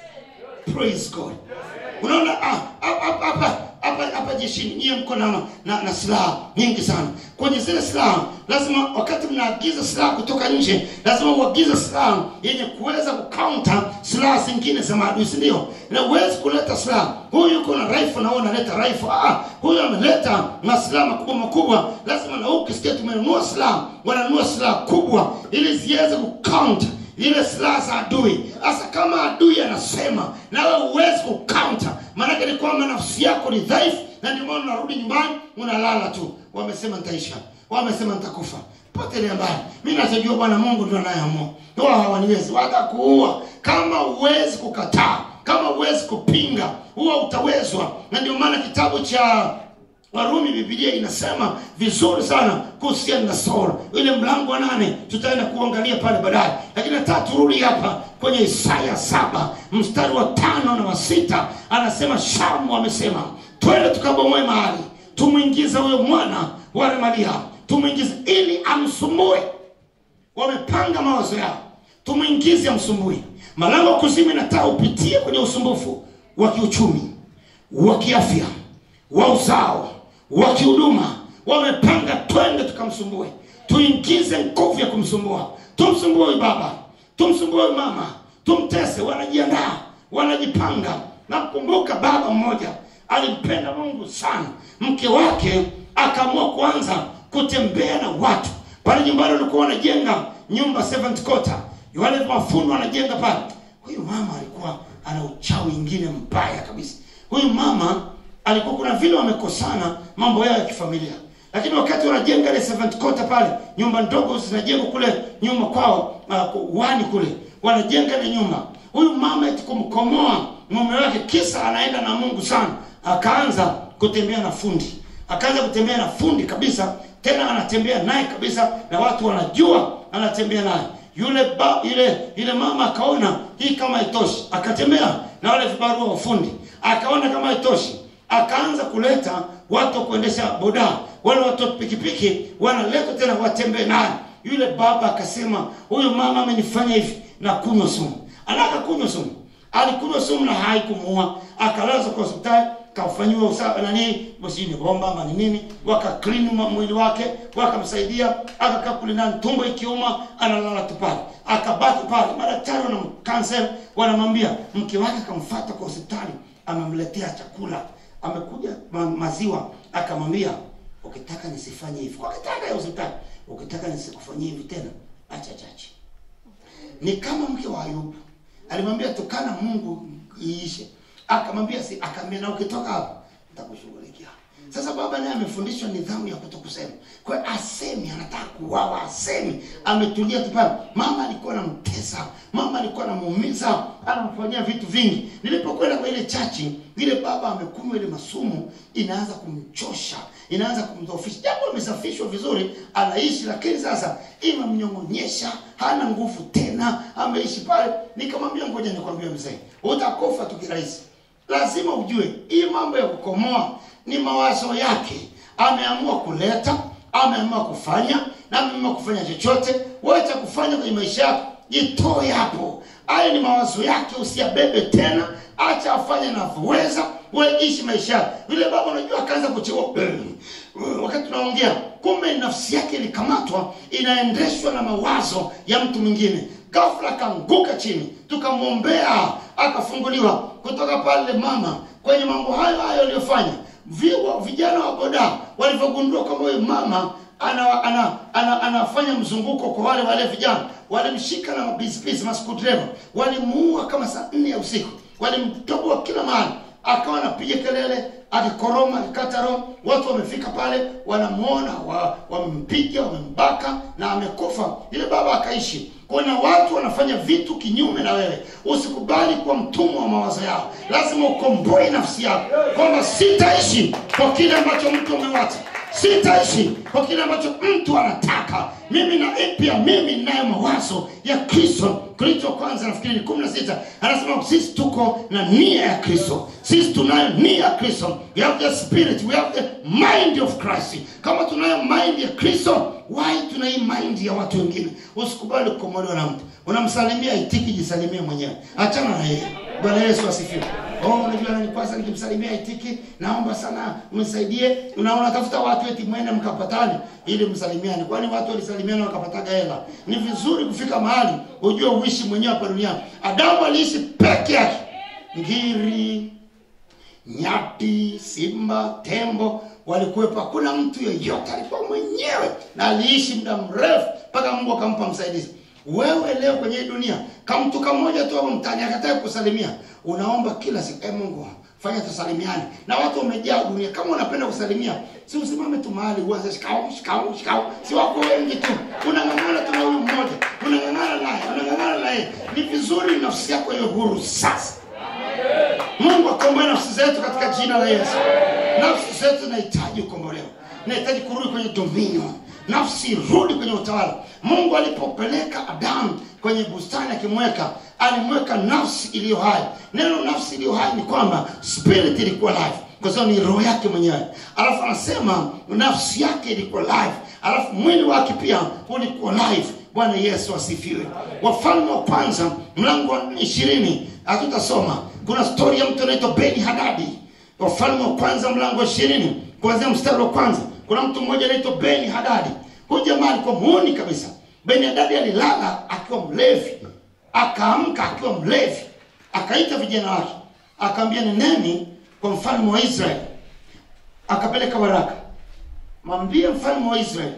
praise god unaona ah, hapa hapa hapa hapa jeshini nyie mko na, na, na silaha nyingi sana kwenye zile silaha lazima wakati mnaagiza silaha kutoka nje lazima uagize silaha yenye kuweza kukaunta silaha zingine za maadui si ndio na huwezi kuleta silaha huyu yuko na rifle na wewe unaleta rifle ah, huyu ameleta masilaha makubwa makubwa lazima na huku ukisikia tumenunua silaha wananunua silaha kubwa ili ziweze kukaunta ile silaha za adui hasa kama adui anasema nawe huwezi kukaunta maanake ni kwamba nafsi yako ni dhaifu na ndio maana unarudi nyumbani unalala tu wamesema nitaisha wamesema nitakufa potelea mbali mi nachojua bwana mungu ndio anayeamua wao hawaniwezi watakuua kama huwezi kukataa kama huwezi kupinga huwa utawezwa na ndio maana kitabu cha warumi bibilia inasema vizuri sana kuhusiana na saul ile mlango wa nane tutaenda kuangalia pale baadaye lakini nataka turudi hapa kwenye isaya saba mstari wa tano na wa sita anasema shamu amesema twende tukabomoe mahali tumwingize huyo mwana wa remalia tumwingize ili amsumbue wamepanga mawazo yao tumwingize amsumbue malango ya kuzimu inataka upitie kwenye usumbufu wa kiuchumi wa kiafya wa uzao wa kihuduma wamepanga twende tukamsumbue tuingize nguvu ya kumsumbua tumsumbue huyu baba tumsumbue huyu mama tumtese wanajiandaa wanajipanga nakumbuka baba mmoja alimpenda mungu sana mke wake akaamua kuanza kutembea na watu pale nyumbani walikuwa wanajenga nyumba seventh quarter wale mafundi wanajenga pale huyu mama alikuwa ana uchawi ingine mbaya kabisa huyu mama alikuwa kuna vile wamekosana mambo yao ya kifamilia lakini wakati wanajenga ile seventh quarter pale nyumba ndogo zinajengwa kule nyuma kwao uh, wani kule wanajenga ile nyumba huyu mama eti kumkomoa mume wake kisa anaenda na mungu sana akaanza kutembea na fundi akaanza kutembea na fundi kabisa tena anatembea naye kabisa na watu wanajua anatembea naye yule ba, yule yule mama akaona hii kama haitoshi akatembea na wale vibarua wa fundi akaona kama haitoshi akaanza kuleta watu wa kuendesha boda wale watu wa pikipiki wanaleta tena watembee naye yule baba akasema huyu mama amenifanya hivi na kunywa sumu anaka kunywa sumu alikunywa sumu na haikumuua akalazwa kwa hospitali kafanyiwa usafi nani sijui ni bomba ama ni nini wakaklini mwili wake wakamsaidia akakaa kule ndani tumbo ikiuma analala tu pale akabaki pale madaktari wanamkansel wanamwambia mke wake akamfata kwa hospitali amemletea chakula amekuja ma, maziwa akamwambia ukitaka nisifanye hivi ukitaka ya hospitali ukitaka nisikufanyie hivi tena acha chache ni kama mke wa ayubu alimwambia tukana mungu iishe akamwambia si akamwambia na ukitoka hapo nitakushughulikia sasa baba naye amefundishwa nidhamu ya kutokusema kwa hiyo asemi anataka kuwawa asemi ametulia tu pale mama alikuwa anamtesa mama alikuwa anamuumiza anamfanyia vitu vingi nilipokwenda kwa ile chachi ile baba amekunywa ile masumu inaanza kumchosha inaanza kumdhoofisha japo amesafishwa vizuri anaishi lakini sasa imemnyong'onyesha hana nguvu tena ameishi pale nikamwambia ngoja nikwambie mzee utakufa tu kirahisi lazima ujue hii mambo ya kukomoa ni mawazo yake ameamua kuleta ameamua kufanya na ameamua kufanya chochote wacha kufanya kwenye maisha yako jitoe hapo haya ni mawazo yake usiyabebe tena acha afanye anavyoweza we ishi maisha yako yule baba unajua akaanza kucheua wakati tunaongea kumbe nafsi yake ilikamatwa inaendeshwa na mawazo ya mtu mwingine ghafla akaanguka chini tukamwombea akafunguliwa kutoka pale mama kwenye mambo hayo hayo aliyofanya viwa vijana wa boda walivyogundua kwamba huyu mama ana, ana, ana, anafanya mzunguko kwa wale wale vijana walimshika na mabisibisi maskudreva walimuua kama saa nne ya usiku walimtoboa kila mahali akawa anapiga kelele akikoroma akikata roho watu wamefika pale wanamwona wa- wamempiga wamembaka na amekufa yule baba akaishi kuna watu wanafanya vitu kinyume na wewe usikubali kuwa mtumwa wa mawazo yao lazima ukomboe nafsi yako kwamba sitaishi kwa kile ambacho mtu amewacha sitaishi kwa kile ambacho mtu anataka mimi na pia mimi ninayo mawazo ya kristo kristo kwanza nafikiri ni kumi na sita anasema sisi tuko na nia ya kristo sisi tunayo nia ya kristo we have the spirit we have the mind of christ kama tunayo mind ya kristo why tuna hii mind ya watu wengine usikubali kukomolewa na mtu unamsalimia itiki jisalimie mwenyewe achana na yeye bwana yesu asifiwe oh unajua nani kwanza nikimsalimia itiki naomba sana mnisaidie unaona tafuta watu eti mwende mkapatane ili msalimiane kwani watu walisalimiana wakapataga hela ni vizuri kufika mahali ujue uishi mwenyewe hapa duniani adamu aliishi peke yake ngiri nyati simba tembo walikuwepo hakuna mtu yeyote alikuwa mwenyewe na aliishi muda mrefu mpaka mungu akampa msaidizi wewe leo kwenye hii dunia kamtu kamoja tu hapo mtani akataka kusalimia unaomba kila siku e mungu fanya tusalimiane na watu wamejaa dunia kama unapenda kusalimia si usimame tu mahali uanze shikao shikao shikao si wako wengi tu unang'ang'ana tu na huyu mmoja unang'ang'ana naye unang'ang'ana naye ni vizuri nafsi yako iwe huru sasa mungu akomboe nafsi zetu katika jina la yesu nafsi zetu zinahitaji kukombolewa inahitaji kurudi kwenye dominion nafsi irudi kwenye utawala mungu alipopeleka adamu kwenye bustani akimweka alimweka nafsi iliyo hai neno nafsi iliyo hai ni kwamba spirit ilikuwa life kwa sababu ni roho yake mwenyewe alafu anasema nafsi yake ilikuwa life alafu mwili wake pia ulikuwa life bwana yesu asifiwe wafalme wa kwanza mlango wa ishirini hatutasoma kuna stori ya mtu anaitwa beni hadadi wafalme wa kwanza mlango wa ishirini kuanzia mstari wa kwanza kuna mtu mmoja anaitwa beni hadadi huyu jamaa alikuwa muoni kabisa beni hadadi alilala akiwa mlevi akaamka akiwa mlevi akaita vijana wake akaambia nendeni kwa mfalme wa israeli akapeleka waraka mwambie mfalme wa israeli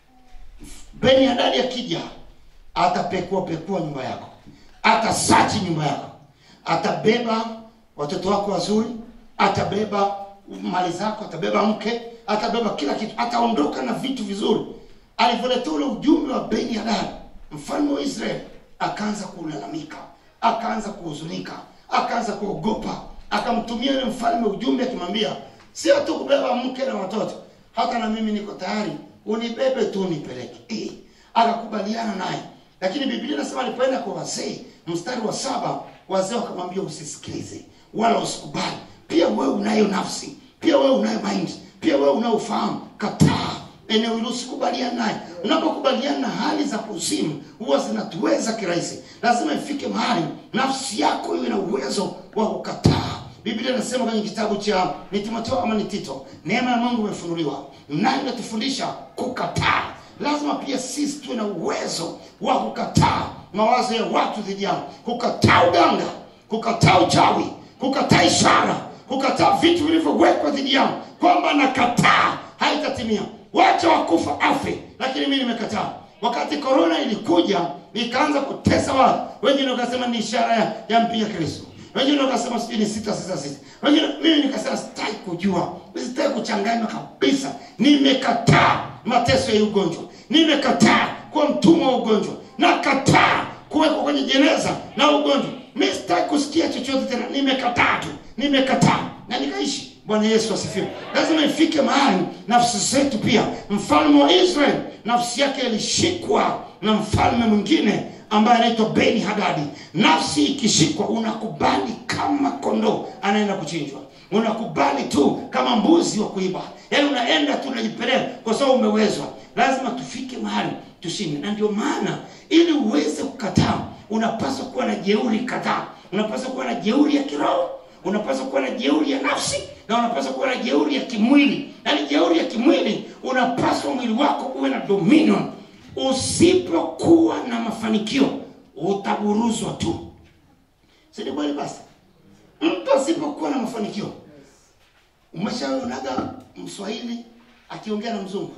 beni hadadi akija atapekua pekua nyumba yako atasachi nyumba yako atabeba watoto wako wazuri atabeba mali zako atabeba mke atabeba kila kitu ataondoka na vitu vizuri alivyoletea ule ujumbe wa beni hadadi mfalme wa israeli akaanza kulalamika akaanza kuhuzunika akaanza kuogopa akamtumia yule mfalme ujumbe akimwambia sio tu kubeba mke na watoto hata na mimi niko tayari unibebe tu unipeleke eh, akakubaliana naye lakini biblia inasema alipoenda kwa wazee mstari wa saba wazee wakamwambia usisikilize wala usikubali pia wewe unayo nafsi pia wewe unayo mind pia wewe unayo ufahamu kataa eneo hilo usikubaliana naye unapokubaliana na hali za kuzimu huwa zinatuweza kirahisi lazima ifike mahali nafsi yako iwe na uwezo wa kukataa biblia inasema kwenye kitabu cha ni timotheo ama ni tito neema ya mungu imefunuliwa nayo inatufundisha kukataa lazima pia sisi tuwe na uwezo wa kukataa mawazo ya watu dhidi yangu kukataa uganga kukataa uchawi kukataa ishara kukataa vitu vilivyowekwa dhidi yangu kwamba nakataa haitatimia wacha wakufa afe lakini mi nimekataa wakati korona ilikuja ikaanza kutesa watu wengine wakasema ni ishara ya, ya mpiga kristo wengine wakasema sijui ni sita sita sita wengine mimi nikasema sitaki kujua sitaki kuchanganywa kabisa nimekataa mateso ya ugonjwa nimekataa kuwa mtumwa wa ugonjwa nakataa kuwekwa kwenye jeneza na ugonjwa mi sitaki kusikia chochote tena nimekataa tu nimekataa na nikaishi bwana yesu asifiwe lazima ifike mahali nafsi zetu pia mfalme wa israel nafsi yake ilishikwa na mfalme mwingine ambaye anaitwa beni hadadi nafsi ikishikwa unakubali kama kondoo anaenda kuchinjwa unakubali tu kama mbuzi wa kuiba yaani unaenda tu unajipeleka kwa sababu umewezwa lazima tufike mahali tushinde na ndio maana ili uweze kukataa unapaswa kuwa na jeuri kadhaa unapaswa kuwa na jeuri ya kiroho unapaswa kuwa na jeuri ya nafsi na unapaswa kuwa na jeuri ya kimwili yaani jeuri ya kimwili unapaswa mwili wako uwe na dominion usipokuwa na mafanikio utaburuzwa tu sini kweli basi mtu asipokuwa na mafanikio umeshaonaga mswahili akiongea na mzungu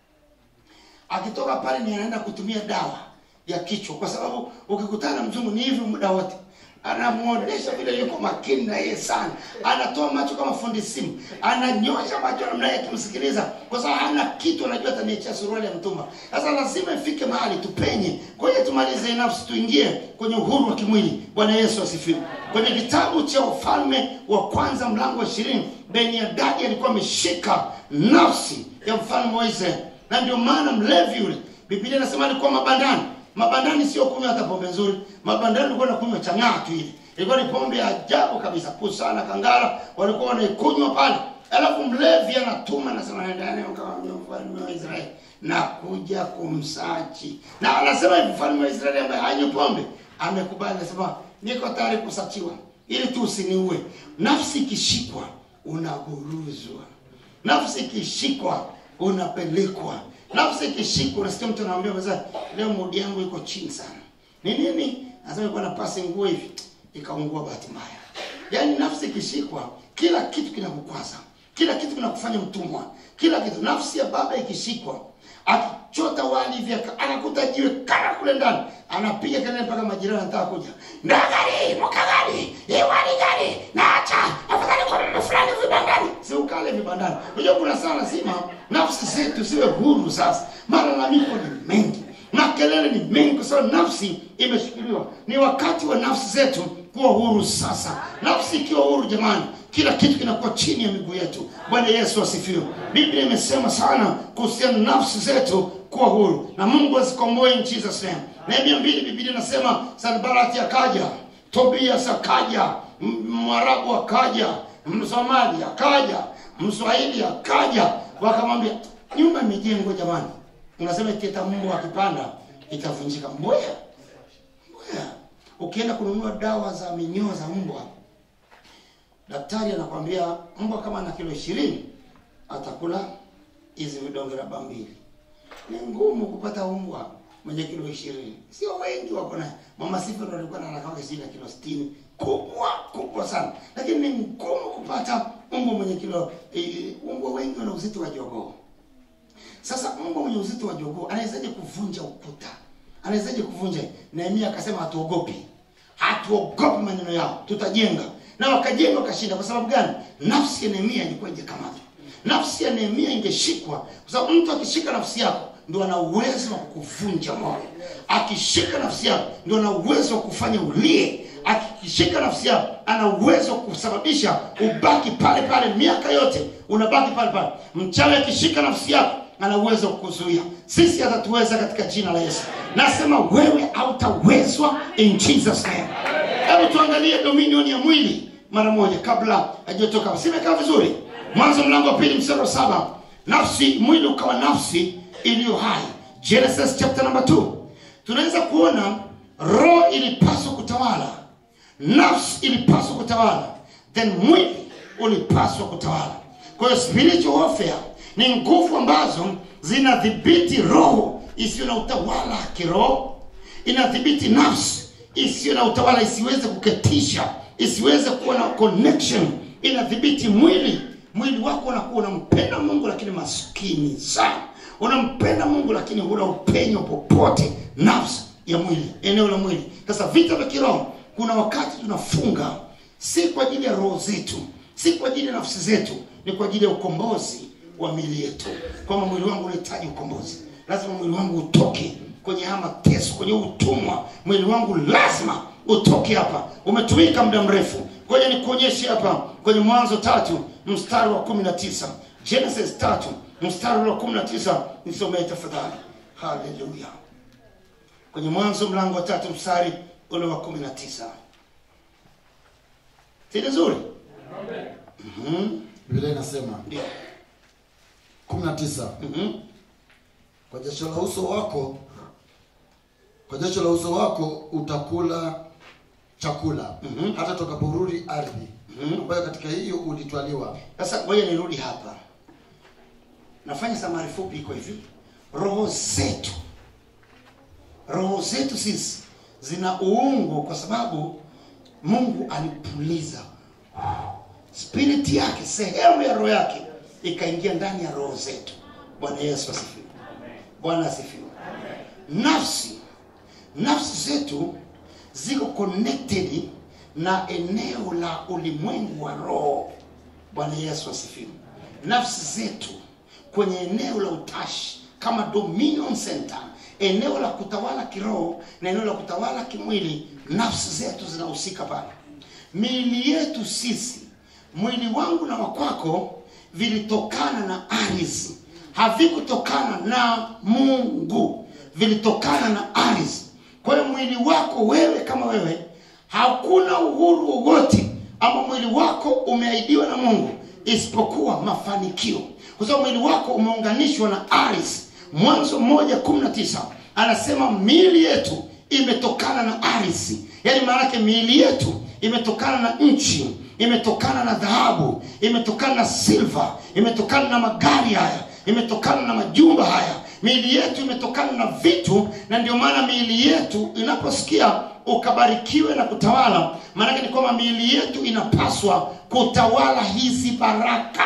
akitoka pale ni anaenda kutumia dawa ya kichwa kwa sababu ukikutana na mzungu ni hivyo muda wote anamuonesha vile yuko makini na yeye sana anatoa macho kama fundi simu ananyosha macho namna yake akimsikiliza kwa sababu hana kitu anajua ataniachia suruali ya mtumba sasa lazima ifike mahali tupenye kwa hiyo tumalize hii nafsi tuingie kwenye uhuru wa kimwili bwana yesu asifiwe kwenye kitabu cha ufalme wa kwanza mlango wa ishirini beniadadi alikuwa ameshika nafsi ya mfalme wa israeli na ndio maana mlevi yule biblia inasema alikuwa mabandani mabandani sio kunywa hata pombe nzuri mabandani ulikuwa nakunywa chang'aa tu ile ilikuwa ni pombe ya ajabu kabisa pusana kangara walikuwa wanaikunywa pale alafu mlevi anatuma nasema nendani mkawambia mfalme wa israeli na kuja kumsachi na anasema hivi mfalme wa israeli ambaye hanywi pombe amekubali anasema niko tayari kusachiwa ili tu usiniue nafsi ikishikwa unaguruzwa nafsi ikishikwa unapelekwa nafsi ikishikwa unasikia mtu anaambia meza leo mudi yangu iko chini sana ni nini nasema ilikuwa na pasi nguo hivi ikaungua bahati mbaya yaani nafsi ikishikwa kila kitu kinakukwaza kila kitu kinakufanya mtumwa kila kitu nafsi ya baba ikishikwa akichota wali hivi aka- anakuta jiwe kara kule ndani anapiga kelele mpaka majirani anataka kuja ndagari mkagari iwali gari naacha afadhali kwa mama fulani vibandani si ukale vibandani unajua kuna saa lazima nafsi zetu ziwe huru sasa malalamiko ni mengi makelele ni mengi kwa sababu nafsi imeshikiliwa ni wakati wa nafsi zetu kuwa huru sasa nafsi ikiwa huru jamani kila kitu kinakuwa chini ya miguu yetu bwana yesu asifiwe biblia imesema sana kuhusiana na nafsi zetu kuwa huru na mungu azikomboe in jesus name nehemia mbili biblia inasema sanbarati akaja tobias akaja M- mwarabu akaja msomali akaja mswahili akaja wakamwambia nyumba imejengwa jamani unasema ikieta mbwa akipanda itavunjika mbwea mbwea ukienda kununua dawa za minyoo za mbwa daktari anakwambia mbwa kama ana kilo ishirini atakula hizi vidonge raba mbili ni ngumu kupata mbwa mwenye kilo ishirini sio wengi wako naye mama sifa ndo alikuwa nanakanga chini ya kilo sitini kubwa kubwa sana lakini ni ngumu kupata mbwa mwenye kilo eh, mbwa wengi wana uzito wa jogoo sasa mbwa mwenye uzito wa jogoo anawezaje kuvunja ukuta anawezaje kuvunja nehemia akasema hatuogopi hatuogopi maneno yao tutajenga na wakajenga wakashinda kwa sababu gani nafsi ya nehemia ilikuwa ijekamatwa nafsi ya nehemia ingeshikwa kwa sababu mtu akishika nafsi yako ndio ana uwezo wa kukuvunja moyo akishika nafsi yako ndio ana uwezo wa kufanya ulie akishika nafsi yako ana uwezo wa kusababisha ubaki pale pale miaka yote unabaki pale pale mchawi akishika nafsi yako ana uwezo wa kuzuia sisi hatatuweza katika jina la yesu nasema wewe hautawezwa in jesus name hebu tuangalie dominion ya mwili mara moja kabla hajatoka simekaa vizuri mwanzo mlango wa pili mstari wa saba nafsi mwili ukawa nafsi iliyo hai genesis chapter number 2 tunaweza kuona roho ilipaswa kutawala nafsi ilipaswa kutawala then mwili ulipaswa kutawala kwa hiyo spiritual warfare ni nguvu ambazo zinadhibiti roho isiyo na utawala kiroho inadhibiti nafsi isiyo na utawala isiweze kuketisha isiweze kuwa na connection inadhibiti mwili mwili wako unakuwa unampenda mungu lakini maskini sana unampenda mungu lakini huna upenyo popote nafsi ya mwili eneo la mwili sasa vita vya kiroho kuna wakati tunafunga si kwa ajili ya roho zetu si kwa ajili ya nafsi zetu ni kwa ajili ya ukombozi wa mili yetu kwamba mwili wangu unahitaji ukombozi lazima mwili wangu utoke kwenye haya mateso kwenye utumwa mwili wangu lazima utoke hapa umetumika muda mrefu ngoja nikuonyeshe hapa kwenye mwanzo tatu mstari wa kumi na tisa genesis tatu mstari wa kumi na tisa nisomee tafadhali haleluya kwenye mwanzo mlango wa tatu mstari ule wa kumi na tisa si vizuri Mhm, biblia inasema ndio 19 Mhm, kwa jasho la uso wako kwa jasho la uso wako utakula chakula Mhm. hata tokaporudi ardhi Mhm. ambayo katika hiyo ulitwaliwa sasa ngoja nirudi hapa nafanya samari fupi iko hivi roho zetu roho zetu sisi zina uungu kwa sababu mungu alipuliza spirit yake sehemu ya roho yake ikaingia ndani ya roho zetu bwana yesu asifiwe bwana asifiwe nafsi nafsi zetu ziko connected na eneo la ulimwengu wa roho bwana yesu asifiwe nafsi zetu kwenye eneo la utashi kama dominion center eneo la kutawala kiroho na eneo la kutawala kimwili nafsi zetu zinahusika pale miili yetu sisi mwili wangu na wakwako vilitokana na ardhi havikutokana na mungu vilitokana na ardhi kwa hiyo mwili wako wewe kama wewe hakuna uhuru wowote ama mwili wako umeahidiwa na mungu isipokuwa mafanikio kwa sababu mwili wako umeunganishwa na ardhi mwanzo moja kumi na tisa anasema miili yetu imetokana na ardhi yaani maanake miili yetu imetokana na nchi imetokana na dhahabu imetokana na silva imetokana na magari haya imetokana na majumba haya miili yetu imetokana na vitu na ndio maana miili yetu inaposikia ukabarikiwe na kutawala maanake ni kwamba miili yetu inapaswa kutawala hizi baraka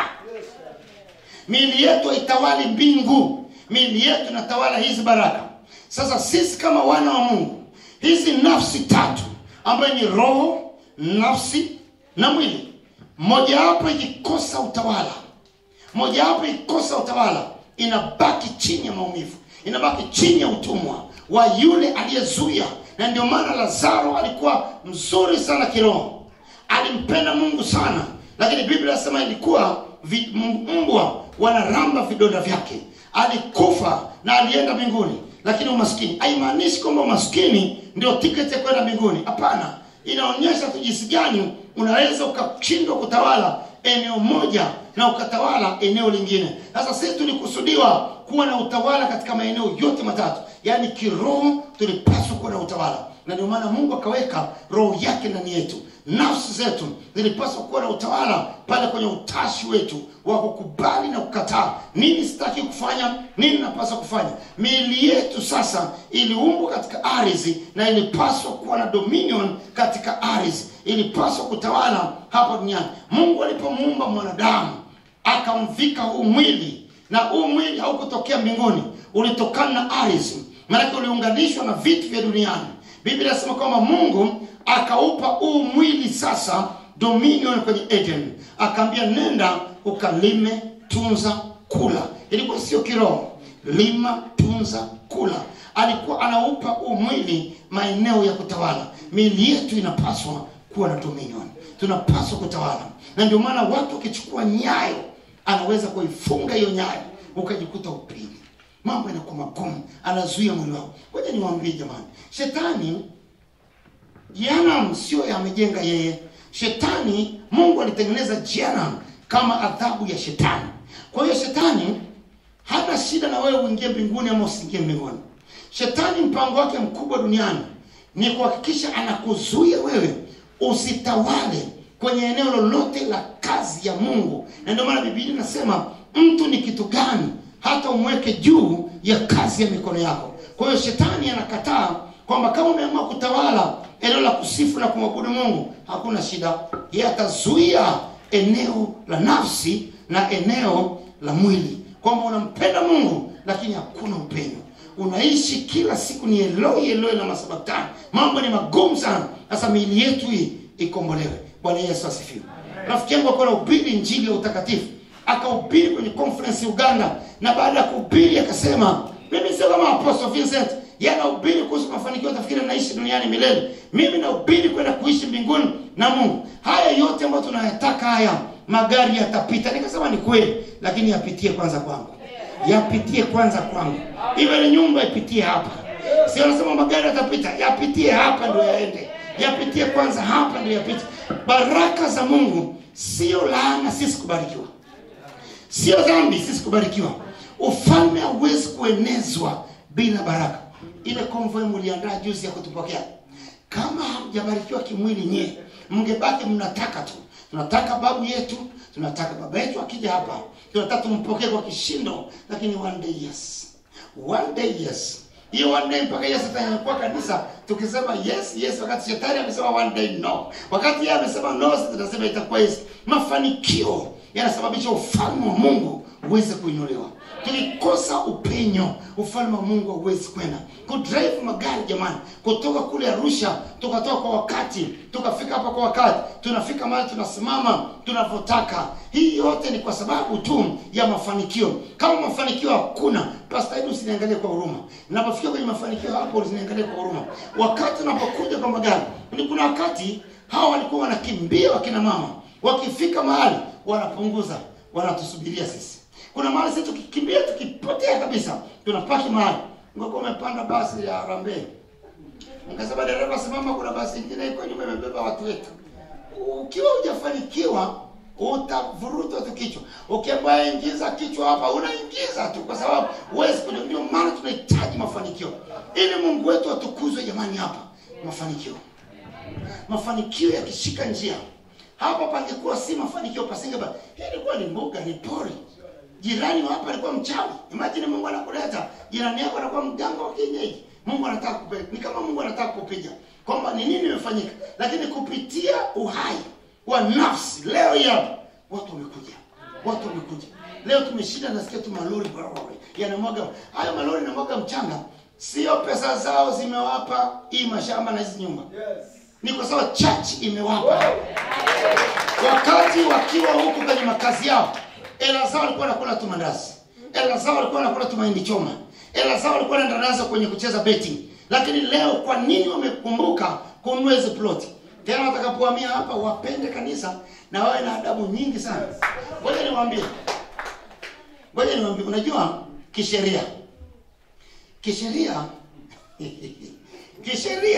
miili yetu haitawali mbingu miili yetu inatawala hizi baraka sasa sisi kama wana wa mungu hizi nafsi tatu ambayo ni roho nafsi na mwili mojawapo ikikosa utawala mojawapo ikikosa utawala inabaki chini ya maumivu inabaki chini ya utumwa wa yule aliyezuia na ndio maana lazaro alikuwa mzuri sana kiroho alimpenda mungu sana lakini biblia inasema ilikuwa vi- m- mbwa wanaramba vidonda vyake alikufa na alienda mbinguni lakini umaskini haimaanishi kwamba umaskini ndio tiketi ya kwenda mbinguni hapana inaonyesha tu jinsi gani unaweza ukashindwa kutawala eneo moja na ukatawala eneo lingine sasa sisi tulikusudiwa kuwa na utawala katika maeneo yote matatu yaani kiroho tulipaswa kuwa na utawala na ndio maana mungu akaweka roho yake ndani yetu nafsi zetu zilipaswa kuwa na utawala pale kwenye utashi wetu wa kukubali na kukataa nini sitaki kufanya nini napaswa kufanya miili yetu sasa iliumbwa katika ardhi na ilipaswa kuwa na dominion katika ardhi ilipaswa kutawala hapa duniani mungu alipomuumba mwanadamu akamvika huu mwili na huu mwili haukutokea mbinguni ulitokana na ardhi maanake uliunganishwa na vitu vya duniani biblia inasema kwamba mungu akaupa huu mwili sasa dominion kwenye eden akaambia nenda ukalime tunza kula ilikuwa sio kiroho lima tunza kula alikuwa anaupa huu mwili maeneo ya kutawala miili yetu inapaswa kuwa na dominion tunapaswa kutawala na ndio maana watu wakichukua nyayo anaweza kuifunga hiyo nyayo ukajikuta upili mambo yanakuwa magumu anazuia mwili wao ngoja niwaambie jamani shetani jehanamu sio amejenga yeye shetani mungu alitengeneza jehanamu kama adhabu ya shetani kwa hiyo shetani hana shida na wewe uingie mbinguni ama usiingie mbinguni shetani mpango wake mkubwa duniani ni kuhakikisha anakuzuia wewe usitawale kwenye eneo lolote la kazi ya mungu na ndio maana biblia inasema mtu ni kitu gani hata umweke juu ya kazi ya mikono yako kwa hiyo shetani anakataa kwamba kama umeamua kutawala eneo la kusifu na kumwabudu mungu hakuna shida yeye atazuia eneo la nafsi na eneo la mwili kwamba unampenda mungu lakini hakuna upendo unaishi kila siku ni eloi eloi na masabatani mambo ni magumu sana sasa miili yetu hii ikombolewe bwana yesu asifiwe rafiki yangu akuwa nahubiri njili ya utakatifu akahubiri kwenye conference uganda na baada ya kuhubiri akasema mimi sio kama apostle vincent yeye anahubiri kuhusu mafanikio tafikiri naishi duniani milele mimi nahubiri kwenda kuishi mbinguni na mungu haya yote ambayo tunayataka haya magari yatapita nikasema ni kweli lakini yapitie kwanza kwangu yapitie kwanza kwangu iwe ni nyumba ipitie hapa sio nasema magari yatapita yapitie hapa ndio yaende yapitie kwanza hapa ndio yapite baraka za mungu sio laana sisi kubarikiwa sio dhambi sisi kubarikiwa ufalme hauwezi kuenezwa bila baraka ile konvoi mliandaa juzi ya kutupokea kama hamjabarikiwa kimwili nyie mngebaki mnataka tu tunataka babu yetu tunataka baba yetu akija hapa tunataka tumpokee kwa kishindo lakini one day yes one day yes hiyo one day mpaka yesu atanyakuwa kanisa tukisema yes yes wakati shetani amesema one day no wakati yeye amesema no sisi tunasema itakuwa yes mafanikio yanasababisha ufalme wa mungu uweze kuinuliwa tukikosa upenyo ufalme wa mungu hauwezi kwenda kudrive magari jamani kutoka kule arusha tukatoka kwa wakati tukafika hapa kwa wakati tunafika mahali tunasimama tunavyotaka hii yote ni kwa sababu tu ya mafanikio kama mafanikio hakuna pastahidi usiniangalie kwa huruma napofikia kwenye mafanikio hapo usiniangalie kwa huruma wakati unapokuja kwa magari ni kuna wakati hawa walikuwa wanakimbia wakina mama wakifika mahali wanapunguza wanatusubiria sisi kuna mahali sisi tukikimbia tukipotea kabisa tunapaki mahali ngoko umepanda basi ya rambe nikasema dereva simama kuna basi ingine iko nyuma imebeba watu wetu ukiwa hujafanikiwa utavurutwa tu kichwa ukiambiwa ingiza kichwa hapa unaingiza tu kwa sababu huwezi kuja ndio maana tunahitaji mafanikio ili mungu wetu atukuzwe jamani hapa mafanikio mafanikio yakishika njia hapa pangekuwa si mafanikio pasingeba hii ilikuwa ni mbuga ni pori jirani wa hapa alikuwa mchawi imagine mungu anakuleta jirani yako anakuwa mganga wa kienyeji mungu anataka kupe, ni kama mungu anataka kupiga kwamba ni nini imefanyika lakini kupitia uhai wa nafsi leo hii hapa watu wamekuja watu wamekuja leo tumeshinda nasikia tu malori barabara yanamwaga hayo malori yanamwaga mchanga sio pesa zao zimewapa hii mashamba na hizi nyumba ni kwa sababu church imewapa wakati wakiwa huku kwenye makazi yao ela zao walikuwa wanakula tu mandazi ela zao walikuwa wanakula tu mahindi choma ela zao walikuwa wanaenda nazo kwenye kucheza betting lakini leo kwa nini wamekumbuka kununua hizi ploti tena watakapohamia hapa wapende kanisa na wawe na adabu nyingi sana ngoja niwaambie ngoja niwaambie unajua kisheria kisheria kisheria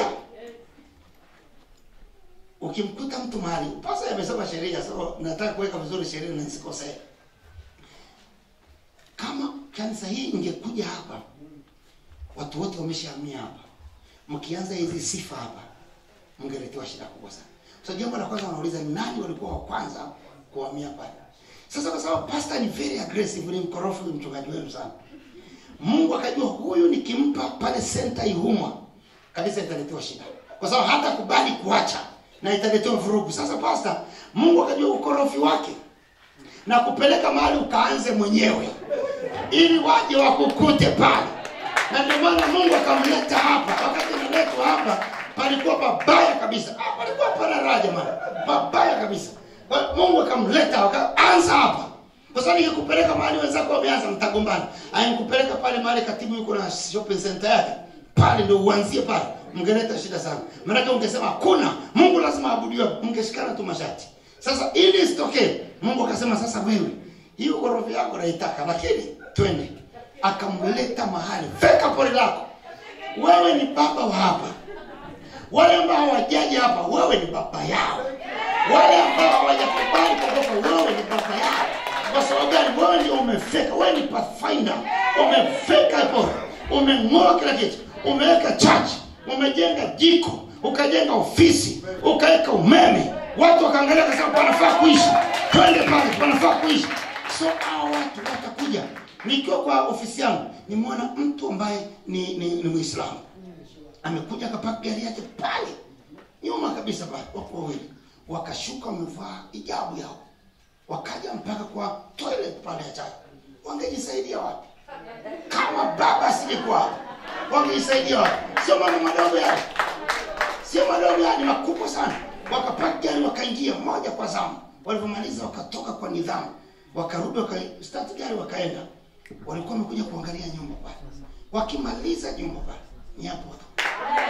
ukimkuta mtu mahali pasa amesema sheria so nataka kuweka vizuri sheria na nisikosee kama kanisa hii ingekuja hapa watu wote wameshahamia hapa mkianza hizi sifa hapa mngeletewa shida kubwa sana so jambo la kwanza wanauliza ni nani walikuwa wa kwanza kuhamia pale sasa kwa sababu pastor ni very aggressive ni mkorofu ni mchungaji wenu sana mungu akajua huyu nikimpa pale senta ihumwa kanisa italetewa shida kwa sababu hata kubali kuacha na italetewa vurugu sasa pasta mungu akajua ukorofi wake na kupeleka mahali ukaanze mwenyewe ili waje wakukute pale na ndio maana mungu akamleta hapa wakati analetwa hapa palikuwa pabaya kabisa ah, palikuwa pana raha jamani pabaya kabisa Kwa hiyo mungu akamleta wakaanza hapa kwa sababu nikikupeleka mahali wenzako wameanza mtagombana aikupeleka pale mahali katibu yuko na shopping center yake pale ndio uanzie pale mngeleta shida sana maanake ungesema hakuna mungu lazima abudiwe mngeshikana tu mashati sasa ili isitokee mungu akasema sasa wewe hiyo ghorofa yako naitaka lakini twende akamleta mahali feka pori lako wewe ni baba wa hapa wale ambao hawajaja hapa wewe ni baba yao wale ambao hawajakubali kutoka wewe ni baba yao kwa sababu gani wewe ndio umefeka wewe ni pathfinder umefeka hapo umeng'oa kila kitu umeweka church umejenga jiko ukajenga ofisi ukaweka umeme watu wakaangalia kasema panafaa kuishi twende pale panafaa kuishi so hao watu watakuja nikiwa kwa ofisi yangu nimeona mtu ambaye ni, ni, ni mwislamu amekuja akapaka gari yake pale nyuma kabisa pale wako wawili wakashuka wamevaa hijabu yao wakaja mpaka kwa toilet pale ya chai wangejisaidia wapi kama baba asingekuwa hapo wangejisaidia wapi sio mambo madogo yale sio madogo yale makubwa sana wakapaka gari wakaingia moja kwa zamu walivyomaliza wakatoka kwa nidhamu wakarudi wakastart gari wakaenda walikuwa wamekuja kuangalia nyumba pale wakimaliza nyumba pale nyapo tu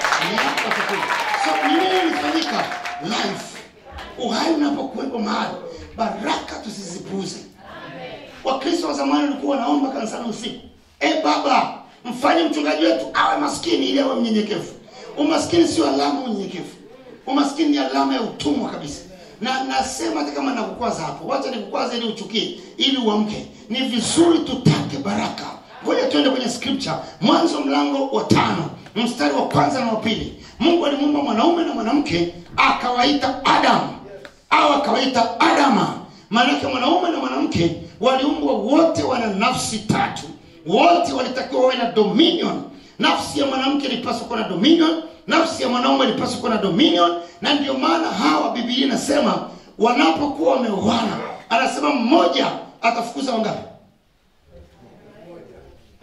nyapo tu so nini ilifanyika life uhai unapokuwepo mahali baraka tusizipuuze wakristo wa zamani walikuwa wanaomba kanisani usiku e baba mfanye mchungaji wetu awe maskini ili awe mnyenyekevu umaskini sio alama ya unyenyekevu umaskini ni alama ya utumwa kabisa na nasema hata kama nakukwaza hapo wacha nikukwaza ili uchukie ili uamke ni vizuri tutake baraka ngoja tuende kwenye scripture mwanzo mlango wa tano mstari wa kwanza na wa pili mungu alimuumba mwanaume na mwanamke akawaita adamu au akawaita adama maanake mwanaume na mwanamke waliumbwa wote wana nafsi tatu wote walitakiwa wawe na dominion nafsi ya mwanamke ilipaswa kuwa na dominion nafsi ya mwanaume ilipaswa kuwa na dominion na ndio maana hawa bibilia inasema wanapokuwa wameoana anasema mmoja atafukuza wangapi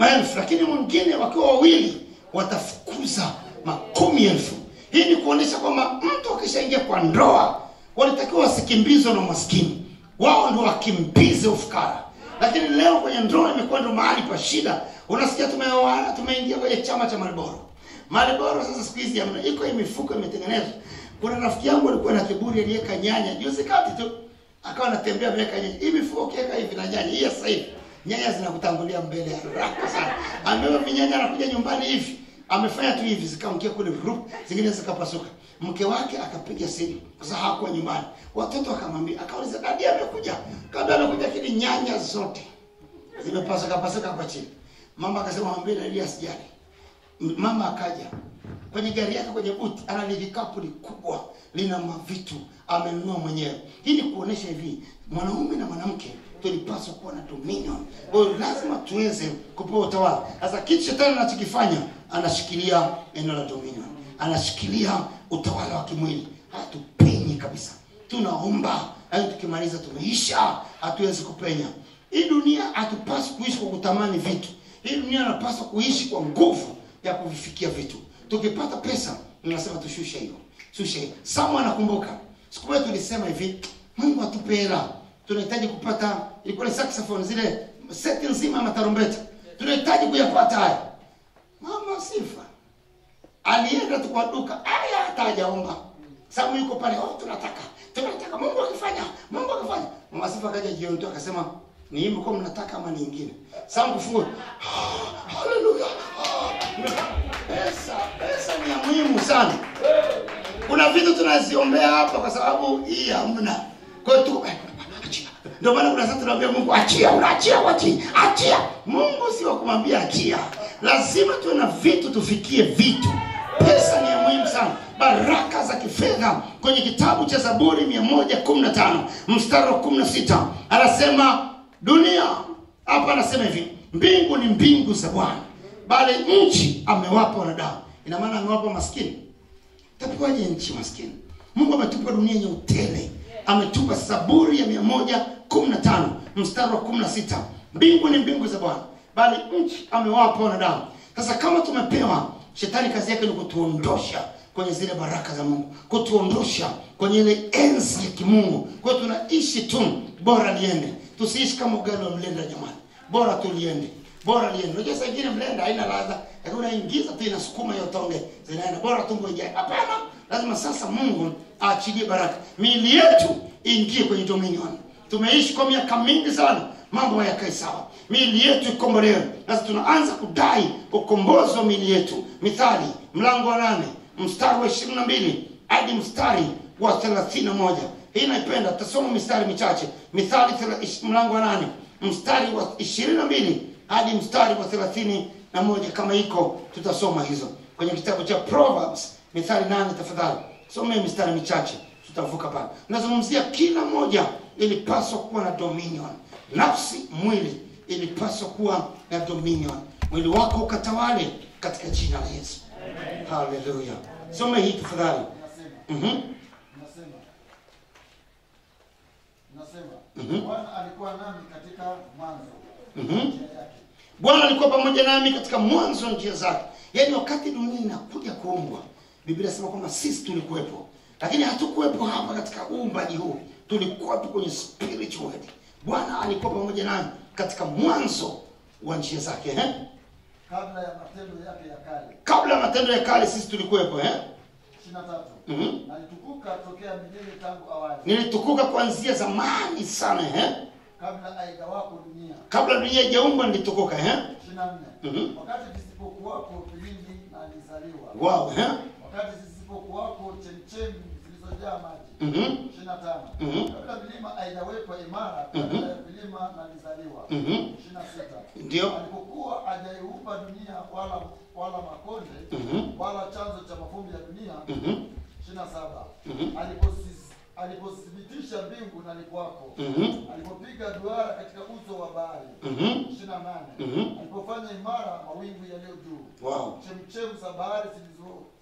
maelfu lakini mwingine wakiwa wawili watafukuza makumi elfu hii ni kuonyesha kwamba mtu akishaingia kwa ndoa walitakiwa wasikimbizwe na maskini wao ndo wakimbize ufukara lakini leo kwenye ndoa imekuwa ndo mahali pa shida unasikia tumeoana tumeingia kwenye chama cha mariboro mariboro sasa siku hizi hamna iko hii mifuko imetengenezwa kuna rafiki yangu alikuwa na kiburi aliweka nyanya juzi kati tu akawa anatembea ameweka nyanya hii mifuko ukiweka hivi na nyanya hii ya sasa hivi nyanya zinakutangulia mbele haraka sana amebeba vinyanya anakuja nyumbani hivi amefanya tu hivi zikaangukia kule rup zingine zikapasuka mke wake akapiga simu kwa sababu hakuwa nyumbani watoto akamwambia akauliza dadi amekuja kabla amekuja kile nyanya zote zimepasuka pasuka hapa chini mama akasema mwambie dadi asijali M- mama akaja kwenye gari yake kwenye buti ana vikapu likubwa lina mavitu amenunua mwenyewe hii ni kuonesha hivi mwanaume na mwanamke tulipaswa kuwa na dominion kwa hiyo lazima tuweze kupewa utawala sasa kitu shetani anachokifanya anashikilia eneo la dominion anashikilia utawala wa kimwili hatupenyi kabisa tunaomba yaani tukimaliza tumeisha hatuwezi kupenya hii dunia hatupaswi kuishi kwa kutamani vitu hii dunia inapaswa kuishi kwa nguvu ya kuvifikia vitu tukipata pesa ninasema tushushe hiyo shushe hiyo samu anakumbuka siku moja tulisema hivi mungu atupe hela tunahitaji kupata ilikuwa ni saxophone zile seti nzima ya matarumbeta tunahitaji kuyapata haya mama sifa alienda tu kwa duka aya hata hajaomba samu yuko pale oh tunataka tunataka mungu akifanya mungu akifanya mama sifa akaja jioni tu akasema ni hii mko mnataka ama nyingine samu kufungua Ah, haleluya Ah, pesa pesa ni ya muhimu sana kuna vitu tunaziombea hapa kwa sababu hii hamna kwa hiyo tu achia. ndio maana kuna sasa tunaambia mungu achia unaachia wati achia mungu si wa kumwambia achia lazima tuwe na vitu tufikie vitu pesa ni ya muhimu sana baraka za kifedha kwenye kitabu cha zaburi 115 mstari wa 16 anasema dunia hapa anasema hivi mbingu ni mbingu za bwana bali nchi amewapa wanadamu ina maana amewapa maskini tapewaje nchi maskini mungu ametupa dunia yenye utele ametupa zaburi ya mia moja kumi na tano mstari wa kumi na sita mbingu ni mbingu za bwana bali nchi amewapa wanadamu sasa kama tumepewa shetani kazi yake ni kutuondosha kwenye zile baraka za mungu kutuondosha kwenye ile enzi ya kimungu kwa hiyo tunaishi tu bora liende tusiishi kama ugali wa mlenda jamani bora tu liende bora liende unajua saa ingine mlenda haina ladha lakini unaingiza tu inasukuma hiyo tonge zinaenda bora tumbo ijae hapana lazima sasa mungu aachilie baraka miili yetu iingie kwenye dominion tumeishi kwa miaka mingi sana mambo hayakae sawa miili yetu ikombolewe sasa tunaanza kudai ukombozi wa miili yetu mithali mlango wa nane mstari wa ishirini na mbili hadi mstari wa thelathini na moja hii naipenda tutasoma mistari michache mithali thela- ish- mlango wa nane mstari wa ishirini na mbili hadi mstari wa thelathini na moja kama iko tutasoma hizo kwenye kitabu cha proverbs mithali nane tafadhali somee mistari michache tutavuka pale nazungumzia kila moja ilipaswa kuwa na dominion nafsi mwili ilipaswa kuwa na dominion mwili wako ukatawale katika jina la yesu haleluya some hii tafadhali Nasema, Mhm. nasema, nasema, Mhm. Bwana alikuwa nami katika mwanzo Mhm. njia yake. bwana alikuwa pamoja nami katika mwanzo wa njia zake yaani wakati dunia inakuja kuumbwa biblia inasema kwamba sisi tulikuwepo lakini hatukuwepo hapa katika uumbaji huu tulikuwepo kwenye spiritual world. bwana alikuwa pamoja nami katika mwanzo wa njia zake eh? kabla ya matendo yake ya kale. kabla ya matendo ya kale sisi tulikuwepo eh? ishirini na tatu Mhm. alitukuka tokea milele tangu awali, nilitukuka kuanzia zamani sana eh? kabla haigawako dunia. kabla dunia ijaumbwa nilitukuka eh? ishirini na nne Mhm. wakati visipokuwako vilindi na alizaliwa, wow eh? wakati zisipokuwako chemchemi zilizojaa maji. Mhm. ishirini na tano Mhm. kabla milima haijawekwa imara, kabla ya vilima nalizaliwa. Mhm. ishirini na sita ndio alipokuwa hajaiumba dunia wala wala makonde Mhm. wala chanzo cha mafumbi ya dunia Mhm. ishirini na saba Mhm. aliposis- alipothibitisha mbingu na likwako Mhm. alipopiga duara katika uso wa bahari Mhm. ishirini na nane Mhm. alipofanya imara mawingu yaliyo juu wow chemchemu za bahari zilizo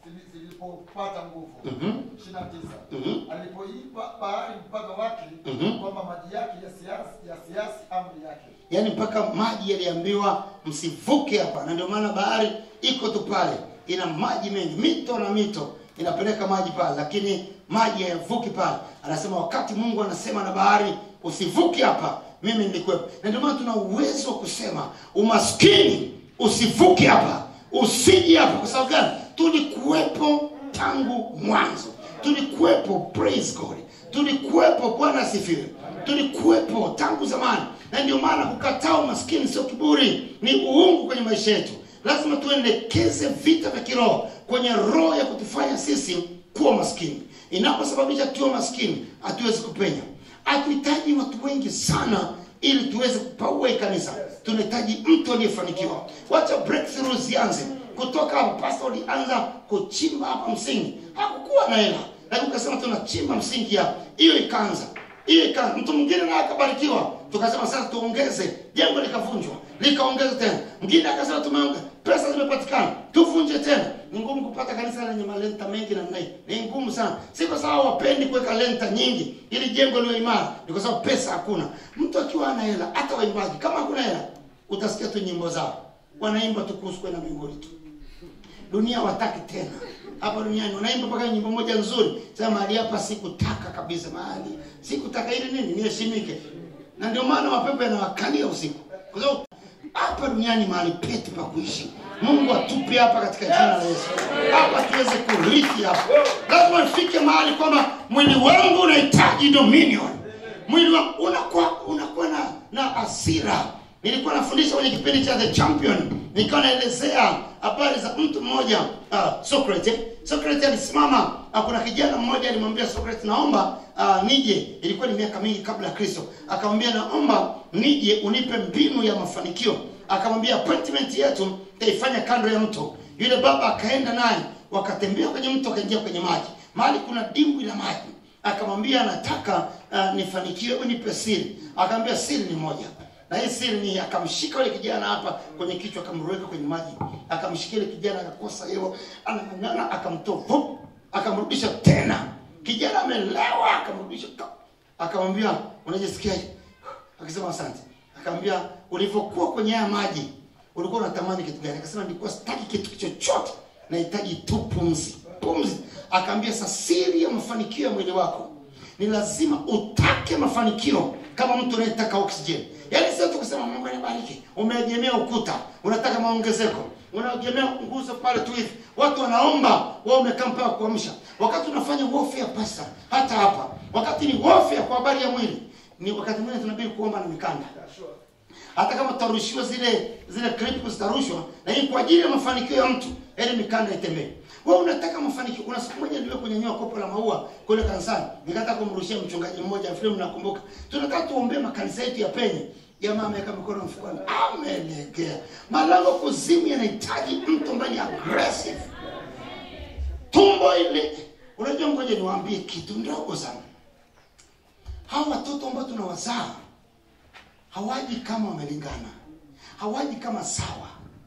zili- zilipopata nguvu Mhm. ishirini na tisa Mhm. alipoipa bahari mpaka wake Mhm. kwamba maji yake yasiasi yasiasi amri yake yaani mpaka maji yaliambiwa msivuke hapa na ndio maana bahari iko tu pale ina maji mengi mito na mito inapeleka maji pale lakini maji hayavuki pale anasema wakati mungu anasema na bahari usivuke hapa mimi nilikuwepo na ndio maana tuna uwezo wa kusema umaskini usivuke hapa usiji hapa kwa sababu gani tulikuwepo tangu mwanzo tulikuwepo praise god tulikuwepo bwana asifiwe tulikuwepo tangu zamani na ndio maana kukataa umaskini sio kiburi ni uungu kwenye maisha yetu lazima tuendekeze vita vya kiroho kwenye roho ya kutufanya sisi kuwa maskini inaposababisha tuwe maskini hatuwezi kupenya hatuhitaji watu wengi sana ili tuweze kupaua hii kanisa tunahitaji mtu aliyefanikiwa wacha breakthrough zianze kutoka hapo pasta ulianza kuchimba hapa msingi hakukuwa na hela lakini ukasema tunachimba msingi hapa hiyo ikaanza hiyo ikaanza mtu mwingine naye akabarikiwa tukasema sasa tuongeze jengo likavunjwa likaongeza tena mwingine akasema tumeonge pesa zimepatikana tuvunje tena ni ngumu kupata kanisa lenye malenta mengi namna hii ni ngumu sana si kwa sababu wapendi kuweka lenta nyingi ili jengo liwe imara ni kwa sababu pesa hakuna mtu akiwa ana hela hata waimbaji kama hakuna hela utasikia tu nyimbo zao wanaimba tu kuhusu kwenda mbinguni tu dunia wataki tena hapa duniani wanaimba mpaka nyimbo moja nzuri sema mahali hapa sikutaka kabisa mahali sikutaka ili nini niheshimike na ndio maana mapepo yanawakalia usiku kwa sababu hapa duniani mahali petu pa kuishi mungu atupe hapa katika jina la yesu hapa tuweze kurithi hapa lazima ifike mahali kwamba mwili wangu unahitaji dominion mwili wangu unakuwa unakuwa na na hasira nilikuwa nafundisha kwenye kipindi cha the champion nikawa naelezea habari za mtu mmoja uh, socrates socrates alisimama uh, kuna kijana mmoja alimwambia socrates naomba uh, nije ilikuwa ni miaka mingi kabla ya kristo akamwambia naomba nije unipe mbinu ya mafanikio akamwambia appointment yetu taifanya kando ya mto yule baba akaenda naye wakatembea kwenye mto akaingia kwenye maji mahali kuna dimbwi la maji akamwambia anataka uh, nifanikiwe unipe siri akamwambia siri ni moja na hii siri ni akamshika yule kijana hapa kwenye kichwa akamweka kwenye maji akamshikia yule kijana akakosa hewa anang'ang'ana akamtoa vup akamrudisha tena kijana amelewa akamrudisha ka- akamwambia unajisikiaje akasema asante akamwambia ulivyokuwa kwenye haya maji ulikuwa unatamani kitu gani akasema nilikuwa sitaki kitu chochote nahitaji tu pumzi pumzi akaambia sa siri ya mafanikio ya mwili wako ni lazima utake mafanikio kama mtu anayetaka oxygen yaani sio tu kusema mungu anibariki umeegemea ukuta unataka maongezeko unaegemea nguzo pale tu hivi watu wanaomba wao umekaa mpaka kuamsha wakati unafanya warfare pasta hata hapa wakati ni warfare kwa habari ya mwili ni wakati mwingine tunabidi kuomba na mikanda hata kama tutarushiwa zile zile clip zitarushwa lakini kwa ajili ya mafanikio ya mtu ili mikanda itembee wewe unataka mafanikio kuna siku moja ndio kunyanyua kopo la maua kule kanisani nikataka kumrushia mchungaji mmoja film nakumbuka tunataka tuombee makanisa yetu ya penye jamaa ameweka mikono mfukoni amelegea malango kuzimu yanahitaji mtu ambaye ni aggressive tumbo ile unajua ngoja niwaambie kitu ndogo sana hawa watoto ambao tunawazaa hawaji kama wamelingana hawaji kama sawa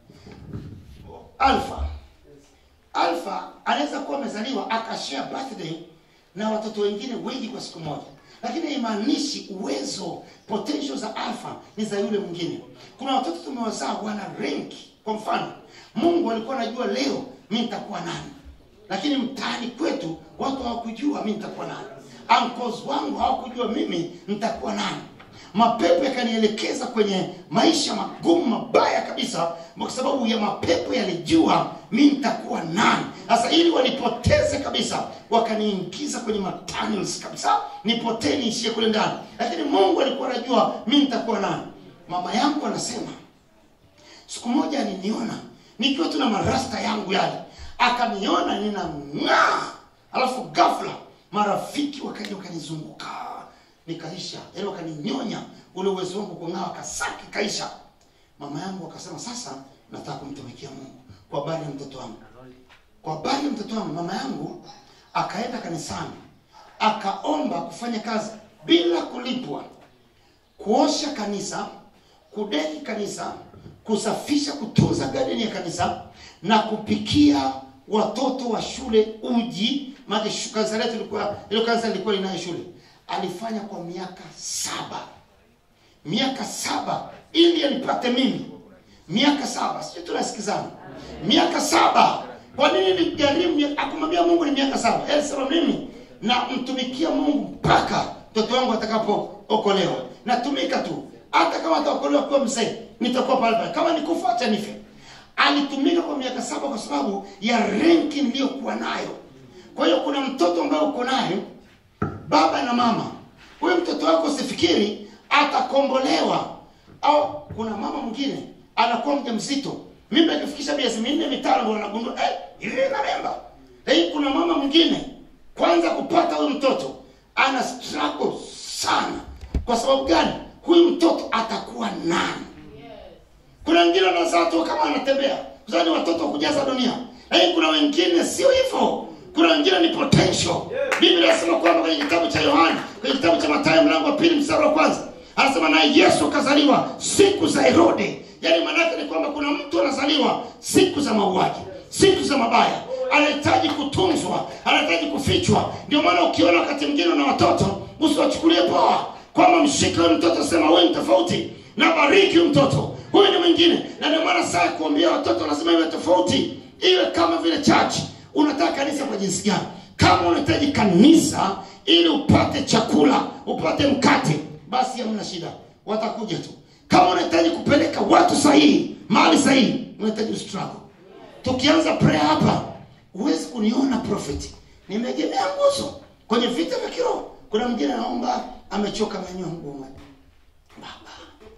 alfa alfa anaweza kuwa amezaliwa akashare birthday na watoto wengine wengi kwa siku moja lakini haimaanishi uwezo potential za alfa ni za yule mwingine kuna watoto tumewazaa wana renki kwa mfano mungu alikuwa anajua leo mi nitakuwa nani lakini mtaani kwetu watu hawakujua mi nitakuwa nani uncles wangu hawakujua mimi nitakuwa nani mapepo yakanielekeza kwenye maisha magumu mabaya kabisa kwa sababu ya mapepo yalijua mi nitakuwa nani sasa ili wanipoteze kabisa wakaniingiza kwenye matunnels kabisa nipotee niishie kule ndani lakini mungu alikuwa anajua mi nitakuwa nani mama yangu anasema siku moja aliniona nikiwa tuna marasta yangu yale akaniona ninang'aa alafu ghafla marafiki wakaja wakanizunguka nikaisha yaani wakaninyonya ule uwezo wangu kung'aa kasaki kaisha mama yangu akasema sasa nataka kumtumikia mungu kwa habari ya mtoto wangu kwa habari ya mtoto wangu mama yangu akaenda kanisani akaomba kufanya kazi bila kulipwa kuosha kanisa kudeki kanisa kusafisha kutunza gadeni ya kanisa na kupikia watoto wa shule uji maana shu- kanisa letu lilikuwa ilo kanisa lilikuwa linayo shule alifanya kwa miaka saba miaka saba ili alipate mimi miaka saba sijui tunasikizana miaka saba kwa nini nigharimu akumwambia mungu ni miaka saba Yeye alisema mimi namtumikia mungu mpaka mtoto wangu atakapookolewa natumika tu hata kama ataokolewa kuwa mzee nitakuwa pale pale kama nikufa acha nife alitumika kwa miaka saba kwa sababu ya renki niliyokuwa nayo kwa hiyo kuna mtoto ambaye uko naye baba na mama huyu mtoto wako usifikiri atakombolewa au kuna mama mwingine anakuwa mja mzito mimba ikifikisha miezi minne mitano ndio wanagundua eh, hivi inaremba lakini kuna mama mwingine kwanza kupata huyu mtoto ana struggle sana kwa sababu gani huyu mtoto atakuwa nani kuna wengine wanazaa tu kama anatembea kuzaa ni watoto wa kujaza dunia lakini kuna wengine sio hivyo kuna wengine ni potential biblia inasema kwamba kwenye kitabu cha yohana kwenye kitabu cha matayo mlango wa pili mstari wa kwanza anasema naye yesu akazaliwa siku za herode yaani maanaake ni kwamba kuna mtu anazaliwa siku za mauaji siku za mabaya anahitaji kutunzwa anahitaji kufichwa ndio maana ukiona wakati mwingine na watoto usiwachukulie poa kwamba mshike huyu mtoto sema huyu ni tofauti na bariki huyu mtoto huyu ni mwingine na ndio maana saa ya kuambia watoto lazima iwe tofauti iwe kama vile chachi unataka kanisa kwa jinsi gani kama unahitaji kanisa ili upate chakula upate mkate basi hamna shida watakuja tu kama unahitaji kupeleka watu sahihi mahali sahihi unahitaji struggle tukianza prayer hapa huwezi kuniona prophet nimeegemea nguzo kwenye vita vya kiroho kuna mwingine anaomba amechoka amenywa mguu baba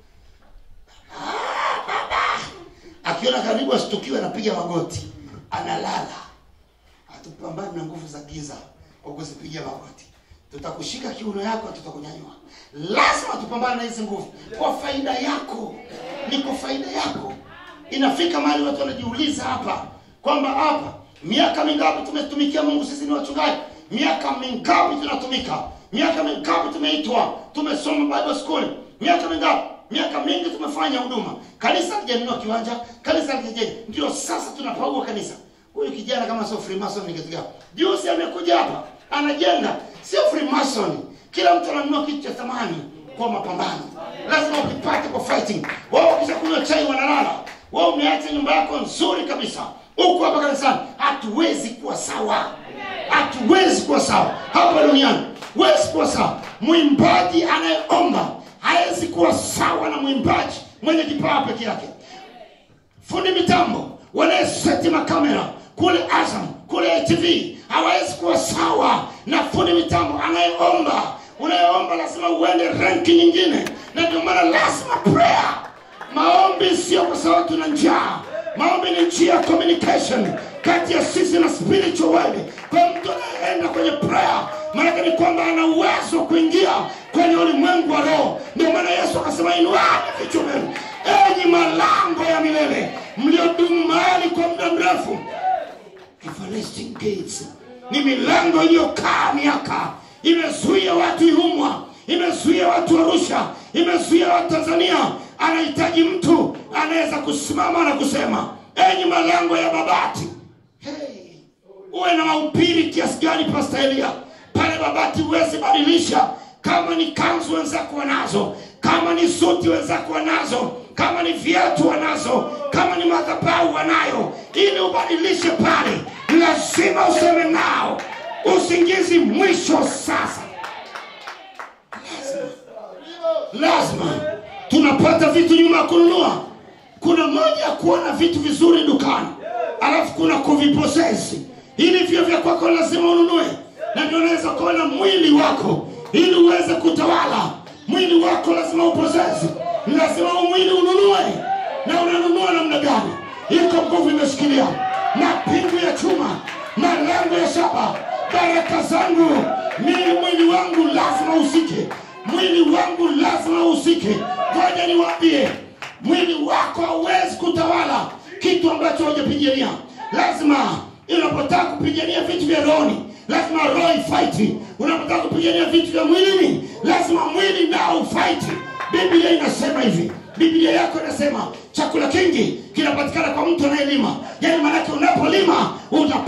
Ah, baba akiona karibu asitukiwe anapiga magoti analala hatupambani na nguvu za giza kwa kuzipigia magoti tutakushika kiuno yako tutakunyanyua lazima tupambane na hizi nguvu kwa faida yako ni kwa faida yako inafika mahali watu wanajiuliza hapa kwamba hapa miaka mingapi tumetumikia mungu sisi ni wachungaji miaka mingapi tunatumika miaka mingapi tumeitwa tumesoma bible school miaka mingapi miaka mingi tumefanya huduma kanisa lijanunua kiwanja kanisa lijajenga ndio sasa tunapaua kanisa huyu kijana kama sio freemason ni kitu gani juzi amekuja hapa anajenga sio freemason kila mtu ananunua kitu cha thamani kwa mapambano lazima ukipate kwa fighting wao kisha kunywa chai wanalala wao umeacha nyumba yako nzuri kabisa huku hapa kanisani hatuwezi kuwa sawa hatuwezi kuwa sawa hapa duniani huwezi kuwa sawa mwimbaji anayeomba hawezi kuwa sawa na mwimbaji mwenye kipawa peke yake fundi mitambo wanayeseti makamera kule azam kule atv hawawezi kuwa sawa na fundi mitambo anayeomba unayeomba lazima uende renki nyingine na ndio maana lazima prayer maombi sio kwa sababu tuna njaa maombi ni njia ya communication kati ya sisi na spiritual world kwa mtu anayeenda kwenye prayer maanake ni kwamba ana uwezo wa kuingia kwenye ulimwengu wa roho ndio maana yesu akasema inuani vichwa vyenu enyi malango ya milele mliodumu mahali kwa muda mrefu everlasting gates ni milango iliyokaa miaka imezuia watu ihumwa imezuia watu arusha imezuia watu tanzania anahitaji mtu anaweza kusimama na kusema enyi malango ya babati hey, uwe na mahubiri kiasi gani pasta elia pale babati huwezi badilisha kama ni kanzu wenzako wanazo kama ni suti wenzako wanazo kama ni viatu wanazo kama ni madhabahu wanayo ili ubadilishe pale lazima useme nao usingizi mwisho sasa lazima tunapata vitu nyuma ya kununua kuna moja ya kuona vitu vizuri dukani alafu kuna kuviposesi ili vyo vya kwako lazima ununue na ndio unaweza kuona mwili wako ili uweze kutawala mwili wako lazima uposesi lazima huu mwili ununue na unanunua namna gani iko nguvu imeshikilia na pingu ya chuma na lango ya shaba baraka zangu mimi mwili wangu lazima usike mwili wangu lazima usike ngoja niwaambie mwili wako hauwezi kutawala kitu ambacho hujapigania lazima unapotaka kupigania vitu vya rohoni lazima roho ifaiti unapotaka kupigania vitu vya mwilini lazima mwili nao ufaiti biblia inasema hivi biblia yako inasema chakula kingi kinapatikana kwa mtu anayelima yaani maanake unapolima utapata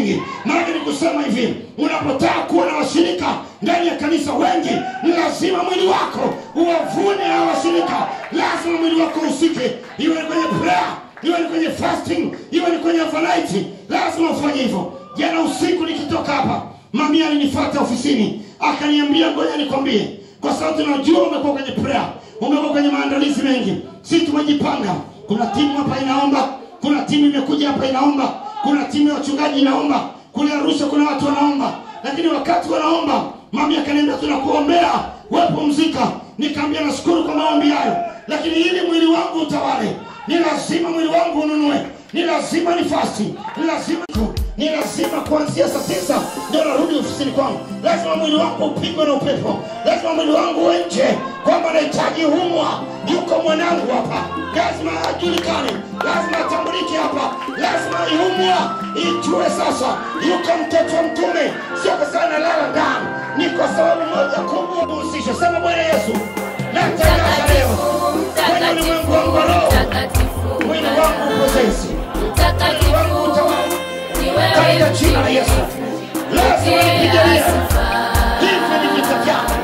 nyingi maana ni kusema hivi unapotaka kuwa na washirika ndani ya kanisa wengi ni lazima mwili wako uwavune hao washirika lazima mwili wako usike iwe ni kwenye prayer iwe ni kwenye fasting iwe ni kwenye overnight lazima ufanye hivyo jana usiku nikitoka hapa mami alinifuata ofisini akaniambia ngoja nikwambie kwa sababu tunajua umekuwa kwenye prayer umekuwa kwenye maandalizi mengi si tumejipanga kuna timu hapa inaomba kuna timu imekuja hapa inaomba kuna timu ya wachungaji inaomba kule arusha kuna watu wanaomba lakini wakati wanaomba mami akaniambia tunakuombea wepumzika nikaambia nashukuru kwa maombi hayo lakini ili mwili wangu utawale ni lazima mwili wangu ununue ni lazima ni fasti ni lazima ni lazima kuanzia saa tisa ndio narudi ofisini kwangu lazima mwili wangu upigwe na upepo lazima mwili wangu uwe nje kwamba nahitaji humwa yuko mwanangu hapa lazima ajulikane lazima atambulike hapa lazima ihumwa ijue sasa yuko mtoto wa mtume sio kwa sababu nalala ndani ni kwa sababu moja kubwa kuhusisha sema bwana yesu natangaza leo kwenye ulimwengu wangu wa roho mwili wangu upozesi mwili wangu utawala katika jina la Yesu. Lazima nipiganie. Hivi ni vita vyangu,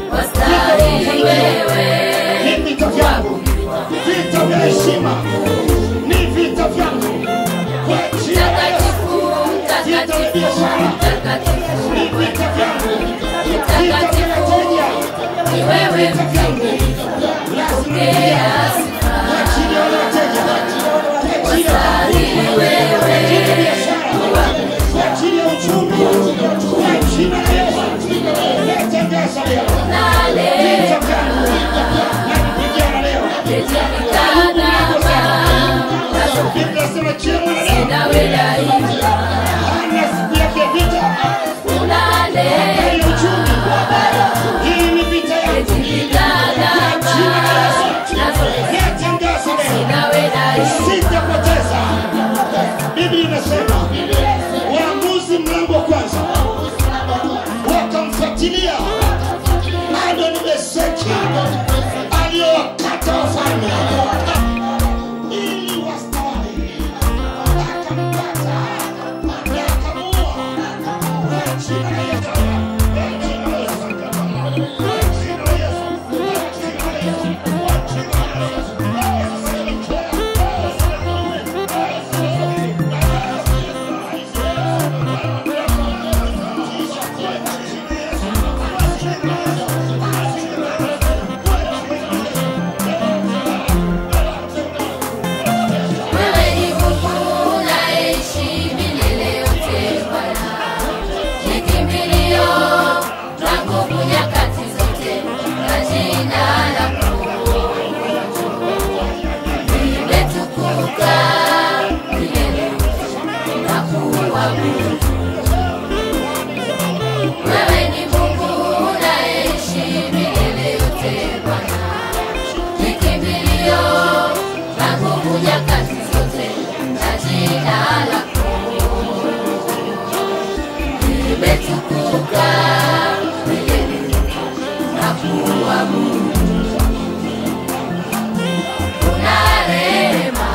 ni vita vyangu, vita vya heshima, ni vita vyangu kwa jina la Yesu. Vita vya biashara, ni vita vyangu, vita vya wateja, ni vita vyangu. Lazima nipiganie kwa ajili ya wale wateja, kwa ajili ya kwa ajili ya biashara, kwa ajili ya uchumi, kwa jina la Yesu. Natangaza leo vita vyangu, napigana leo. Biblia inasema kila mwanadamu ana siku yake ya vita, habari ya uchumi. Hii ni vita yangu, kwa jina la Yesu. Natangaza leo sitapoteza. Biblia inasema Waamuzi mlango wa kwanza wakamfuatilia Adoni Bezeki aliyowakata wafalme ili wastawale, akampata na akamuua kwa jina la Yesu. Kwa jina la Yesu. Kwa jina la Yesu. Kwa jina la Yesu. Kwa jina la Yesu. Wewe ni Mungu unaishi milele yote Bwana, ni kimbilio la nguvu nyakati zote, na jina lako limetukuka milele yote na kuabudu. Wewe ni Mungu unaishi milele yote Bwana, ni kimbilio la nguvu nyakati zote, na jina lako limetukuka milele yote na kuabudu. Una rehema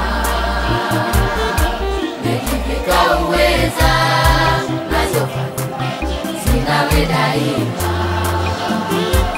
umejivika uweza, nazo fadhili zinawe daima